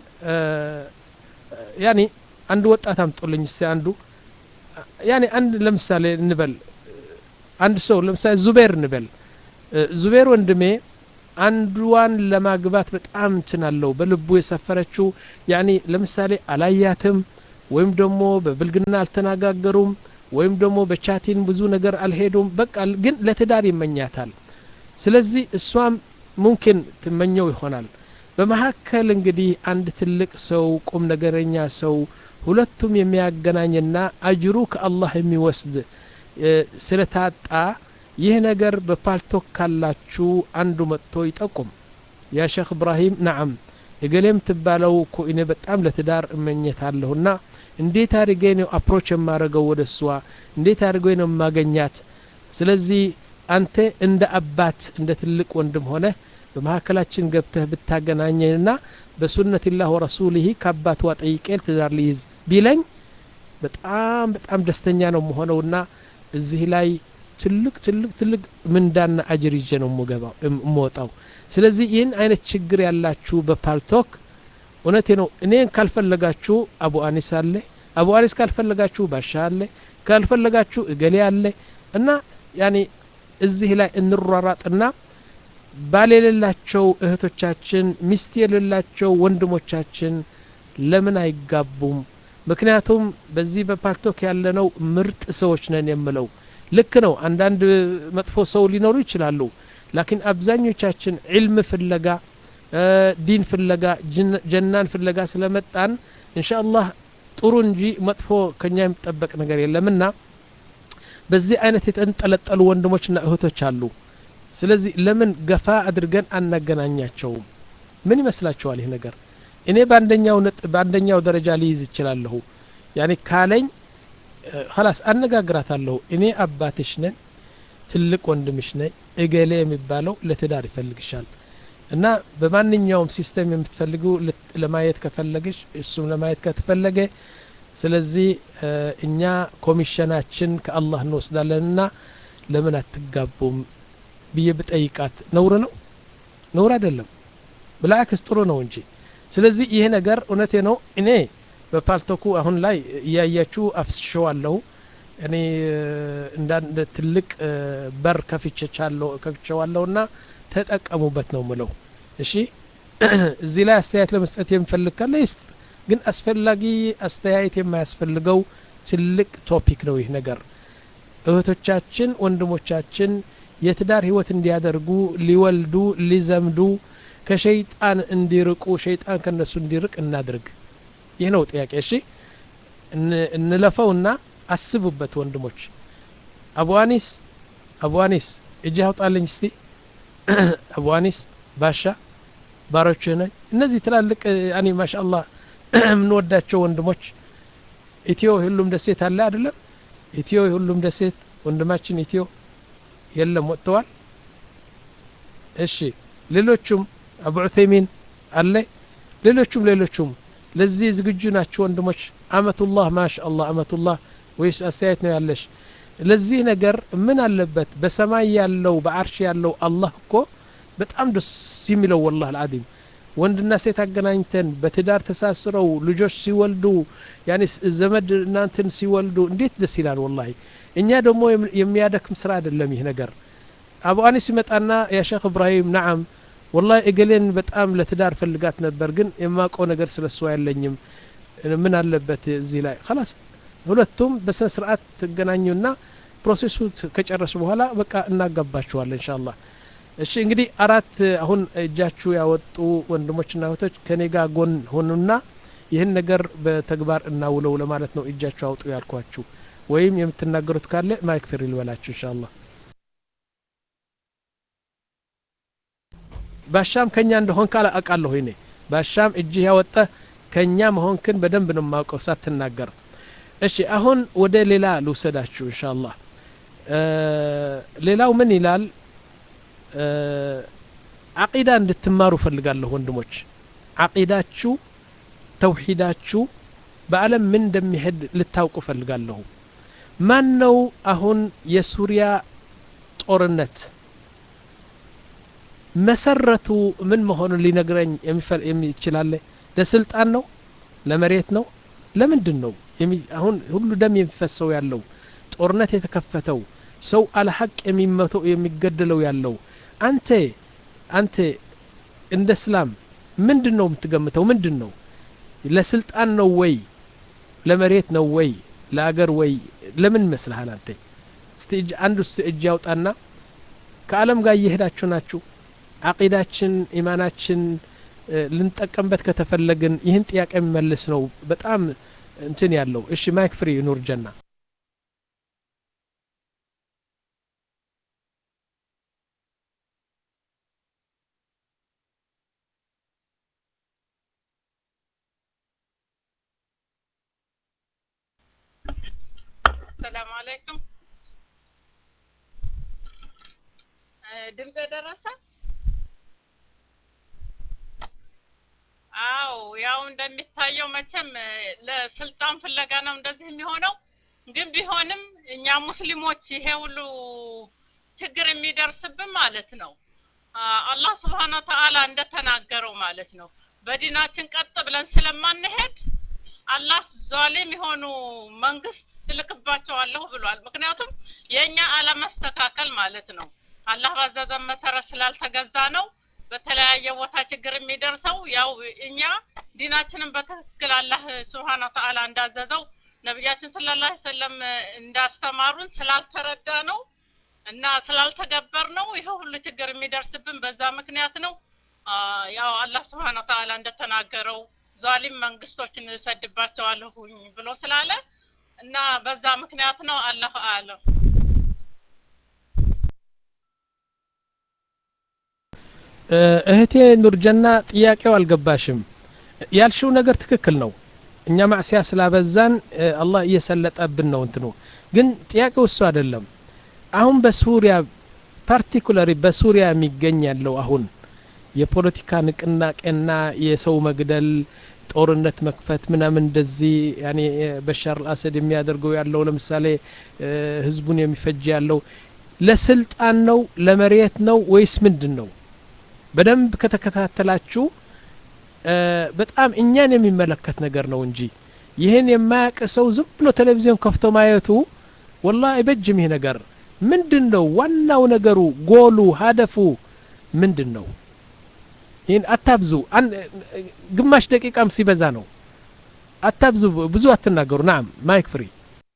Speaker 1: ያኒ አንድ ወጣት አምጦልኝ እስቲ አንዱ ያኒ አንድ ለምሳሌ እንበል አንድ ሰው ለምሳሌ ዙቤር እንበል ዙቤር ወንድሜ አንዷን ለማግባት በጣም እንትን አለው በልቡ የሰፈረችው ያኒ ለምሳሌ አላያትም ወይም ደግሞ በብልግና አልተነጋገሩም ወይም ደግሞ በቻቲን ብዙ ነገር አልሄዱም በቃ ግን ለትዳር ይመኛታል ስለዚህ እሷም ሙምኪን ትመኘው ይሆናል በመካከል እንግዲህ አንድ ትልቅ ሰው ቁም ነገረኛ ሰው ሁለቱም የሚያገናኝና አጅሩ ከአላህ የሚወስድ ስለታጣ ይህ ነገር በፓልቶክ ካላችሁ አንዱ መጥቶ ይጠቁም ያ ሼክ እብራሂም ነዓም እገሌም ትባለው እኮ እኔ በጣም ለትዳር እመኘታለሁና እንዴት አድርጌ ነው አፕሮች የማደርገው ወደ እሷ እንዴት አድርጌ ነው የማገኛት ስለዚህ አንተ እንደ አባት እንደ ትልቅ ወንድም ሆነ በመካከላችን ገብተህ ብታገናኘንና በሱነትላህ ወረሱልህ ከአባትዋ ጠይቄ ትዳር ሊይዝ ቢለኝ በጣም በጣም ደስተኛ ነው መሆነውና እዚህ ላይ ትልቅ ትልቅ ትልቅ ምንዳና አጅር ይዤ ነው የምወጣው ስለዚህ ይህን አይነት ችግር ያላችሁ በፓልቶክ እውነቴ ነው እኔን ካልፈለጋችሁ አቡ አኒስ አለ አቡ አኒስ ካልፈለጋችሁ ባሻ አለ ካልፈለጋችሁ እገሌ አለ እና ያኔ እዚህ ላይ እንሯራጥና ባል የሌላቸው እህቶቻችን ሚስት የሌላቸው ወንድሞቻችን ለምን አይጋቡም ምክንያቱም በዚህ በፓርቶክ ያለነው ምርጥ ሰዎች ነን የምለው ልክ ነው አንዳንድ መጥፎ ሰው ሊኖሩ ይችላሉ ላኪን አብዛኞቻችን ዕልም ፍለጋ ዲን ፍለጋ ጀናን ፍለጋ ስለመጣን እንሻ አላህ ጥሩ እንጂ መጥፎ ከኛ የሚጠበቅ ነገር የለምና በዚህ አይነት የተንጠለጠሉ ወንድሞችና እህቶች አሉ ስለዚህ ለምን ገፋ አድርገን አናገናኛቸውም ምን ይመስላችኋል ይህ ነገር እኔ በአንደኛው ነጥ በአንደኛው ደረጃ ሊይዝ ይችላለሁ ያኔ ካለኝ ላስ አነጋግራታለሁ እኔ አባትሽ ነን ትልቅ ወንድምሽ ነኝ እገሌ የሚባለው ለትዳር ይፈልግሻል እና በማንኛውም ሲስተም የምትፈልጉ ለማየት ከፈለግሽ እሱም ለማየት ከተፈለገ ስለዚህ እኛ ኮሚሽናችን ከአላህ እንወስዳለንና ለምን አትጋቡም ብዬ ብጠይቃት ነውር ነው ነውር አይደለም ብላክስ ጥሩ ነው እንጂ ስለዚህ ይሄ ነገር እውነቴ ነው እኔ በፓልቶኩ አሁን ላይ እያያችሁ አፍስሸዋለሁ እኔ እንዳንድ ትልቅ በር ከፍቼዋለሁና ተጠቀሙበት ነው ምለው እሺ እዚህ ላይ አስተያየት ለመስጠት የምፈልግ ካለ ይስጥ ግን አስፈላጊ አስተያየት የማያስፈልገው ትልቅ ቶፒክ ነው ይህ ነገር እህቶቻችን ወንድሞቻችን የትዳር ህይወት እንዲያደርጉ ሊወልዱ ሊዘምዱ ከሸይጣን እንዲርቁ ሸይጣን ከነሱ እንዲርቅ እናድርግ ይህ ነው ጥያቄ እሺ እንለፈውና አስቡበት ወንድሞች አቡአኒስ አቡአኒስ እጅ አውጣልኝ እስቲ አቡአኒስ ባሻ ባሮችህ ነኝ እነዚህ ትላልቅ አኒ ማሻአላህ የምንወዳቸው ወንድሞች ኢትዮ ሁሉም ደሴት አለ አይደለም ኢትዮ ሁሉም ደሴት ወንድማችን ኢትዮ የለም ወጥተዋል እሺ ሌሎቹም አቡ ዑተይሚን አለ ሌሎቹም ሌሎቹም ለዚህ ዝግጁ ናቸው ወንድሞች አመቱላህ ማሻአላህ አመቱላህ ወይስ አስተያየት ነው ያለሽ ለዚህ ነገር ምን አለበት በሰማይ ያለው በአርሽ ያለው አላህ እኮ በጣም ደስ የሚለው ወላህ አልዓዚም ወንድና ሴት አገናኝተን በትዳር ተሳስረው ልጆች ሲወልዱ ያኔ ዘመድ እናንትን ሲወልዱ እንዴት ደስ ይላል ወላሂ እኛ ደግሞ የሚያደክም ስራ አይደለም ይህ ነገር አቡ አኒስ ይመጣና ያ ሼክ እብራሂም ነዓም ወላሂ እገሌን በጣም ለትዳር ፈልጋት ነበር ግን የማውቀው ነገር ስለ እሷ ያለኝም ምን አለበት እዚህ ላይ ላስ ሁለቱም በስነ ስርዓት ትገናኙና ፕሮሴሱ ከጨረሱ በኋላ በቃ እናጋባችኋለን እንሻ አላህ እሺ እንግዲህ አራት አሁን እጃችሁ ያወጡ ወንድሞችና እህቶች ከኔ ጋር ጎን ሆኑና ይህን ነገር በተግባር እናውለው ለማለት ነው እጃችሁ አውጡ ያልኳችሁ ወይም የምትናገሩት ካለ ማይክ ፍሪ ልበላችሁ እንሻ አላህ ባሻም ከኛ እንደሆን ካለ አውቃለሁ እኔ ባሻም እጅህ ያወጣ ከኛ መሆንክን በደንብ ነው የማውቀው ሳትናገር እሺ አሁን ወደ ሌላ ልውሰዳችሁ እንሻ አላህ ሌላው ምን ይላል አቂዳ እንድትማሩ ፈልጋለሁ ወንድሞች አቂዳችሁ ተውሂዳችሁ በአለም ምን እንደሚሄድ ልታውቁ ፈልጋለሁ ማን ነው አሁን የሱሪያ ጦርነት መሰረቱ ምን መሆኑን ሊነግረኝ የሚችላለ ለስልጣን ነው ለመሬት ነው ለምንድን ነው አሁን ሁሉ ደም የሚፈሰው ያለው ጦርነት የተከፈተው ሰው አለሐቅ የሚመተው የሚገደለው ያለው አንተ አንተ እንደ እስላም ምንድን ነው የምትገምተው ምንድን ነው ለስልጣን ነው ወይ ለመሬት ነው ወይ ለአገር ወይ ለምን ይመስልሃል አንተ እስቲ እጅ አንድ ውስጥ እጅ ያውጣና ከአለም ጋር እየሄዳችሁ ናችሁ አቂዳችን ኢማናችን ልንጠቀምበት ከተፈለግን ይህን ጥያቄ የሚመልስ ነው በጣም እንትን ያለው እሺ ማይክ ፍሪ ኑር ጀና
Speaker 7: ሰላም አለይኩም ድምፅ ደረሰ አው ያው እንደሚታየው መቼም ለስልጣን ፍለጋ ነው እንደዚህ የሚሆነው ግን ቢሆንም እኛ ሙስሊሞች ይሄ ሁሉ ችግር የሚደርስብን ማለት ነው አላህ ስብሓን ወተአላ እንደተናገረው ማለት ነው በዲናችን ቀጥ ብለን ስለማንሄድ አላህ ዛሊም የሆኑ መንግስት እልክባቸዋለሁ ብሏል ምክንያቱም የእኛ አለመስተካከል ማለት ነው አላህ ባዘዘን መሰረት ስላልተገዛ ነው በተለያየ ቦታ ችግር የሚደርሰው። ያው እኛ ዲናችንን በትክክል አላህ ስብሓነ ወተዓላ እንዳዘዘው ነቢያችን ሰለላሁ ዐለይሂ ወሰለም እንዳስተማሩን ስላልተረዳ ነው እና ስላልተገበር ነው ይሄ ሁሉ ችግር የሚደርስብን በዛ ምክንያት ነው። አ፣ ያው አላህ ስብሓነ ወተዓላ እንደተናገረው ዟሊም መንግስቶችን እሰድባቸዋለሁኝ ብሎ ስላለ እና በዛ ምክንያት ነው። አላሁ አለም።
Speaker 1: እ፣ እህቴ ኑርጀና ጥያቄው አልገባሽም። ያልሽው ነገር ትክክል ነው። እኛ ማዕሲያ ስላበዛን እ፣ አላህ እየሰለጠብን ነው እንትኑ። ግን ጥያቄው እሱ አይደለም። አሁን በሱሪያ ፓርቲኩላሪ በሱሪያ የሚገኝ ያለው አሁን የፖለቲካ ንቅናቄና የሰው መግደል ጦርነት መክፈት ምናምን እንደዚህ ያኔ እ፣ በሻር አልአሰድ የሚያደርገው ያለው ለምሳሌ እ፣ ህዝቡን የሚፈጅ ያለው ለስልጣን ነው ለመሬት ነው ወይስ ምንድን ነው? በደንብ ከተከታተላችሁ እ፣ በጣም እኛን የሚመለከት ነገር ነው እንጂ ይህን የማያውቅ ሰው ዝም ብሎ ቴሌቪዥን ከፍቶ ማየቱ ወላ አይበጅም። ይህ ነገር ምንድን ነው? ዋናው ነገሩ ጎሉ ሀደፉ ምንድን ነው? ይህን አታብዙ። አን- ግማሽ ደቂቃም ሲበዛ ነው። አታብዙ፣ ብዙ አትናገሩ። ናም ማይክ ፍሪ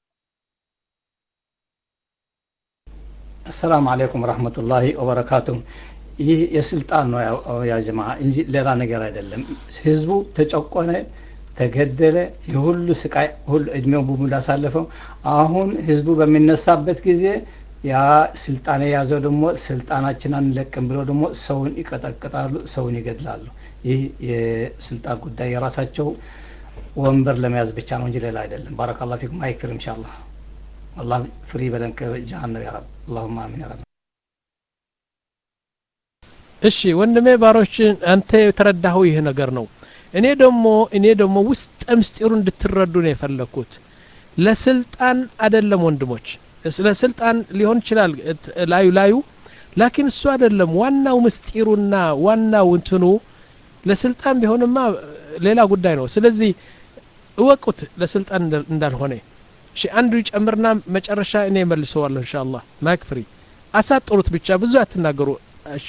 Speaker 3: አሰላሙ አለይኩም ወረህመቱላሂ ወበረካቱ። ይህ የስልጣን ነው ያው- ያ ጀማ እንጂ ሌላ ነገር አይደለም። ህዝቡ ተጨቆነ፣ ተገደለ፣ የሁሉ ስቃይ ሁሉ እድሜው በሙሉ አሳለፈው። አሁን ህዝቡ በሚነሳበት ጊዜ ያ ስልጣን የያዘው ደግሞ ስልጣናችን አንለቅም ብሎ ደግሞ ሰውን ይቀጠቅጣሉ፣ ሰውን ይገድላሉ። ይህ የስልጣን ጉዳይ የራሳቸው ወንበር ለመያዝ ብቻ ነው እንጂ ሌላ አይደለም። ባረካላሁ ፊኩም። አይክር ኢንሻአላህ አላህ ፍሪ በለን ከጀሃነም ያ ረብ። አላሁማ አሚን ያ ረብ።
Speaker 1: እሺ ወንድሜ ባሮችን አንተ የተረዳኸው ይህ ነገር ነው። እኔ ደግሞ እኔ ደግሞ ውስጠ ምስጢሩ እንድትረዱ ነው የፈለግኩት። ለስልጣን አይደለም ወንድሞች፣ ስለ ስልጣን ሊሆን ይችላል እት- ላዩ ላዩ ላኪን እሱ አይደለም ዋናው ምስጢሩና ዋናው እንትኑ ለስልጣን ቢሆንማ ሌላ ጉዳይ ነው። ስለዚህ እወቁት ለስልጣን እንደ- እንዳልሆነ። እሺ አንዱ ይጨምርና መጨረሻ እኔ መልሰዋለሁ ኢንሻአላህ። ማይክ ፍሪ አሳጥሩት ብቻ ብዙ አትናገሩ። እሺ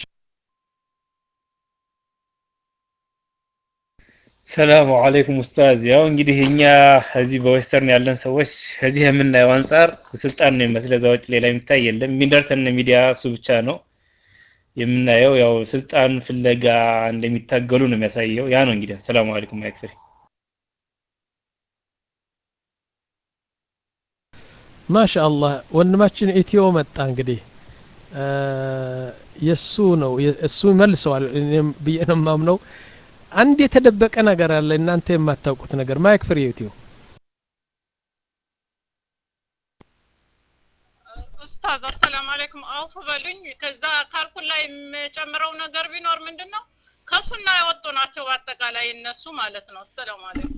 Speaker 6: ሰላሙ አለይኩም ኡስታዝ። ያው እንግዲህ እኛ እዚህ በዌስተርን ያለን ሰዎች ከዚህ የምናየው አንጻር ስልጣን ነው የሚመስለው። እዛ ውጭ ሌላ የሚታይ የለም። የሚደርሰን ሚዲያ እሱ ብቻ ነው የምናየው። ያው ስልጣን ፍለጋ እንደሚታገሉ ነው የሚያሳየው። ያ ነው እንግዲህ። ሰላሙ አለይኩም ማይክፍሪ
Speaker 1: ማሻአላህ ወንድማችን ኢትዮ መጣ እንግዲህ እ፣ የሱ ነው የ- እሱ ይመልሰዋል እኔም ብዬ ነው የማምነው። አንድ የተደበቀ ነገር አለ እናንተ የማታውቁት ነገር። ማይክ ፍሪ ኢትዮ
Speaker 7: ኡስታዝ አሰላሙ አለይኩም አውፍ በሉኝ። ከዛ ካልኩል ላይ የምጨምረው ነገር ቢኖር ምንድን ነው ከሱና የወጡ ናቸው በአጠቃላይ እነሱ ማለት ነው። አሰላሙ አለይኩም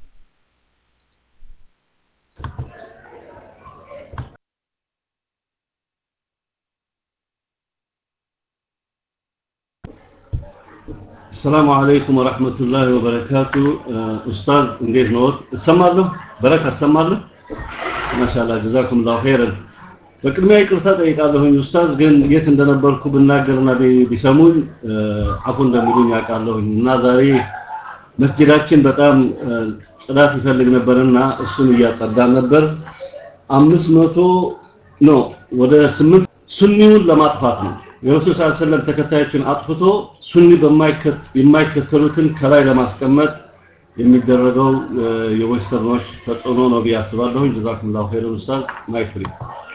Speaker 8: السلام عليكم ورحمة الله وبركاته آه، أستاذ እንዴት ነዎት? እሰማለሁ። በረካ እሰማለሁ። ማሻአላህ ጀዛኩም ላሁ ኸይረን። በቅድሚያ ይቅርታ ጠይቃለሁኝ ኡስታዝ፣ ግን የት እንደነበርኩ ብናገርና ቢ- ቢሰሙኝ አ፣ አፉ እንደሚሉኝ ያውቃለሁኝ እና ዛሬ መስጂዳችን በጣም አ፣ ጽዳት ይፈልግ ነበርና እሱን እያጸዳን ነበር። አምስት መቶ ነው ወደ ስምንት ሱኒውን ለማጥፋት ነው የረሱል ሰለላሁ ዐለይሂ ወሰለም ተከታዮችን አጥፍቶ ሱኒ በማይከት የማይከተሉትን ከላይ ለማስቀመጥ የሚደረገው አ፣ የዌስተርኖች ተጽዕኖ ነው ብዬ አስባለሁኝ። ጀዛኩምላሁ ኸይረን ኡስታዝ ማይፍሪ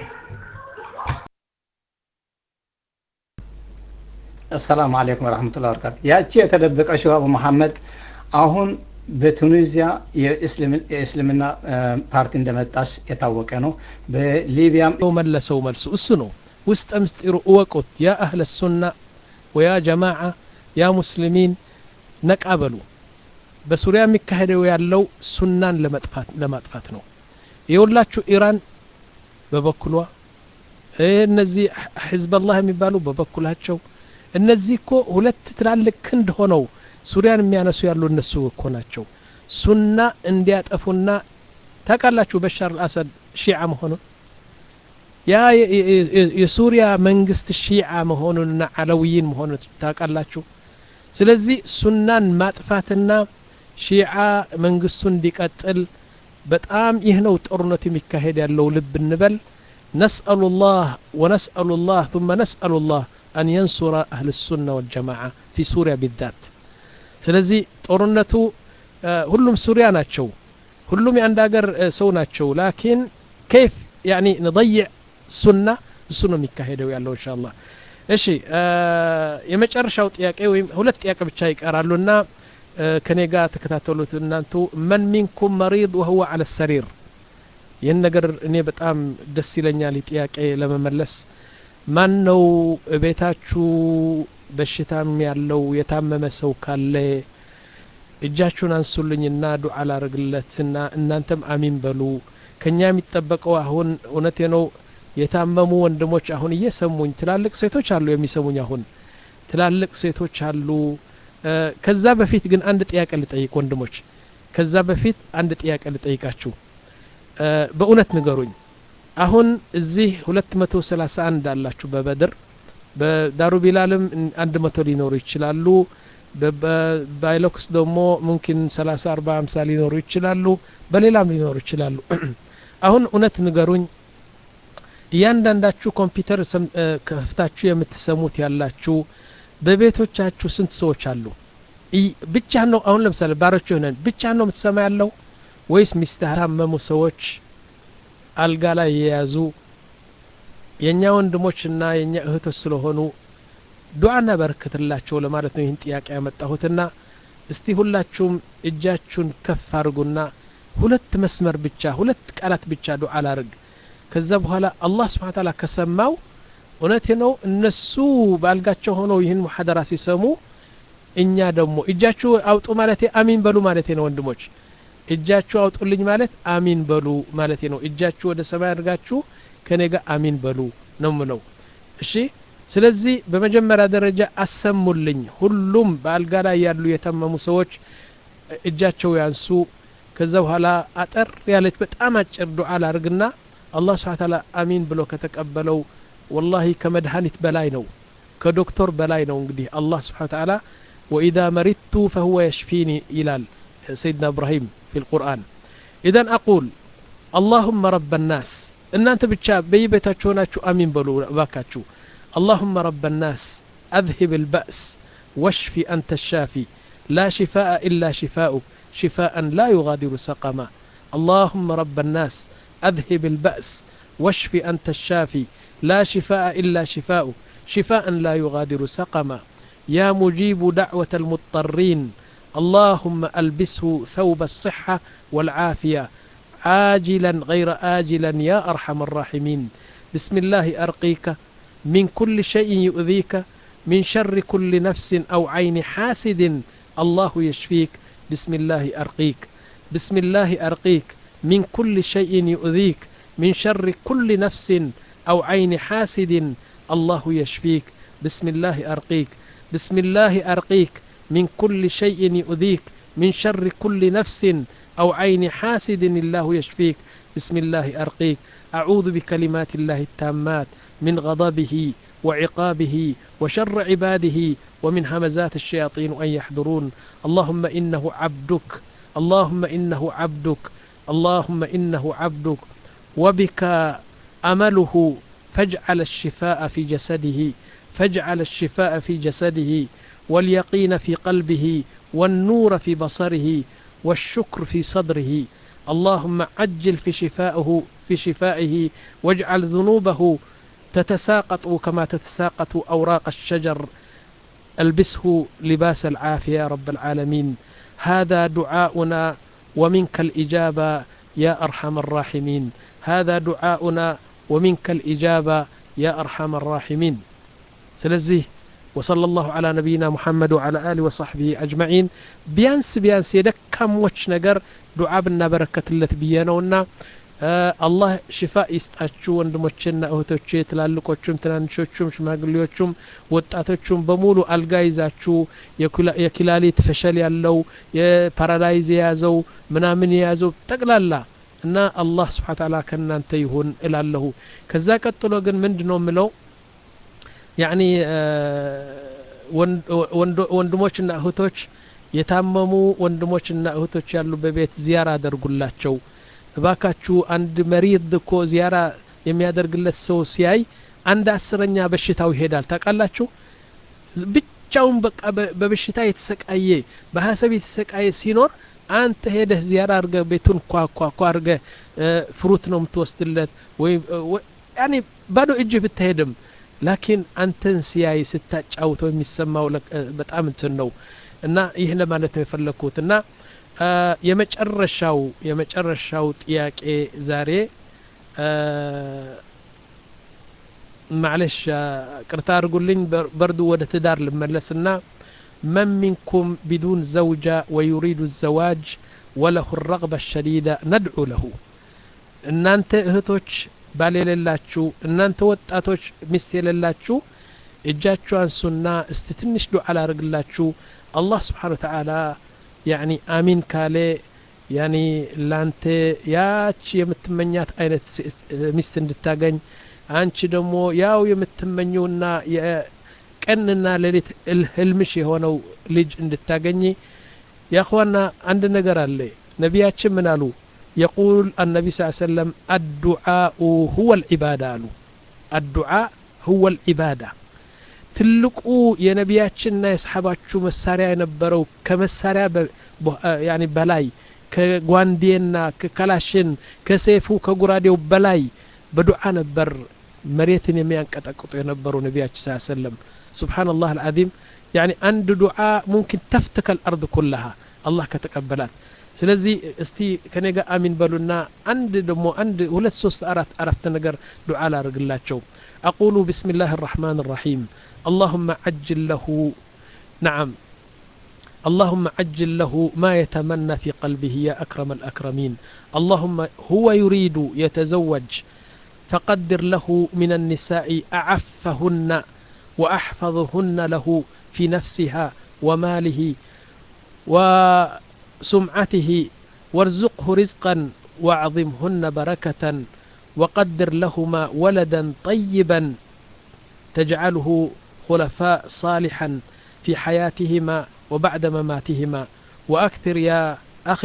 Speaker 3: አሰላሙ አለይኩም ወረህመቱላሂ ወበረካቱ። ያቺ የተደበቀችው አቡ መሐመድ አሁን በቱኒዚያ የእስልም- የእስልምና አ፣ ፓርቲ እንደመጣች የታወቀ ነው። በሊቢያም
Speaker 1: ነው መለሰው መልሱ እሱ ነው። ውስጠ ምስጢሩ እወቁት። ያ አህለ ሱና ወያ ጀማዓ ያ ሙስሊሚን ነቃ በሉ። በሱሪያ የሚካሄደው ያለው ሱናን ለመጥፋት ለማጥፋት ነው። የሁላችሁ ኢራን በበኩሏ እ፣ እነዚህ ሕዝበላህ የሚባሉ በበኩላቸው እነዚህ እኮ ሁለት ትላልቅ ክንድ ሆነው ሱሪያን የሚያነሱ ያሉ እነሱ እኮ ናቸው። ሱና እንዲያጠፉና ታውቃላችሁ በሻር አልአሰድ ሺዓ መሆኑን ያ የ- የ- የ- የሱሪያ መንግስት ሺዓ መሆኑንና አለውይን መሆኑን ታውቃላችሁ ስለዚህ ሱናን ማጥፋትና ሺዓ መንግስቱ እንዲቀጥል በጣም ይህ ነው ጦርነቱ የሚካሄድ ያለው ልብ እንበል ነስአሉ ላህ ወነስአሉ ላህ ثم ነስአሉ ላህ አን የንሱረ አህል ሱና ወልጀማዓ ፊ ሱሪያ ቢዛት ስለዚህ ጦርነቱ እ፣ ሁሉም ሱሪያ ናቸው ሁሉም የአንድ ሀገር እ፣ ሰው ናቸው ላኪን ከይፍ ያኒ ንضይዕ ሱና እሱ ነው የሚካሄደው ያለው እንሻ አላህ እሺ እ፣ የመጨረሻው ጥያቄ ወይም ሁለት ጥያቄ ብቻ ይቀራሉና እ፣ ከኔ ጋር ተከታተሉት እናንቱ መን ሚንኩም መሪድ ወህወ አለ ሰሪር ይህን ነገር እኔ በጣም ደስ ይለኛል ይህ ጥያቄ ለመመለስ ማን ነው ቤታችሁ በሽታም ያለው የታመመ ሰው ካለ እጃችሁን አንሱልኝና ዱዓ ላርግለትና እናንተም አሚን በሉ ከኛ የሚጠበቀው አሁን እውነቴ ነው የታመሙ ወንድሞች አሁን እየሰሙኝ ትላልቅ ሴቶች አሉ የሚሰሙኝ አሁን ትላልቅ ሴቶች አሉ እ፣ ከዛ በፊት ግን አንድ ጥያቄ ልጠይቅ ወንድሞች ከዛ በፊት አንድ ጥያቄ ልጠይቃችሁ እ፣ በእውነት ንገሩኝ አሁን እዚህ ሁለት መቶ ሰላሳ አንድ አላችሁ በበድር በዳሩ ቢላልም አንድ መቶ ሊኖሩ ይችላሉ በ- በ- ባይሎክስ ደግሞ ሙምኪን ሰላሳ አርባ ሀምሳ ሊኖሩ ይችላሉ በሌላም ሊኖሩ ይችላሉ አሁን እውነት ንገሩኝ እያንዳንዳችሁ ኮምፒውተር ሰም- እ፣ ከፍታችሁ የምትሰሙት ያላችሁ በቤቶቻችሁ ስንት ሰዎች አሉ ይ- ብቻህን ነው አሁን ለምሳሌ ባሮች ሆነን ብቻህን ነው የምትሰማ ያለው ወይስ ሚስትህ ታመሙ ሰዎች አልጋ ላይ የያዙ የእኛ ወንድሞችና የእኛ እህቶች ስለሆኑ ዱዓ እናበረክትላቸው ለማለት ነው ይህን ጥያቄ ያመጣሁትና እስቲ ሁላችሁም እጃችሁን ከፍ አድርጉና ሁለት መስመር ብቻ ሁለት ቃላት ብቻ ዱዓ ላርግ ከዛ በኋላ አላህ ስብሓን ታላ ከሰማው እውነቴ ነው እነሱ በአልጋቸው ሆነው ይህን ሙሐደራ ሲሰሙ እኛ ደግሞ እጃችሁ አውጡ ማለቴ አሚን በሉ ማለቴ ነው ወንድሞች እጃችሁ አውጡልኝ ማለት አሚን በሉ ማለቴ ነው እጃችሁ ወደ ሰማይ አድርጋችሁ ከኔ ጋር አሚን በሉ ነው ምለው እሺ ስለዚህ በመጀመሪያ ደረጃ አሰሙልኝ ሁሉም በአልጋ ላይ ያሉ የታመሙ ሰዎች እጃቸው ያንሱ ከዛ በኋላ አጠር ያለች በጣም አጭር ዱዓ ላርግና አላህ ስብሓ ታላ አሚን ብሎ ከተቀበለው ወላሂ ከመድኃኒት በላይ ነው ከዶክተር በላይ ነው እንግዲህ አላህ ስብሓ ተዓላ ወኢዛ መሪቱ ፈሁወ የሽፊኒ ይላል ሰይድና እብራሂም ፊ ልቁርአን ኢዘን አቁል አላሁመ ረበ ናስ እናንተ ብቻ በየቤታችሁ ሆናችሁ አሚን በሉ እባካችሁ اللهم رب الناس أذهب البأس واشف أنت الشافي لا شفاء إلا شفاؤك شفاء لا يغادر سقما اللهم رب الناس أذهب البأس واشف أنت الشافي لا شفاء إلا شفاؤك شفاء لا يغادر سقما يا مجيب دعوة المضطرين اللهم ألبسه ثوب الصحة والعافية عاجلا غير آجلا يا أرحم الراحمين بسم الله أرقيك من كل شيء يؤذيك من شر كل نفس أو عين حاسد الله يشفيك بسم الله أرقيك بسم الله أرقيك من كل شيء يؤذيك من شر كل نفس أو عين حاسد الله يشفيك بسم الله أرقيك بسم الله أرقيك من كل شيء يؤذيك من شر كل نفس أو عين حاسد الله يشفيك بسم الله أرقيك أعوذ بكلمات الله التامات من غضبه وعقابه وشر عباده ومن همزات الشياطين أن يحضرون اللهم إنه عبدك اللهم إنه عبدك اللهم إنه عبدك وبك أمله فاجعل الشفاء في جسده فاجعل الشفاء في جسده واليقين في قلبه والنور في بصره والشكر في صدره اللهم عجل في شفائه في شفائه واجعل ذنوبه تتساقط كما تتساقط أوراق الشجر ألبسه لباس العافية يا رب العالمين هذا دعاؤنا ومنك الإجابة يا أرحم الراحمين هذا دعاؤنا ومنك الإجابة يا أرحم الراحمين سلزيه وصلى الله على نبينا محمد وعلى آله وصحبه أجمعين بيانس بيانس يدك كم وش نقر دعاء بنا بركة التي بيانونا አላህ ሽፋ ይስጣችሁ ወንድሞቼና እህቶቼ ትላልቆቹም ትናንሾቹም ሽማግሌዎቹም ወጣቶቹም በሙሉ አልጋ ይዛችሁ የኪላሊት ፈሸል ያለው የፓራላይዝ የያዘው ምናምን የያዘው ጠቅላላ እና አላህ ስብሓ ታላ ከእናንተ ይሁን እላለሁ ከዛ ቀጥሎ ግን ምንድ ነው የምለው ያኒ ወንድሞችና እህቶች የታመሙ ወንድሞችና እህቶች ያሉ በቤት ዚያራ አደርጉላቸው እባካችሁ አንድ መሪድ እኮ ዚያራ የሚያደርግለት ሰው ሲያይ አንድ አስረኛ በሽታው ይሄዳል ታውቃላችሁ ብቻውን በቃ በበሽታ የተሰቃየ በሀሰብ የተሰቃየ ሲኖር አንተ ሄደህ ዚያራ አርገ ቤቱን ኳኳኳ አርገ ፍሩት ነው የምትወስድለት ወይም ያኔ ባዶ እጅህ ብትሄድም ላኪን አንተን ሲያይ ስታጫውተው የሚሰማው በጣም እንትን ነው እና ይህ ለማለት ነው የፈለግኩት እና የመጨረሻው የመጨረሻው ጥያቄ ዛሬ ማለሽ ቅርታ አድርጉልኝ በርዱ ወደ ትዳር ልመለስና من منكم بدون زوجة ويريد الزواج وله الرغبة الشديدة ندعو له እናንተ እህቶች ባል የሌላችሁ እናንተ ወጣቶች ሚስት የሌላችሁ እጃችሁ አንሱና እስቲ ትንሽ ዱዓ ላርግላችሁ አላህ ስብሓን ወተዓላ ያኒ አሚን ካለ ያኒ ላንተ ያች የምትመኛት አይነት ሚስት እንድታገኝ አንቺ ደግሞ ያው የምትመኘውና ቀንና ሌሊት ህልምሽ የሆነው ልጅ እንድታገኝ ያእኽዋና አንድ ነገር አለ ነቢያችን ምን አሉ የቁል አነቢ ስ ሰለም አዱዓኡ ሁወ ልዒባዳ አሉ አዱዓ ሁወ ልዒባዳ ትልቁ የነቢያችንና የሰሓባችሁ መሳሪያ የነበረው ከመሳሪያ ያኒ በላይ ከጓንዴና ከከላሽን ከሴፉ ከጉራዴው በላይ በዱዓ ነበር መሬትን የሚያንቀጠቅጡ የነበሩ ነቢያችን ስ ሰለም ስብሓንላህ አልዓዚም ያኒ አንድ ዱዓ ሙምኪን ተፍትከ ልአርድ ኩላሃ አላህ ከተቀበላት ስለዚህ እስቲ ከኔ ጋር አሚን በሉና አንድ ደግሞ አንድ ሁለት ሶስት አራት አራት ነገር ዱዓ ላርግላቸው أقول بسم الله الرحمن الرحيم اللهم عجل له نعم اللهم عجل له ما يتمنى في قلبه يا أكرم الأكرمين اللهم هو يريد يتزوج فقدر له من النساء أعفهن وأحفظهن له في نفسها وماله وسمعته وارزقه رزقا واعظمهن بركة وقدر لهما ولدا طيبا تجعله خلفاء صالحا في حياتهما وبعد مماتهما وأكثر يا أخي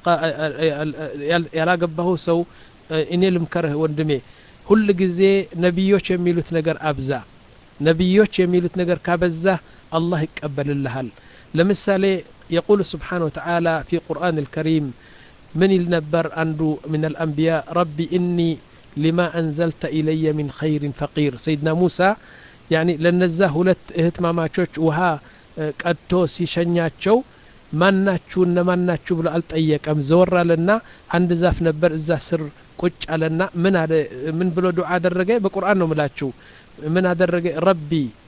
Speaker 1: يا لاقبه سو إني لمكره وندمي ሁል ጊዜ ነቢዮች የሚሉት ነገር አብዛ ነቢዮች የሚሉት ነገር ካበዛ አላህ ይቀበልልሃል ለምሳሌ የቁል ስብሓን ወተዓላ ፊ ቁርአን ልከሪም ምን ይል ነበር አንዱ ምን አልአንቢያ ረቢ እኒ ሊማ አንዘልተ ኢለየ ሚን ኸይሪን ፈቂር ሰይድና ሙሳ ያኒ ለነዛ ሁለት እህትማማቾች ውሃ ቀድቶ ሲሸኛቸው ማናችሁ እነማናችሁ ብሎ አልጠየቀም ዘወር አለና አንድ ዛፍ ነበር እዛ ስር ቁጭ አለና ምን አለ ምን ብሎ ዱዓ አደረገ በቁርአን ነው ምላችሁ ምን አደረገ ረቢ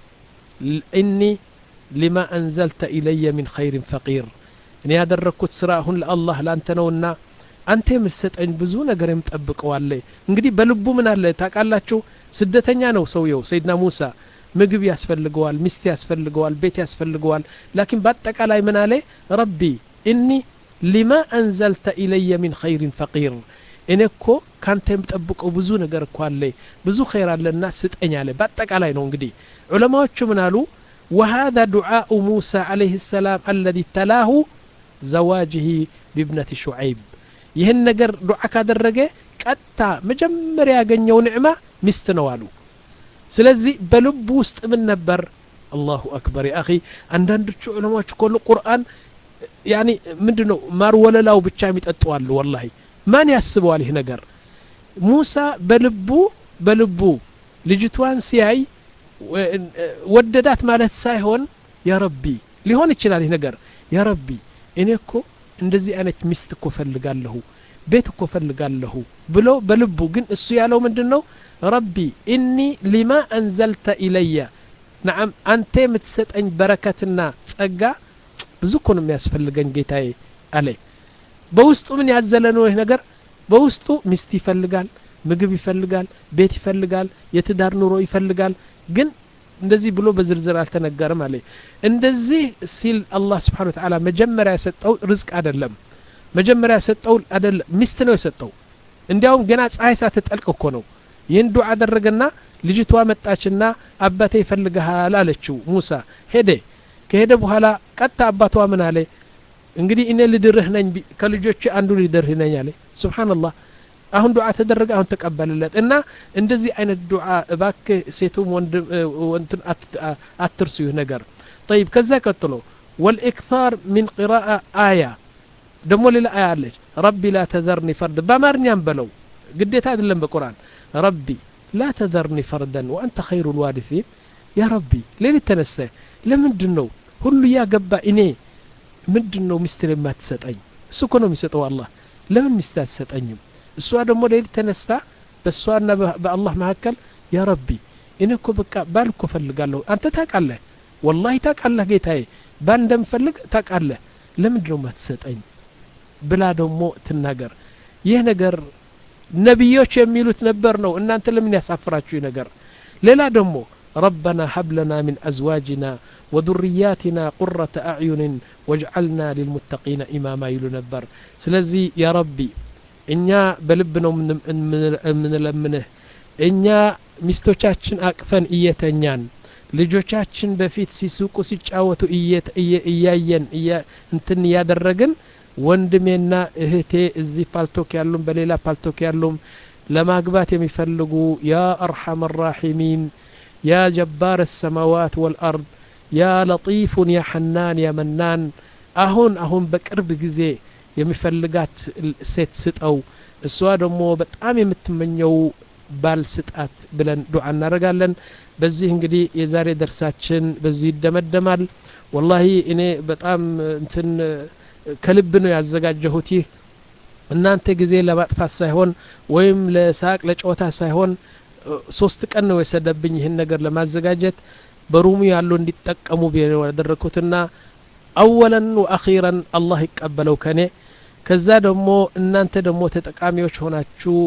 Speaker 1: እኒ ሊማ አንዘልተ ኢለየ ሚን ኸይሪን ፈቂር እኔ ያደረግኩት ስራ አሁን ለአላህ ላንተ ነውና አንተ የምትሰጠኝ ብዙ ነገር የምጠብቀዋለ እንግዲህ በልቡ ምን አለ ታውቃላችሁ ስደተኛ ነው ሰውየው ሰይድና ሙሳ ምግብ ያስፈልገዋል ሚስት ያስፈልገዋል ቤት ያስፈልገዋል ላኪን በአጠቃላይ ምን አለ ረቢ እኒ ሊማ አንዘልተ ኢለየ ሚን ኸይሪን ፈቂር እኔ እኮ ካንተ የምጠብቀው ብዙ ነገር እኮ አለ ብዙ ኸይር አለና ስጠኝ አለ በአጠቃላይ ነው እንግዲህ ዑለማዎቹ ምን አሉ وهذا دعاء موسى عليه السلام الذي تلاه زواجه بابنة شعيب ይህን ነገር ዱዓ ካደረገ ቀጥታ መጀመሪያ ያገኘው ንዕማ ሚስት ነው አሉ ስለዚህ በልቡ ውስጥ ምን ነበር አላሁ አክበር ያ አኺ አንዳንዶቹ ዑለማዎች እኮ ቁርአን ያኒ ምንድን ነው ማር ወለላው ብቻ የሚጠጡ አሉ ወላሂ ማን ያስበዋል ይህ ነገር ሙሳ በልቡ በልቡ ልጅቷን ሲያይ ወደዳት ማለት ሳይሆን ያ ረቢ ሊሆን ይችላል ይህ ነገር ያ ረቢ እኔ እኮ እንደዚህ አይነት ሚስት እኮ ፈልጋለሁ ቤት እኮ ፈልጋለሁ ብሎ በልቡ ግን እሱ ያለው ምንድን ነው ረቢ ኢኒ ሊማ አንዘልተ ኢለየ ነዓም አንተ የምትሰጠኝ በረከትና ጸጋ ብዙ እኮ ነው የሚያስፈልገኝ ጌታዬ አለ በውስጡ ምን ያዘለ ነው ይህ ነገር በውስጡ ሚስት ይፈልጋል ምግብ ይፈልጋል ቤት ይፈልጋል የትዳር ኑሮ ይፈልጋል ግን እንደዚህ ብሎ በዝርዝር አልተነገርም አለ እንደዚህ ሲል አላህ ስብሓን ተዓላ መጀመሪያ የሰጠው ርዝቅ አይደለም መጀመሪያ የሰጠው አይደለም ሚስት ነው የሰጠው እንዲያውም ገና ፀሐይ ሳትጠልቅ እኮ ነው ይህን ዱዓ አደረገና ልጅቷ መጣችና አባቴ ይፈልግሃል አለችው ሙሳ ሄደ ከሄደ በኋላ ቀጥታ አባቷ ምን አለ እንግዲህ እኔ ልድርህ ነኝ ከልጆች አንዱ ልድርህ ነኝ አለ ስብሓንላህ አሁን ዱዓ ተደረገ አሁን ተቀበልለት እና እንደዚህ አይነት ዱዓ እባክህ ሴቱም ወንድም ወንትን አትርሱ ይህ ነገር طيب ከዛ ቀጥሎ والإكثار من قراءة آية ደሞ ሌላ አያ አለች ረቢ ላ ተዘርኒ ፈርድ በአማርኛም በለው ግዴታ አይደለም በቁርአን ረቢ ላ ተዘርኒ ፈርደን ወአንተ ኸይሩ ልዋሪሲን ያ ረቢ ሌሊት ተነስተ ለምንድን ነው ሁሉ ያገባ እኔ ምንድን ነው ሚስትን የማትሰጠኝ እሱ እኮ ነው የሚሰጠው አላህ ለምን ሚስት አትሰጠኝም እሷ ደግሞ ሌሊት ተነስታ በእሷና በአላህ መካከል ያ ረቢ እኔ እኮ በቃ ባል እኮ ፈልጋለሁ አንተ ታውቃለህ ወላሂ ታውቃለህ ጌታዬ ባል እንደምፈልግ ታውቃለህ ለምንድን ነው ማትሰጠኝ ብላ ደግሞ ትናገር ይህ ነገር ነቢዮች የሚሉት ነበር ነው እናንተ ለምን ያሳፍራችሁ ነገር ሌላ ደግሞ ربنا هب لنا من أزواجنا وذرياتنا قرة أعين واجعلنا للمتقين إماما يلو نبر سلزي يا ربي እኛ በልብ ነው የምንለምንህ እኛ ሚስቶቻችን አቅፈን እየተኛን ልጆቻችን በፊት ሲሱቁ ሲጫወቱ እያየን እንትን እያደረግን ወንድሜና እህቴ እዚህ ፓልቶክ ያሉም በሌላ ፓልቶክ ያሉም ለማግባት የሚፈልጉ ያ አርሐም ራሒሚን ያ ጀባር ሰማዋት ወልአርድ ያ ለጢፉን ያ ሐናን ያ መናን አሁን አሁን በቅርብ ጊዜ የሚፈልጋት ሴት ስጠው እሷ ደግሞ በጣም የምትመኘው ባል ስጣት ብለን ዱዓ እናደርጋለን በዚህ እንግዲህ የዛሬ ደርሳችን በዚህ ይደመደማል ወላሂ እኔ በጣም እንትን ከልብ ነው ያዘጋጀሁት ይህ እናንተ ጊዜ ለማጥፋት ሳይሆን ወይም ለሳቅ ለጨዋታ ሳይሆን ሶስት ቀን ነው የሰደብኝ ይህን ነገር ለማዘጋጀት በሩሙ ያሉ እንዲጠቀሙ ብዬ ነው ያደረግኩትና አወለን ወአኺረን አላህ ይቀበለው ከኔ ከዛ ደግሞ እናንተ ደግሞ ተጠቃሚዎች ሆናችሁ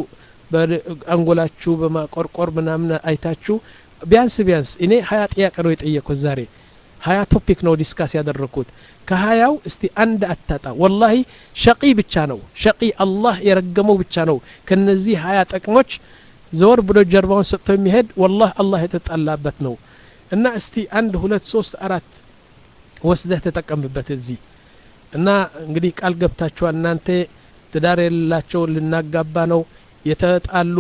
Speaker 1: አንጎላችሁ በማቆርቆር ምናምን አይታችሁ ቢያንስ ቢያንስ እኔ ሀያ ጥያቄ ነው የጠየቁት ዛሬ ሀያ ቶፒክ ነው ዲስካስ ያደረግኩት ከሀያው እስቲ አንድ አታጣ ወላሂ ሸቂ ብቻ ነው ሸቂ አላህ የረገመው ብቻ ነው ከነዚህ ሀያ ጠቅሞች ዘወር ብሎ ጀርባውን ሰጥቶ የሚሄድ ወላህ አላህ የተጣላበት ነው እና እስቲ አንድ ሁለት ሶስት አራት ወስደህ ተጠቀምበት እዚህ እና እንግዲህ ቃል ገብታችኋል እናንተ ትዳር የሌላቸው ልናጋባ ነው የተጣሉ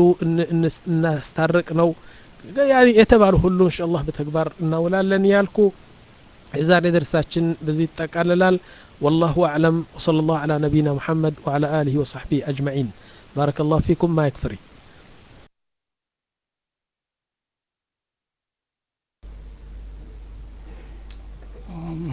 Speaker 1: እናስታርቅ ነው የተባሉ ሁሉ እንሻ አላህ በተግባር እናውላለን ያልኩ የዛሬ ደርሳችን በዚህ ይጠቃልላል والله أعلم وصلى الله على نبينا محمد وعلى آله وصحبه أجمعين بارك الله فيكم ما يكفري